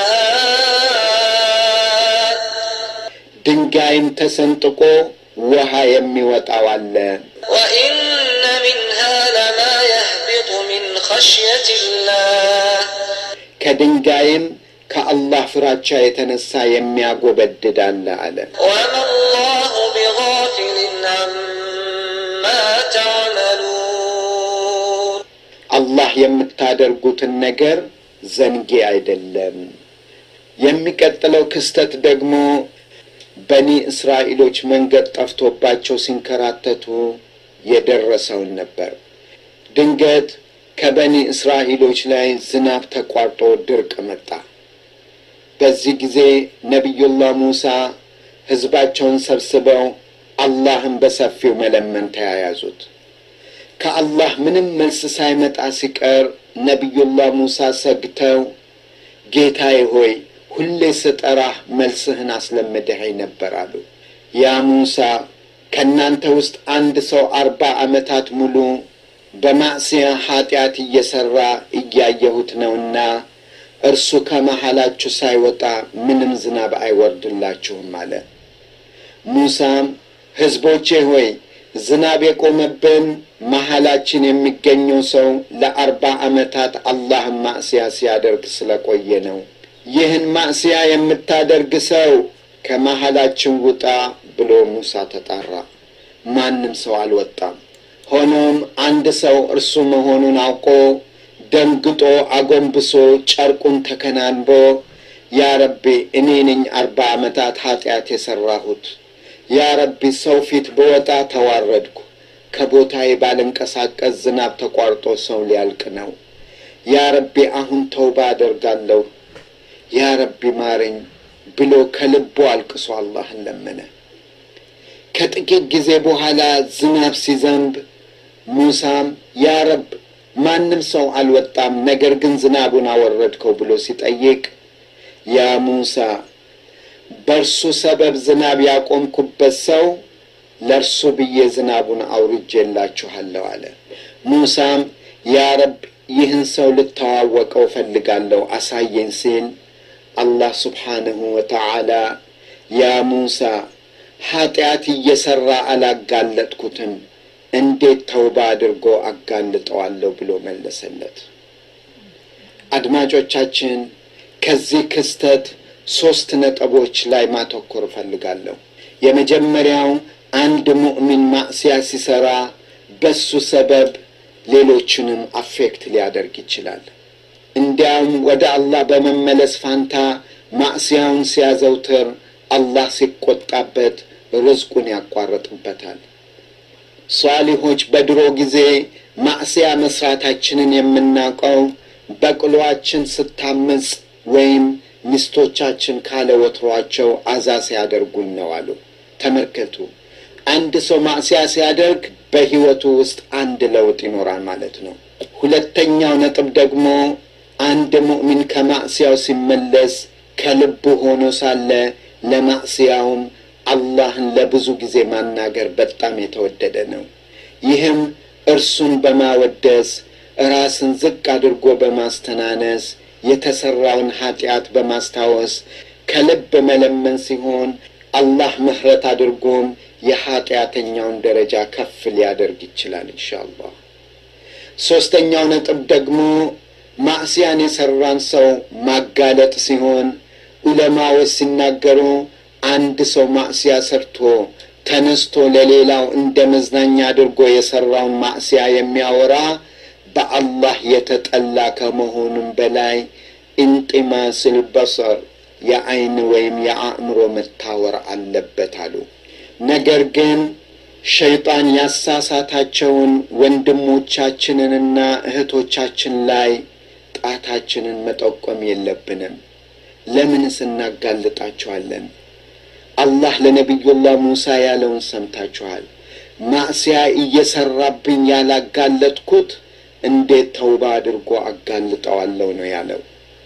الماء
ድንጋይም ተሰንጥቆ ውሃ የሚወጣው አለ።
وإن منها لما يهبط من خشية الله
ከድንጋይም ከአላህ ፍራቻ የተነሳ የሚያጎበድድ አለ አለ።
وما الله بغافل عما تعملون
አላህ የምታደርጉትን ነገር ዘንጌ አይደለም። የሚቀጥለው ክስተት ደግሞ በኒ እስራኤሎች መንገድ ጠፍቶባቸው ሲንከራተቱ የደረሰውን ነበር። ድንገት ከበኒ እስራኤሎች ላይ ዝናብ ተቋርጦ ድርቅ መጣ። በዚህ ጊዜ ነቢዩላህ ሙሳ ሕዝባቸውን ሰብስበው አላህን በሰፊው መለመን ተያያዙት። ከአላህ ምንም መልስ ሳይመጣ ሲቀር ነቢዩላህ ሙሳ ሰግተው ጌታዬ ሆይ ሁሌ ስጠራህ መልስህን አስለምደኸኝ ነበር አሉ። ያ ሙሳ ከእናንተ ውስጥ አንድ ሰው አርባ ዓመታት ሙሉ በማዕስያ ኃጢአት እየሠራ እያየሁት ነውና እርሱ ከመሃላችሁ ሳይወጣ ምንም ዝናብ አይወርድላችሁም አለ። ሙሳም ሕዝቦቼ ሆይ ዝናብ የቆመብን መሃላችን የሚገኘው ሰው ለአርባ ዓመታት አላህን ማዕስያ ሲያደርግ ስለቆየ ነው። ይህን ማዕስያ የምታደርግ ሰው ከመሃላችን ውጣ ብሎ ሙሳ ተጣራ። ማንም ሰው አልወጣም። ሆኖም አንድ ሰው እርሱ መሆኑን አውቆ ደንግጦ አጎንብሶ ጨርቁን ተከናንቦ ያ ረቢ እኔ ነኝ አርባ ዓመታት ኃጢአት የሠራሁት ያ ረቢ ሰው ፊት በወጣ ተዋረድኩ፣ ከቦታዬ ባልንቀሳቀስ ዝናብ ተቋርጦ ሰው ሊያልቅ ነው። ያ ረቢ አሁን ተውባ አደርጋለሁ፣ ያ ረቢ ማረኝ ብሎ ከልቡ አልቅሶ አላህን ለመነ። ከጥቂት ጊዜ በኋላ ዝናብ ሲዘንብ ሙሳም ያ ረብ ማንም ሰው አልወጣም፣ ነገር ግን ዝናቡን አወረድከው ብሎ ሲጠይቅ ያ ሙሳ በእርሱ ሰበብ ዝናብ ያቆምኩበት ሰው ለእርሱ ብዬ ዝናቡን አውርጄላችኋለሁ አለ። ሙሳም ያ ረብ ይህን ሰው ልተዋወቀው ፈልጋለሁ አሳየኝ ሲል አላህ ስብሓንሁ ወተዓላ ያ ሙሳ ኃጢአት እየሠራ አላጋለጥኩትም እንዴት ተውባ አድርጎ አጋልጠዋለሁ ብሎ መለሰለት። አድማጮቻችን ከዚህ ክስተት ሦስት ነጥቦች ላይ ማተኮር እፈልጋለሁ። የመጀመሪያው አንድ ሙእሚን ማዕስያ ሲሠራ በሱ ሰበብ ሌሎችንም አፌክት ሊያደርግ ይችላል። እንዲያውም ወደ አላህ በመመለስ ፋንታ ማዕስያውን ሲያዘውትር አላህ ሲቆጣበት ርዝቁን ያቋርጥበታል። ሷሊሆች በድሮ ጊዜ ማዕስያ መስራታችንን የምናውቀው በቅሎአችን ስታምፅ ወይም ሚስቶቻችን ካለ ወትሯቸው አዛ ሲያደርጉን ነው አሉ። ተመልከቱ፣ አንድ ሰው ማዕስያ ሲያደርግ በሕይወቱ ውስጥ አንድ ለውጥ ይኖራል ማለት ነው። ሁለተኛው ነጥብ ደግሞ አንድ ሙእሚን ከማዕስያው ሲመለስ ከልቡ ሆኖ ሳለ ለማዕስያውም አላህን ለብዙ ጊዜ ማናገር በጣም የተወደደ ነው። ይህም እርሱን በማወደስ ራስን ዝቅ አድርጎ በማስተናነስ የተሠራውን ኃጢአት በማስታወስ ከልብ መለመን ሲሆን አላህ ምሕረት አድርጎም የኃጢአተኛውን ደረጃ ከፍ ሊያደርግ ይችላል ኢንሻአላህ። ሦስተኛው ነጥብ ደግሞ ማዕስያን የሠራን ሰው ማጋለጥ ሲሆን ዑለማዎች ሲናገሩ አንድ ሰው ማዕስያ ሰርቶ ተነስቶ ለሌላው እንደ መዝናኛ አድርጎ የሠራውን ማዕስያ የሚያወራ በአላህ የተጠላ ከመሆኑም በላይ እንጢማስል በሰር የዐይን ወይም የአእምሮ መታወር አለበት አሉ። ነገር ግን ሸይጣን ያሳሳታቸውን ወንድሞቻችንንና እህቶቻችን ላይ ጣታችንን መጠቆም የለብንም። ለምንስ እናጋልጣቸዋለን? አላህ ለነቢዩላህ ሙሳ ያለውን ሰምታችኋል። ማዕስያ እየሰራብኝ ያላጋለጥኩት እንዴት ተውባ አድርጎ አጋልጠዋለሁ ነው ያለው።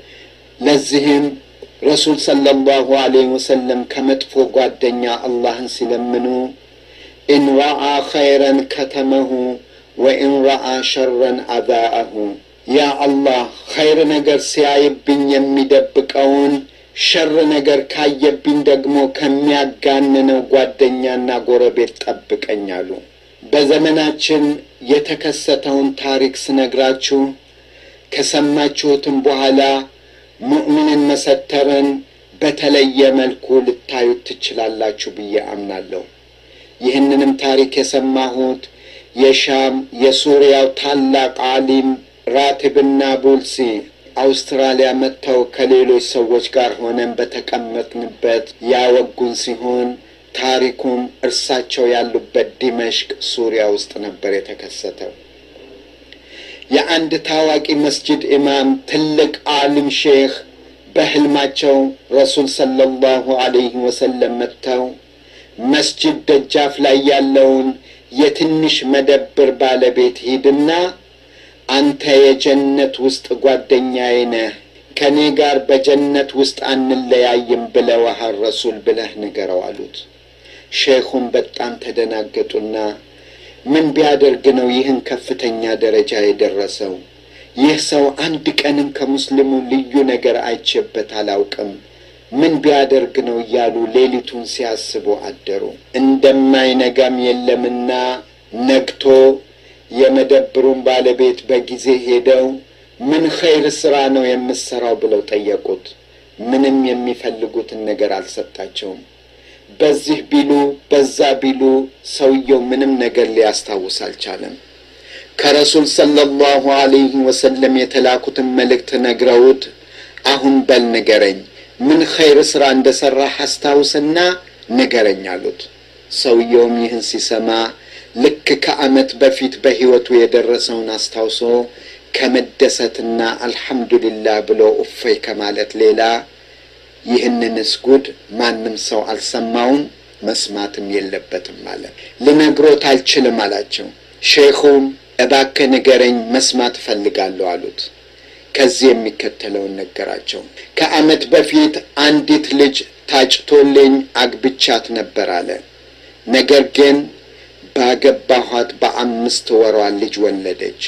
ለዚህም ረሱል ሰለላሁ ዐለይሂ ወሰለም ከመጥፎ ጓደኛ አላህን ሲለምኑ ኢን ረአ ኸይረን ከተመሁ ወኢን ረአ ሸረን አዛአሁ፣ ያ አላህ ኸይር ነገር ሲያይብኝ የሚደብቀውን ሸር ነገር ካየብኝ ደግሞ ከሚያጋንነው ጓደኛና ጎረቤት ጠብቀኝ አሉ። በዘመናችን የተከሰተውን ታሪክ ስነግራችሁ ከሰማችሁትም በኋላ ሙእሚንን መሰተርን በተለየ መልኩ ልታዩት ትችላላችሁ ብዬ አምናለሁ። ይህንንም ታሪክ የሰማሁት የሻም የሱሪያው ታላቅ ዓሊም ራቲብና ቡልሲ አውስትራሊያ መጥተው ከሌሎች ሰዎች ጋር ሆነን በተቀመጥንበት ያወጉን ሲሆን ታሪኩም እርሳቸው ያሉበት ዲመሽቅ ሱሪያ ውስጥ ነበር የተከሰተው። የአንድ ታዋቂ መስጅድ ኢማም ትልቅ ዓሊም ሼክ በሕልማቸው ረሱል ሰለላሁ ዐለይሂ ወሰለም መጥተው መስጅድ ደጃፍ ላይ ያለውን የትንሽ መደብር ባለቤት ሂድና አንተ የጀነት ውስጥ ጓደኛዬ ነህ፣ ከእኔ ጋር በጀነት ውስጥ አንለያይም ብለውሃል ረሱል ብለህ ንገረው አሉት። ሼኹም በጣም ተደናገጡና ምን ቢያደርግ ነው ይህን ከፍተኛ ደረጃ የደረሰው? ይህ ሰው አንድ ቀንም ከሙስሊሙ ልዩ ነገር አይቼበት አላውቅም። ምን ቢያደርግ ነው እያሉ ሌሊቱን ሲያስቡ አደሩ። እንደማይነጋም የለምና ነግቶ የመደብሩን ባለቤት በጊዜ ሄደው ምን ኸይር ስራ ነው የምሰራው ብለው ጠየቁት። ምንም የሚፈልጉትን ነገር አልሰጣቸውም። በዚህ ቢሉ በዛ ቢሉ ሰውየው ምንም ነገር ሊያስታውስ አልቻለም። ከረሱል ሰለላሁ ዐለይሂ ወሰለም የተላኩትን መልእክት ነግረውት አሁን በል ንገረኝ፣ ምን ኸይር ሥራ እንደ ሠራህ አስታውስና ንገረኝ አሉት። ሰውየውም ይህን ሲሰማ ልክ ከዓመት በፊት በሕይወቱ የደረሰውን አስታውሶ ከመደሰትና አልሐምዱሊላህ ብሎ እፎይ ከማለት ሌላ ይህንንስ ጉድ ማንም ሰው አልሰማውም መስማትም የለበትም ማለት ልነግሮት አልችልም አላቸው። ሼኹም እባክህ ንገረኝ መስማት እፈልጋለሁ አሉት። ከዚህ የሚከተለውን ነገራቸው። ከዓመት በፊት አንዲት ልጅ ታጭቶልኝ አግብቻት ነበር አለ። ነገር ግን ባገባኋት በአምስት ወሯ ልጅ ወለደች።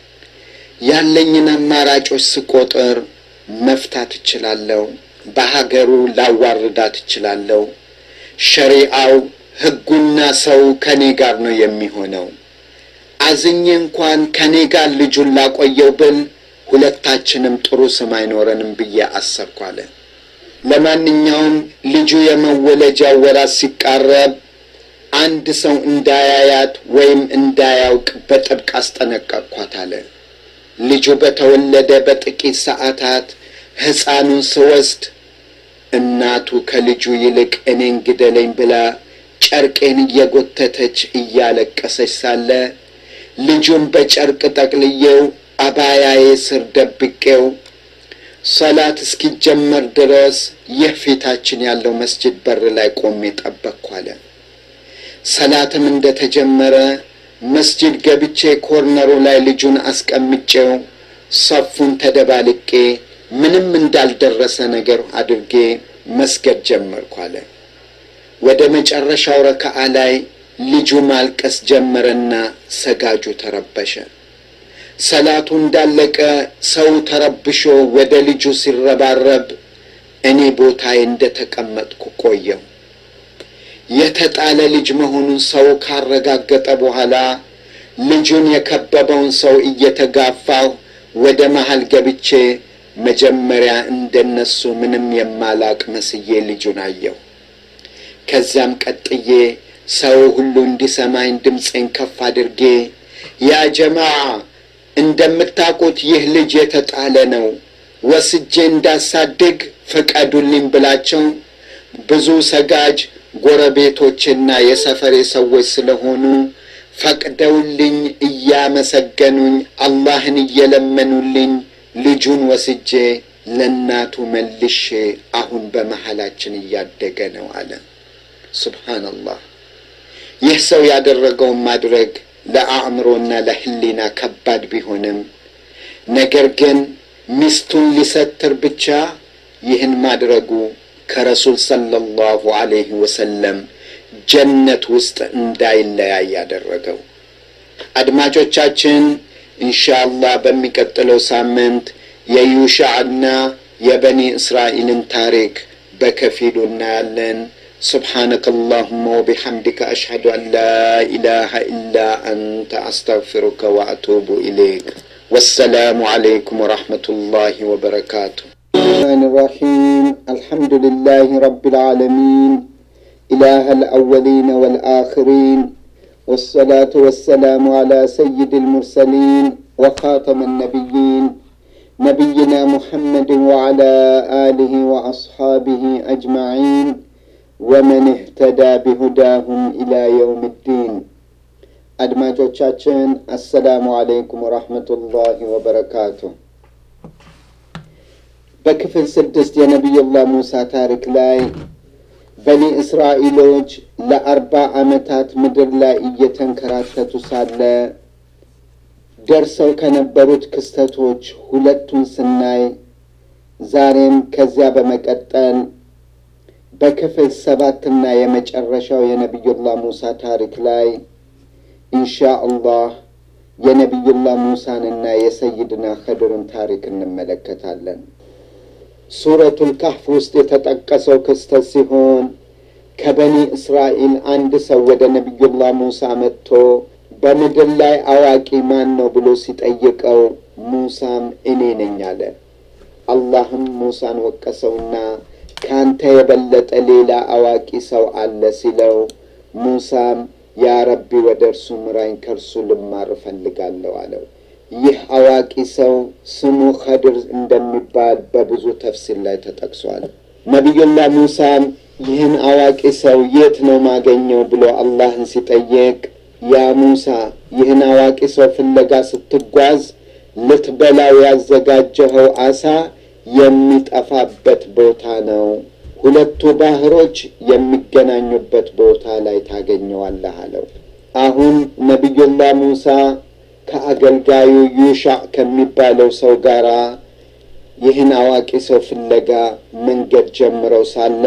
ያለኝን አማራጮች ስቆጥር መፍታት እችላለሁ፣ በሀገሩ ላዋርዳት እችላለሁ። ሸሪአው ሕጉና ሰው ከኔ ጋር ነው የሚሆነው። አዝኜ እንኳን ከኔ ጋር ልጁን ላቆየው ብል ሁለታችንም ጥሩ ስም አይኖረንም ብዬ አሰብኩ አለ። ለማንኛውም ልጁ የመወለጃ ወራት ሲቃረብ አንድ ሰው እንዳያያት ወይም እንዳያውቅ በጥብቅ አስጠነቀቅኳት አለ። ልጁ በተወለደ በጥቂት ሰዓታት ሕፃኑን ስወስድ እናቱ ከልጁ ይልቅ እኔን ግደለኝ ብላ ጨርቄን እየጎተተች እያለቀሰች ሳለ ልጁን በጨርቅ ጠቅልዬው አባያዬ ስር ደብቄው ሰላት እስኪጀመር ድረስ ይህ ፊታችን ያለው መስጅድ በር ላይ ቆሜ ጠበቅኩ አለ። ሰላትም እንደ ተጀመረ መስጅድ ገብቼ ኮርነሩ ላይ ልጁን አስቀምጬው ሰፉን ተደባልቄ ምንም እንዳልደረሰ ነገር አድርጌ መስገድ ጀመርኩ አለ። ወደ መጨረሻው ረከዓ ላይ ልጁ ማልቀስ ጀመረና ሰጋጁ ተረበሸ። ሰላቱ እንዳለቀ ሰው ተረብሾ ወደ ልጁ ሲረባረብ እኔ ቦታዬ እንደ ተቀመጥኩ ቆየው። የተጣለ ልጅ መሆኑን ሰው ካረጋገጠ በኋላ ልጁን የከበበውን ሰው እየተጋፋሁ ወደ መሃል ገብቼ መጀመሪያ እንደነሱ ምንም የማላቅ መስዬ ልጁን አየሁ። ከዚያም ቀጥዬ ሰው ሁሉ እንዲሰማኝ ድምፄን ከፍ አድርጌ ያ ጀማዓ እንደምታውቁት ይህ ልጅ የተጣለ ነው፣ ወስጄ እንዳሳድግ ፍቀዱልኝ ብላቸው ብዙ ሰጋጅ ጎረቤቶችና የሰፈሬ ሰዎች ስለሆኑ ፈቅደውልኝ እያመሰገኑኝ አላህን እየለመኑልኝ ልጁን ወስጄ ለእናቱ መልሼ አሁን በመሀላችን እያደገ ነው አለ። ሱብሓነላህ። ይህ ሰው ያደረገውን ማድረግ ለአእምሮና ለሕሊና ከባድ ቢሆንም ነገር ግን ሚስቱን ሊሰትር ብቻ ይህን ማድረጉ ከረሱል ሰለላሁ ዐለይሂ ወሰለም ጀነት ውስጥ እንዳይለያይ ያደረገው። አድማጮቻችን ኢንሻአላህ በሚቀጥለው ሳምንት የዩሻዕና የበኒ እስራኤልን ታሪክ በከፊሉ እናያለን። سبحانك اللهم وبحمدك أشهد أن لا إله إلا أنت أستغفرك وأتوب إليك والسلام عليكم ورحمة الله وبركاته الرحمن الرحيم الحمد لله رب العالمين إله الأولين والآخرين والصلاة والسلام على سيد المرسلين وخاتم النبيين نبينا محمد وعلى آله وأصحابه أجمعين ومن اهتدى بهداهم إلى يوم الدين አድማጮቻችን አሰላሙ አለይኩም ወራህመቱላሂ ወበረካቱ። በክፍል ስድስት የነቢዩላህ ሙሳ ታሪክ ላይ በኒ እስራኤሎች ለአርባ ዓመታት ምድር ላይ እየተንከራተቱ ሳለ ደርሰው ከነበሩት ክስተቶች ሁለቱን ስናይ ዛሬም ከዚያ በመቀጠል በክፍል ሰባትና የመጨረሻው የነቢዩላህ ሙሳ ታሪክ ላይ ኢንሻ አላህ የነቢዩላህ ሙሳንና የሰይድና ኸድርን ታሪክ እንመለከታለን። ሱረቱል ካህፍ ውስጥ የተጠቀሰው ክስተት ሲሆን ከበኒ እስራኤል አንድ ሰው ወደ ነቢዩላህ ሙሳ መጥቶ በምድር ላይ አዋቂ ማን ነው ብሎ ሲጠይቀው ሙሳም እኔ ነኝ አለ። አላህም ሙሳን ወቀሰውና ከአንተ የበለጠ ሌላ አዋቂ ሰው አለ ሲለው ሙሳም ያ ረቢ ወደ እርሱ ምራኝ፣ ከእርሱ ልማር እፈልጋለሁ አለው። ይህ አዋቂ ሰው ስሙ ኸድር እንደሚባል በብዙ ተፍሲር ላይ ተጠቅሷል። ነቢዩላህ ሙሳም ይህን አዋቂ ሰው የት ነው ማገኘው ብሎ አላህን ሲጠየቅ ያ ሙሳ ይህን አዋቂ ሰው ፍለጋ ስትጓዝ ልትበላው ያዘጋጀኸው አሳ የሚጠፋበት ቦታ ነው። ሁለቱ ባህሮች የሚገናኙበት ቦታ ላይ ታገኘዋለህ አለው። አሁን ነቢዩላህ ሙሳ ከአገልጋዩ ዩሻዕ ከሚባለው ሰው ጋር ይህን አዋቂ ሰው ፍለጋ መንገድ ጀምረው ሳለ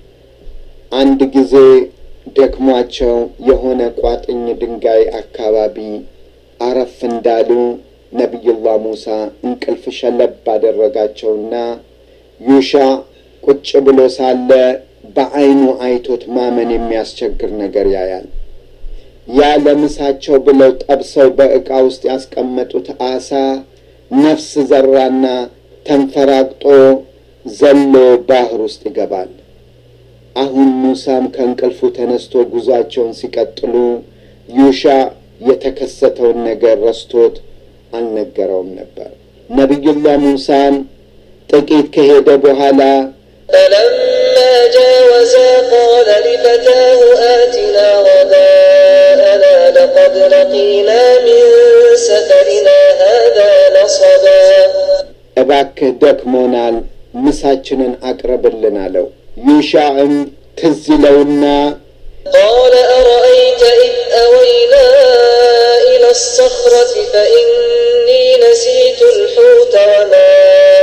አንድ ጊዜ ደክሟቸው የሆነ ቋጥኝ ድንጋይ አካባቢ አረፍ እንዳሉ ነቢዩላህ ሙሳ እንቅልፍ ሸለብ አደረጋቸውና ዩሻዕ ቁጭ ብሎ ሳለ በዐይኑ አይቶት ማመን የሚያስቸግር ነገር ያያል። ያ ለምሳቸው ብለው ጠብሰው በዕቃ ውስጥ ያስቀመጡት አሳ ነፍስ ዘራና ተንፈራግጦ ዘሎ ባህር ውስጥ ይገባል። አሁን ሙሳም ከእንቅልፉ ተነስቶ ጉዟቸውን ሲቀጥሉ ዩሻዕ የተከሰተውን ነገር ረስቶት አልነገረውም ነበር። ነቢዩላህ ሙሳን ጥቂት ከሄደ በኋላ
فلما جاوزا قال لفتاه آتنا غداءنا لقد لقينا من سفرنا هذا نصبا
እባክህ ደክሞናል፣ ምሳችንን አቅርብልን አለው። ዩሻዕም ትዝ ይለውና
قال أرأيت إذ أوينا إلى الصخرة فإني نسيت الحوت وما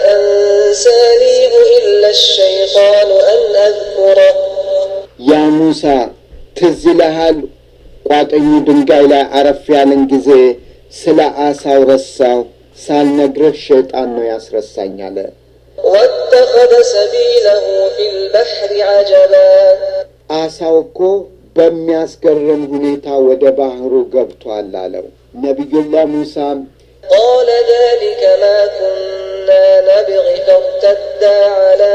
أنسانيه إلا الشيطان أن أذكره
ያ ሙሳ ትዝ ይልሃል፣ ቋጥኙ ድንጋይ ላይ አረፍ ያለን ጊዜ ስለ አሳው ረሳው፣ ሳልነግርህ ሸይጣን ነው ያስረሳኝ አለ።
واتخذ سبيله في البحر عجبا
አሳው እኮ በሚያስገርም ሁኔታ ወደ ባህሩ ገብቷል አለው። ነቢዩላህ ሙሳም
قال ذلك ما كنا نبغي فارتدا على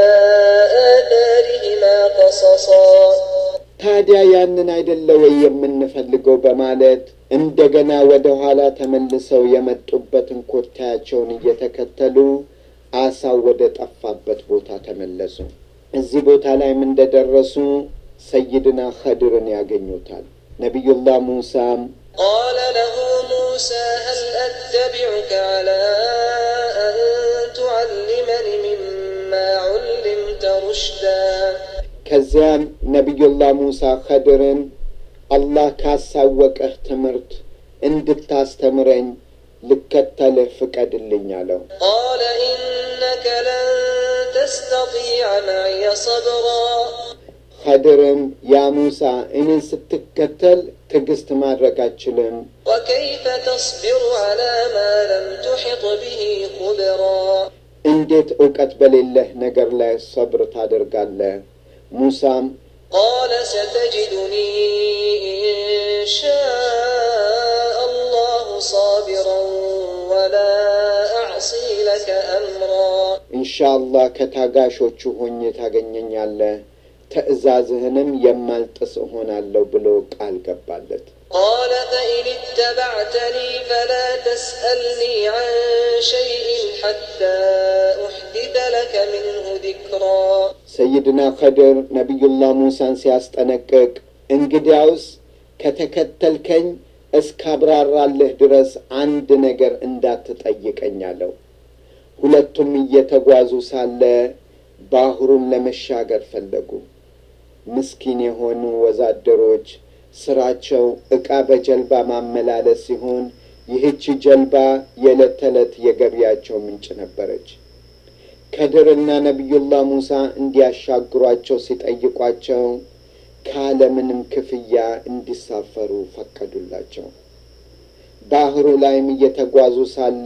آثارهما قصصا
ታዲያ ያንን አይደለ ወይ የምንፈልገው በማለት እንደገና ወደ ኋላ ተመልሰው የመጡበትን ኮታያቸውን እየተከተሉ አሳው ወደ ጠፋበት ቦታ ተመለሱ። እዚህ ቦታ ላይም እንደደረሱ ሰይድና ኸድርን ያገኙታል። ነቢዩላህ ሙሳም
قال له موسى هل أتبعك على أن تعلمني مما علمت رشدا
ከዚያም ነቢዩላህ ሙሳ ኸድርን አላህ ካሳወቀህ ትምህርት እንድታስተምረኝ ልከተልህ ፍቀድልኝ አለው።
قال إنك لن تستطيع معي صبرا
ኸድርም ያ ሙሳ እኔን ስትከተል ትዕግስት ማድረግ አችልም፣
وكيف تصبر على ما لم تحط به خبرا
እንዴት እውቀት በሌለህ ነገር ላይ ሰብር ታደርጋለህ? ሙሳም
قال ستجدني إن شاء الله صابرا ولا أعصي لك أمرا
ኢንሻአላህ ከታጋሾቹ ሆኜ ታገኘኛለህ፣ ትእዛዝህንም የማልጥስ እሆናለሁ ብሎ ቃል ገባለት።
قال فإن اتبعتني فلا تسألني عن شيء حتى أحدث لك منه ذكرا
ሰይድና ኸድር ነቢዩላህ ሙሳን ሲያስጠነቅቅ እንግዲያውስ ከተከተልከኝ እስካብራራልህ ድረስ አንድ ነገር እንዳትጠይቀኝ አለው። ሁለቱም እየተጓዙ ሳለ ባህሩን ለመሻገር ፈለጉ። ምስኪን የሆኑ ወዛደሮች ስራቸው ዕቃ በጀልባ ማመላለስ ሲሆን ይህች ጀልባ የዕለት ተዕለት የገቢያቸው ምንጭ ነበረች። ከድርና ነቢዩላህ ሙሳ እንዲያሻግሯቸው ሲጠይቋቸው ካለምንም ክፍያ እንዲሳፈሩ ፈቀዱላቸው። ባህሩ ላይም እየተጓዙ ሳለ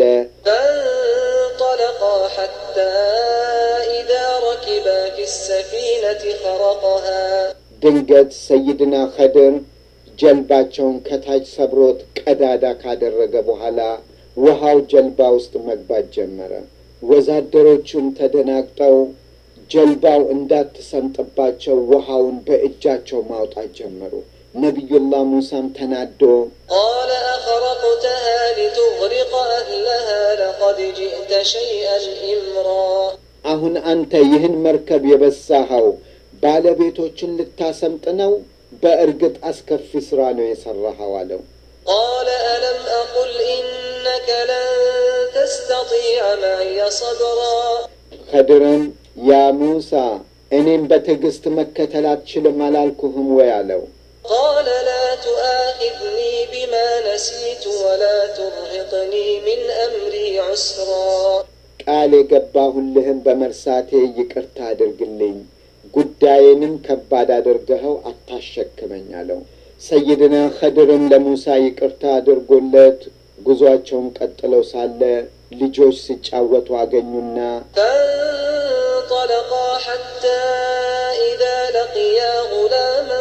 فانطلقا حتى إذا ركبا في السفينة خرقها
ድንገት ሰይድና ኸድር ጀልባቸውን ከታች ሰብሮት ቀዳዳ ካደረገ በኋላ ውሃው ጀልባ ውስጥ መግባት ጀመረ። ወዛደሮቹም ተደናግጠው ጀልባው እንዳትሰምጥባቸው ውሃውን በእጃቸው ማውጣት ጀመሩ። ነቢዩላህ ሙሳም ተናዶ
قال أخرقتها لتغرق أهلها لقد جئت شيئا إمرا
አሁን አንተ ይህን መርከብ የበሳኸው ባለቤቶችን ልታሰምጥ ነው? በእርግጥ አስከፊ ሥራ ነው የሠራኸው አለው።
قال ألم أقل إنك لن تستطيع معي صبرا
ኸድርም ያ ሙሳ እኔም በትዕግሥት መከተል አትችልም አላልኩህም ወይ አለው።
قال لا تؤاخذني بما نسيت ولا ترهقني من أمري عسرا
ቃል የገባሁልህን በመርሳቴ ይቅርታ አድርግልኝ፣ ጉዳዬንም ከባድ አድርገኸው አታሸክመኝ አለው። ሰይድና ኸድርም ለሙሳ ይቅርታ አድርጎለት ጉዞአቸውን ቀጥለው ሳለ ልጆች ሲጫወቱ አገኙና
فانطلقا حتى إذا لقيا غلاما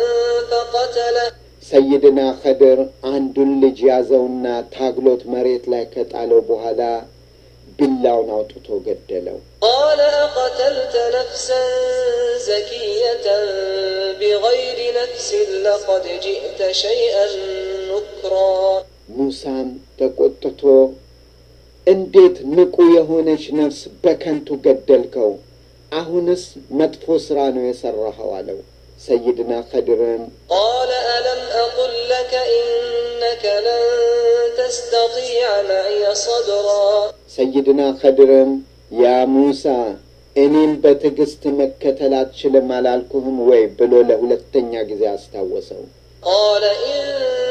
فقتله
ሰይድና ኸድር አንዱን ልጅ ያዘውና ታግሎት መሬት ላይ ከጣለው በኋላ ቢላውን አውጥቶ ገደለው።
قال أقتلت نفسا زكية بغير نفس لقد جئت شيئا نكرا
ሙሳም ተቆጥቶ እንዴት ንቁ የሆነች ነፍስ በከንቱ ገደልከው? አሁንስ መጥፎ ሥራ ነው የሠራኸው አለው። ሰይድና ኸድርም
قال ألم أقل لك إنك لن تستطيع معي صبرا
ሰይድና ኸድርም ያ ሙሳ እኔም በትዕግሥት መከተል አትችልም አላልኩህም ወይ ብሎ ለሁለተኛ ጊዜ አስታወሰው።
قال إن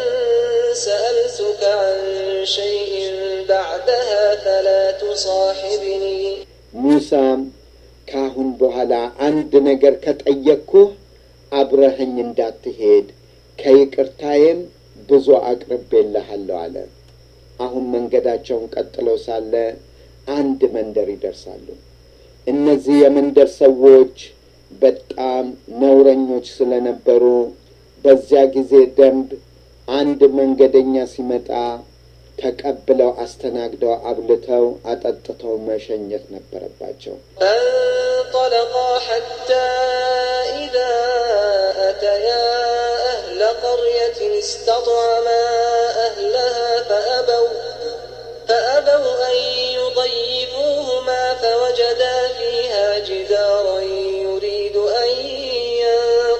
سألتك عن شيء بعدها فلا تصاحبني
ሙሳም ካሁን በኋላ አንድ ነገር ከጠየቅኩህ አብረኸኝ እንዳትሄድ ከይቅርታዬም ብዙ አቅርቤልሃለሁ አለ። አሁን መንገዳቸውን ቀጥለው ሳለ አንድ መንደር ይደርሳሉ። እነዚህ የመንደር ሰዎች በጣም ነውረኞች ስለነበሩ በዚያ ጊዜ ደንብ አንድ መንገደኛ ሲመጣ ተቀብለው አስተናግደው አብልተው አጠጥተው መሸኘት ነበረባቸው።
فانطلقا حتى إذا أتيا أهل قرية استطعما أهلها فأبوا فأبوا أن يضيفوهما فوجدا فيها جدارا يريد أن ينقض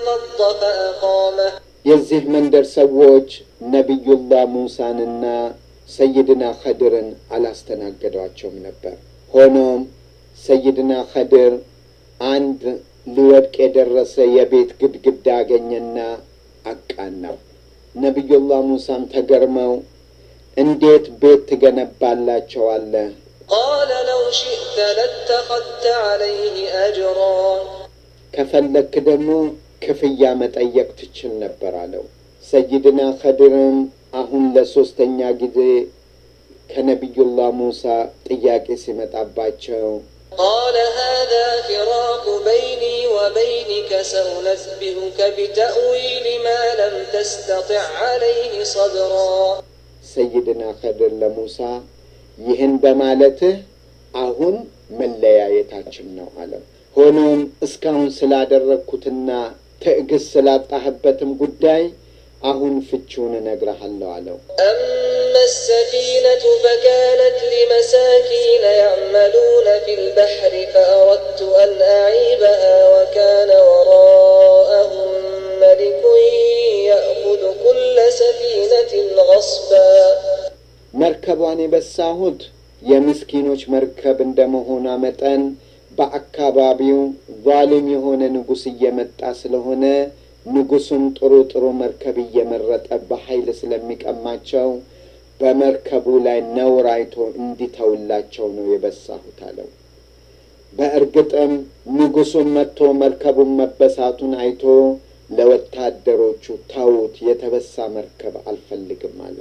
فأقامه
የዚህ መንደር ሰዎች ነቢዩላህ ሙሳንና ሰይድና ኸድርን አላስተናገዷቸውም ነበር። ሆኖም ሰይድና ኸድር አንድ ሊወድቅ የደረሰ የቤት ግድግዳ አገኘና አቃናው። ነቢዩላህ ሙሳም ተገርመው እንዴት ቤት ትገነባላቸዋለህ?
قال لو شئت لاتخذت عليه أجرا
ከፈለክ ደግሞ ክፍያ መጠየቅ ትችል ነበር አለው። ሰይድና ኸድርም አሁን ለሶስተኛ ጊዜ ከነቢዩላህ ሙሳ ጥያቄ ሲመጣባቸው
قال هذا فراق بيني وبينك سأنبئك بتأويل ما لم تستطع عليه صبرا
ሰይድና ኸድር ለሙሳ ይህን በማለትህ አሁን መለያየታችን ነው አለው። ሆኖም እስካሁን ስላደረግኩትና ትዕግስት ስላጣህበትም ጉዳይ አሁን ፍቺውን እነግርሃለሁ አለው።
أما السفينة فكانت لمساكين يعملون في البحر فأردت أن أعيبها وكان وراءهم ملك يأخذ كل سفينة غصبا
መርከቧን የበሳሁት የምስኪኖች መርከብ እንደመሆኗ መጠን በአካባቢው ዛሊም የሆነ ንጉሥ እየመጣ ስለሆነ ንጉሡም ጥሩ ጥሩ መርከብ እየመረጠ በኃይል ስለሚቀማቸው በመርከቡ ላይ ነውር አይቶ እንዲተውላቸው ነው የበሳሁት አለው። በእርግጥም ንጉሡም መጥቶ መርከቡን መበሳቱን አይቶ ለወታደሮቹ ተዉት፣ የተበሳ መርከብ አልፈልግም አለ።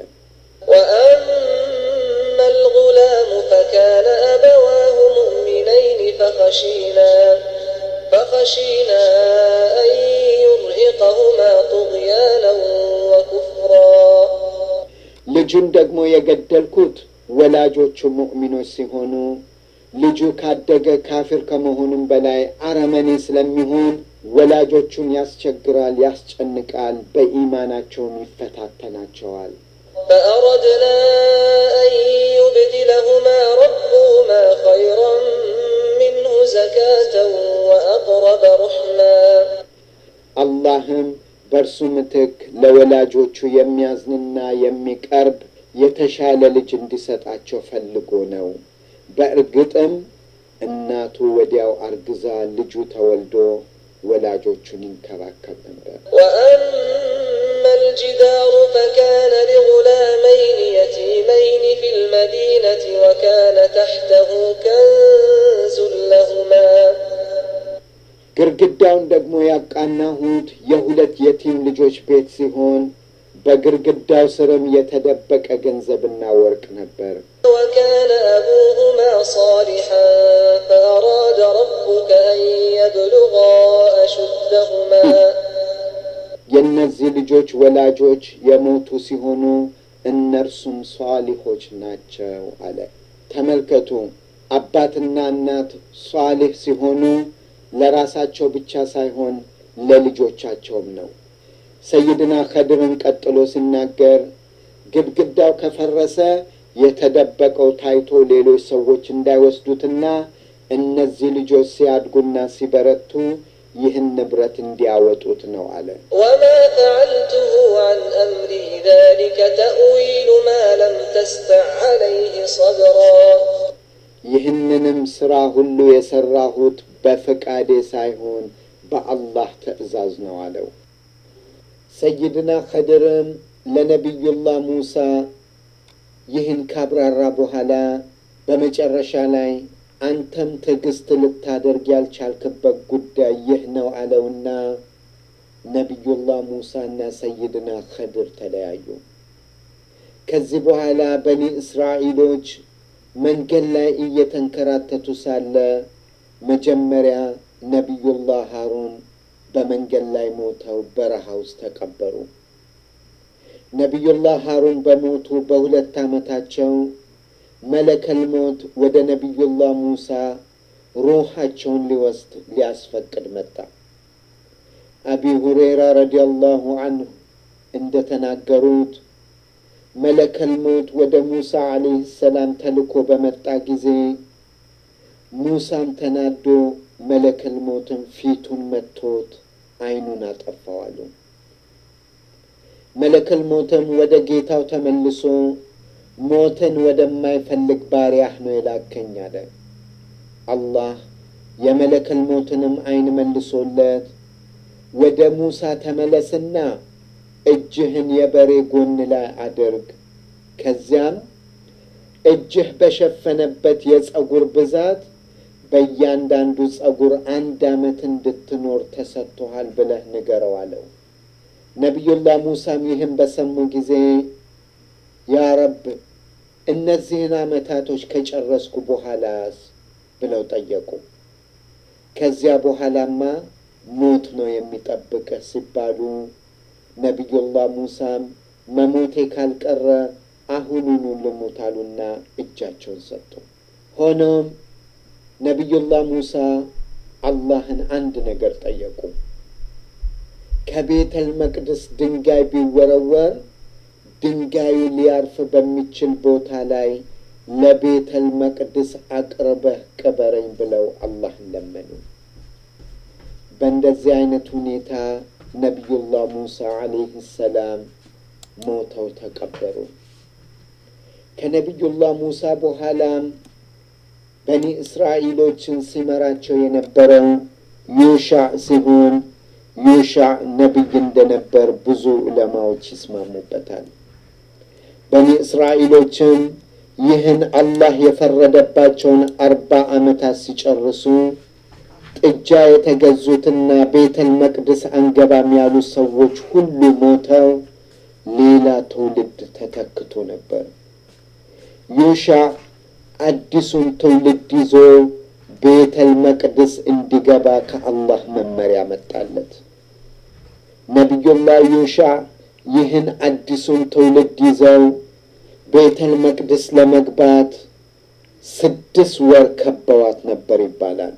وأما الغلام فكان أبواه مؤمنين فخشينا فخشينا أن يرهقهما طغيانا وكفرا
ልጁን ደግሞ የገደልኩት ወላጆቹ ሙእሚኖች ሲሆኑ ልጁ ካደገ ካፊር ከመሆኑም በላይ አረመኔ ስለሚሆን ወላጆቹን ያስቸግራል፣ ያስጨንቃል፣ በኢማናቸውም ይፈታተናቸዋል።
فأردنا أن يبدلهما ربهما خيرا منه زكاة وأقرب رحما
አላህም በእርሱ ምትክ ለወላጆቹ የሚያዝንና የሚቀርብ የተሻለ ልጅ እንዲሰጣቸው ፈልጎ ነው። በእርግጥም እናቱ ወዲያው አርግዛ ልጁ ተወልዶ ወላጆቹን ይንከባከብ ነበር።
وأما الجدار فكان لغلامين يتيمين في المدينة وكان تحته كنز لهما
ግርግዳውን ደግሞ ያቃናሁት የሁለት የቲም ልጆች ቤት ሲሆን በግርግዳው ስርም የተደበቀ ገንዘብና ወርቅ ነበር።
وكان أبوهما صالحا فأراد ربك أن يبلغا أشدهما
የእነዚህ ልጆች ወላጆች የሞቱ ሲሆኑ እነርሱም ሷሊሆች ናቸው አለ። ተመልከቱ፣ አባትና እናት ሷሊህ ሲሆኑ ለራሳቸው ብቻ ሳይሆን ለልጆቻቸውም ነው። ሰይድና ኸድርን ቀጥሎ ሲናገር ግድግዳው ከፈረሰ የተደበቀው ታይቶ ሌሎች ሰዎች እንዳይወስዱትና እነዚህ ልጆች ሲያድጉና ሲበረቱ ይህን ንብረት እንዲያወጡት ነው አለ።
وما فعلته عن أمري ذلك تأويل ما لم تستع عليه صبرا
ይህንንም ስራ ሁሉ የሰራሁት በፈቃዴ ሳይሆን በአላህ ትዕዛዝ ነው አለው። ሰይድና ኸድርም ለነቢዩላህ ሙሳ ይህን ካብራራ በኋላ በመጨረሻ ላይ አንተም ትዕግስት ልታደርግ ያልቻልክበት ጉዳይ ይህ ነው አለውና ነቢዩላህ ሙሳና ሰይድና ኸድር ተለያዩ። ከዚህ በኋላ በኒ እስራኤሎች መንገድ ላይ እየተንከራተቱ ሳለ መጀመሪያ ነቢዩላህ ሃሩን በመንገድ ላይ ሞተው በረሃ ውስጥ ተቀበሩ። ነቢዩላህ ሃሩን በሞቱ በሁለት ዓመታቸው መለከል ሞት ወደ ነቢዩላህ ሙሳ ሩሃቸውን ሊወስድ ሊያስፈቅድ መጣ። አቢ ሁሬራ ረዲየላሁ አንሁ እንደ ተናገሩት መለከል ሞት ወደ ሙሳ ዓለይህ ሰላም ተልኮ በመጣ ጊዜ ሙሳም ተናዶ መለከል ሞትን ፊቱን መቶት አይኑን አጠፋው አሉ። መለከል ሞትም ወደ ጌታው ተመልሶ ሞትን ወደማይፈልግ ባሪያህ ነው የላከኝ አለ። አላህ የመለከል ሞትንም አይን መልሶለት ወደ ሙሳ ተመለስና እጅህን የበሬ ጎን ላይ አድርግ፣ ከዚያም እጅህ በሸፈነበት የጸጉር ብዛት በእያንዳንዱ ጸጉር አንድ ዓመት እንድትኖር ተሰጥቶሃል ብለህ ንገረው አለው። ነቢዩላህ ሙሳም ይህን በሰሙ ጊዜ ያ ረብ እነዚህን ዓመታቶች ከጨረስኩ በኋላስ ብለው ጠየቁ። ከዚያ በኋላማ ሞት ነው የሚጠብቅህ ሲባሉ ነቢዩላህ ሙሳም መሞቴ ካልቀረ አሁኑኑ ልሙት አሉና እጃቸውን ሰጡ። ሆኖም ነቢዩላህ ሙሳ አላህን አንድ ነገር ጠየቁ። ከቤተል መቅደስ ድንጋይ ቢወረወር ድንጋዩ ሊያርፍ በሚችል ቦታ ላይ ለቤተል መቅደስ አቅርበህ ቅበረኝ ብለው አላህን ለመኑ። በእንደዚህ አይነት ሁኔታ ነቢዩላህ ሙሳ ዓለይህ ሰላም ሞተው ተቀበሩ። ከነቢዩላህ ሙሳ በኋላም በኒ እስራኤሎችን ሲመራቸው የነበረው ዩሻዕ ሲሆን ዩሻዕ ነቢይ እንደነበር ብዙ ዑለማዎች ይስማሙበታል። በኒ እስራኤሎችም ይህን አላህ የፈረደባቸውን አርባ ዓመታት ሲጨርሱ ጥጃ የተገዙትና ቤተል መቅደስ አንገባም ያሉ ሰዎች ሁሉ ሞተው ሌላ ትውልድ ተተክቶ ነበር። ዩሻዕ አዲሱን ትውልድ ይዞ ቤተል መቅደስ እንዲገባ ከአላህ መመሪያ መጣለት። ነቢዩላህ ዩሻዕ ይህን አዲሱን ትውልድ ይዘው ቤተል መቅደስ ለመግባት ስድስት ወር ከበዋት ነበር ይባላል።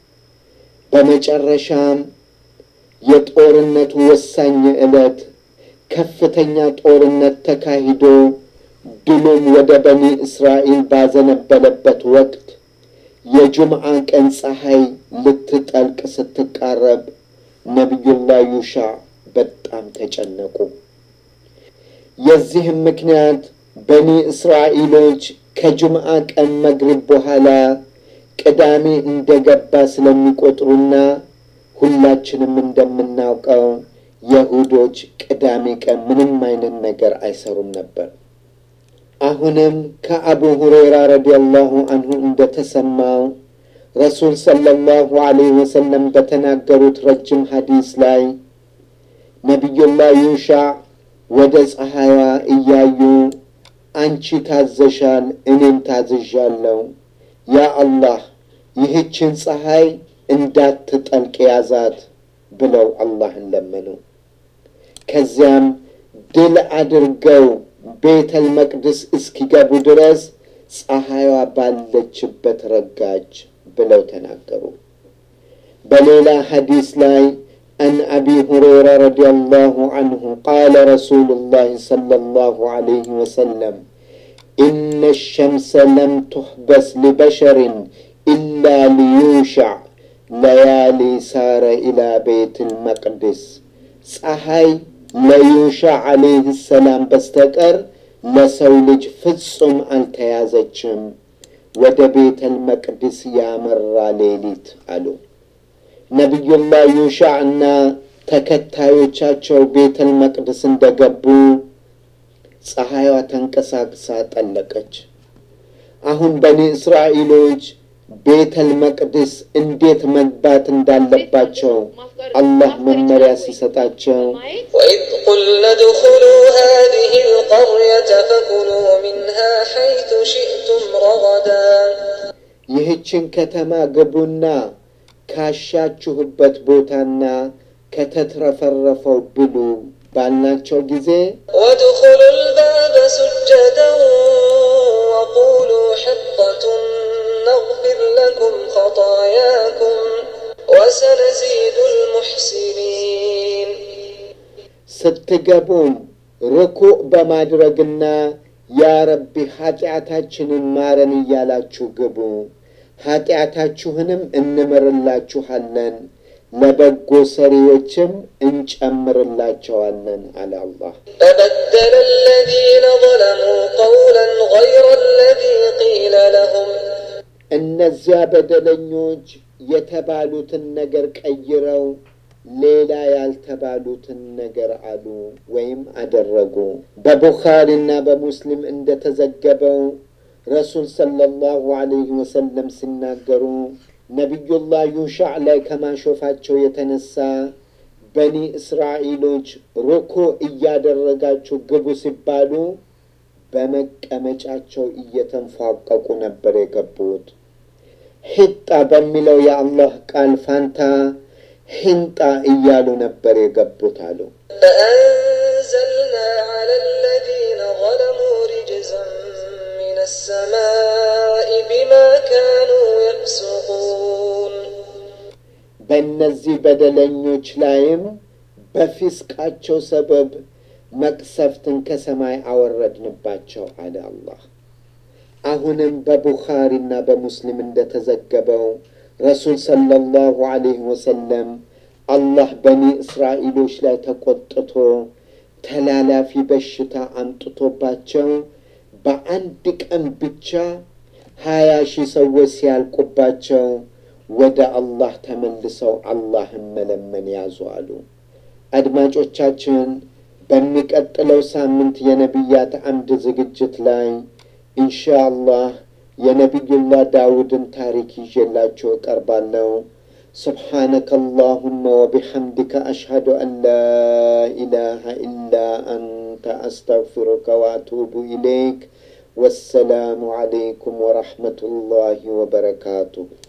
በመጨረሻም የጦርነቱ ወሳኝ ዕለት ከፍተኛ ጦርነት ተካሂዶ ድሉም ወደ በኒ እስራኤል ባዘነበለበት ወቅት የጁምዓ ቀን ፀሐይ ልትጠልቅ ስትቃረብ ነቢዩላህ ዩሻዕ በጣም ተጨነቁ። የዚህም ምክንያት በኒ እስራኤሎች ከጁምዓ ቀን መግሪብ በኋላ ቅዳሜ እንደገባ ስለሚቆጥሩና ሁላችንም እንደምናውቀው የሁዶች ቅዳሜ ቀን ምንም አይነት ነገር አይሰሩም ነበር። አሁንም ከአቡ ሁረይራ ረዲየላሁ አንሁ እንደተሰማው ረሱል ሰለላሁ ዐለይሂ ወሰለም በተናገሩት ረጅም ሐዲስ ላይ ነቢዩላህ ዩሻዕ ወደ ፀሐይዋ እያዩ አንቺ ታዘሻል፣ እኔም ታዝዣለሁ። ያ አላህ ይህችን ፀሐይ እንዳትጠልቅ ያዛት ብለው አላህን ለመኑ። ከዚያም ድል አድርገው ቤተል መቅደስ እስኪገቡ ድረስ ፀሐይዋ ባለችበት ረጋች ብለው ተናገሩ። በሌላ ሐዲስ ላይ عن أبي هريرة رضي الله عنه قال رسول الله صلى الله عليه وسلم إن الشمس لم تحبس لبشر إلا ليوشع ليالي سار إلى بيت المقدس ፀሐይ ለዩሻዕ ዓለይህ ሰላም በስተቀር ለሰው ልጅ ፍጹም አልተያዘችም፣ ወደ ቤተል መቅደስ ያመራ ሌሊት አሉ። ነቢዩላህ ዩሻዕ እና ተከታዮቻቸው ቤተል መቅደስ እንደገቡ ፀሐይዋ ተንቀሳቅሳ ጠለቀች። አሁን በኒ እስራኤሎች ቤተል መቅደስ እንዴት መግባት እንዳለባቸው አላህ መመሪያ ሲሰጣቸው
وإذ قلنا ادخلوا هذه القرية فكلوا منها حيث شئتم رغدا
ይህችን ከተማ ግቡና ካሻችሁበት ቦታና ከተትረፈረፈው ብሉ ባልናቸው ጊዜ
وادخلوا الباب سجدا وقولوا حطة نغفر لكم خطاياكم وسنزيد المحسنين
ስትገቡም ርኩዕ በማድረግና ያ ረቢ ኃጢአታችንን ማረን እያላችሁ ግቡ፣ ኃጢአታችሁንም እንምርላችኋለን፣ ለበጎ ሰሪዎችም እንጨምርላቸዋለን አለ አላህ።
فبدل الذين ظلموا قولا غير الذي قيل لهم
እነዚያ በደለኞች የተባሉትን ነገር ቀይረው ሌላ ያልተባሉትን ነገር አሉ ወይም አደረጉ። በቡኻሪና በሙስሊም እንደተዘገበው ረሱል ሰለላሁ ዐለይሂ ወሰለም ሲናገሩ ነቢዩላህ ዩሻዕ ላይ ከማሾፋቸው የተነሳ በኒ እስራኤሎች ሩኩ እያደረጋችሁ ግቡ ሲባሉ በመቀመጫቸው እየተንፏቀቁ ነበር የገቡት። ሂጣ በሚለው የአላህ ቃል ፋንታ ሂንጣ እያሉ ነበር የገቡት አሉ።
فأنزلنا على الذين ظلموا رجزا من السماء بما كانوا يفسقون
በእነዚህ በደለኞች ላይም በፊስቃቸው ሰበብ መቅሰፍትን ከሰማይ አወረድንባቸው አለ አላህ። አሁንም በቡኻሪና በሙስሊም እንደተዘገበው ረሱል ሰለላሁ ዐለይሂ ወሰለም አላህ በኒ እስራኤሎች ላይ ተቆጥቶ ተላላፊ በሽታ አምጥቶባቸው በአንድ ቀን ብቻ ሀያ ሺህ ሰዎች ሲያልቁባቸው ወደ አላህ ተመልሰው አላህን መለመን ያዙ አሉ። አድማጮቻችን በሚቀጥለው ሳምንት የነቢያት አምድ ዝግጅት ላይ ኢንሻአላህ የነቢዩላህ ዳውድን ታሪክ ይዤላችሁ እቀርባለሁ። سبحانك اللهم وبحمدك أشهد أن لا إله إلا أنت أستغفرك وأتوب إليك والسلام عليكم ورحمة الله وبركاته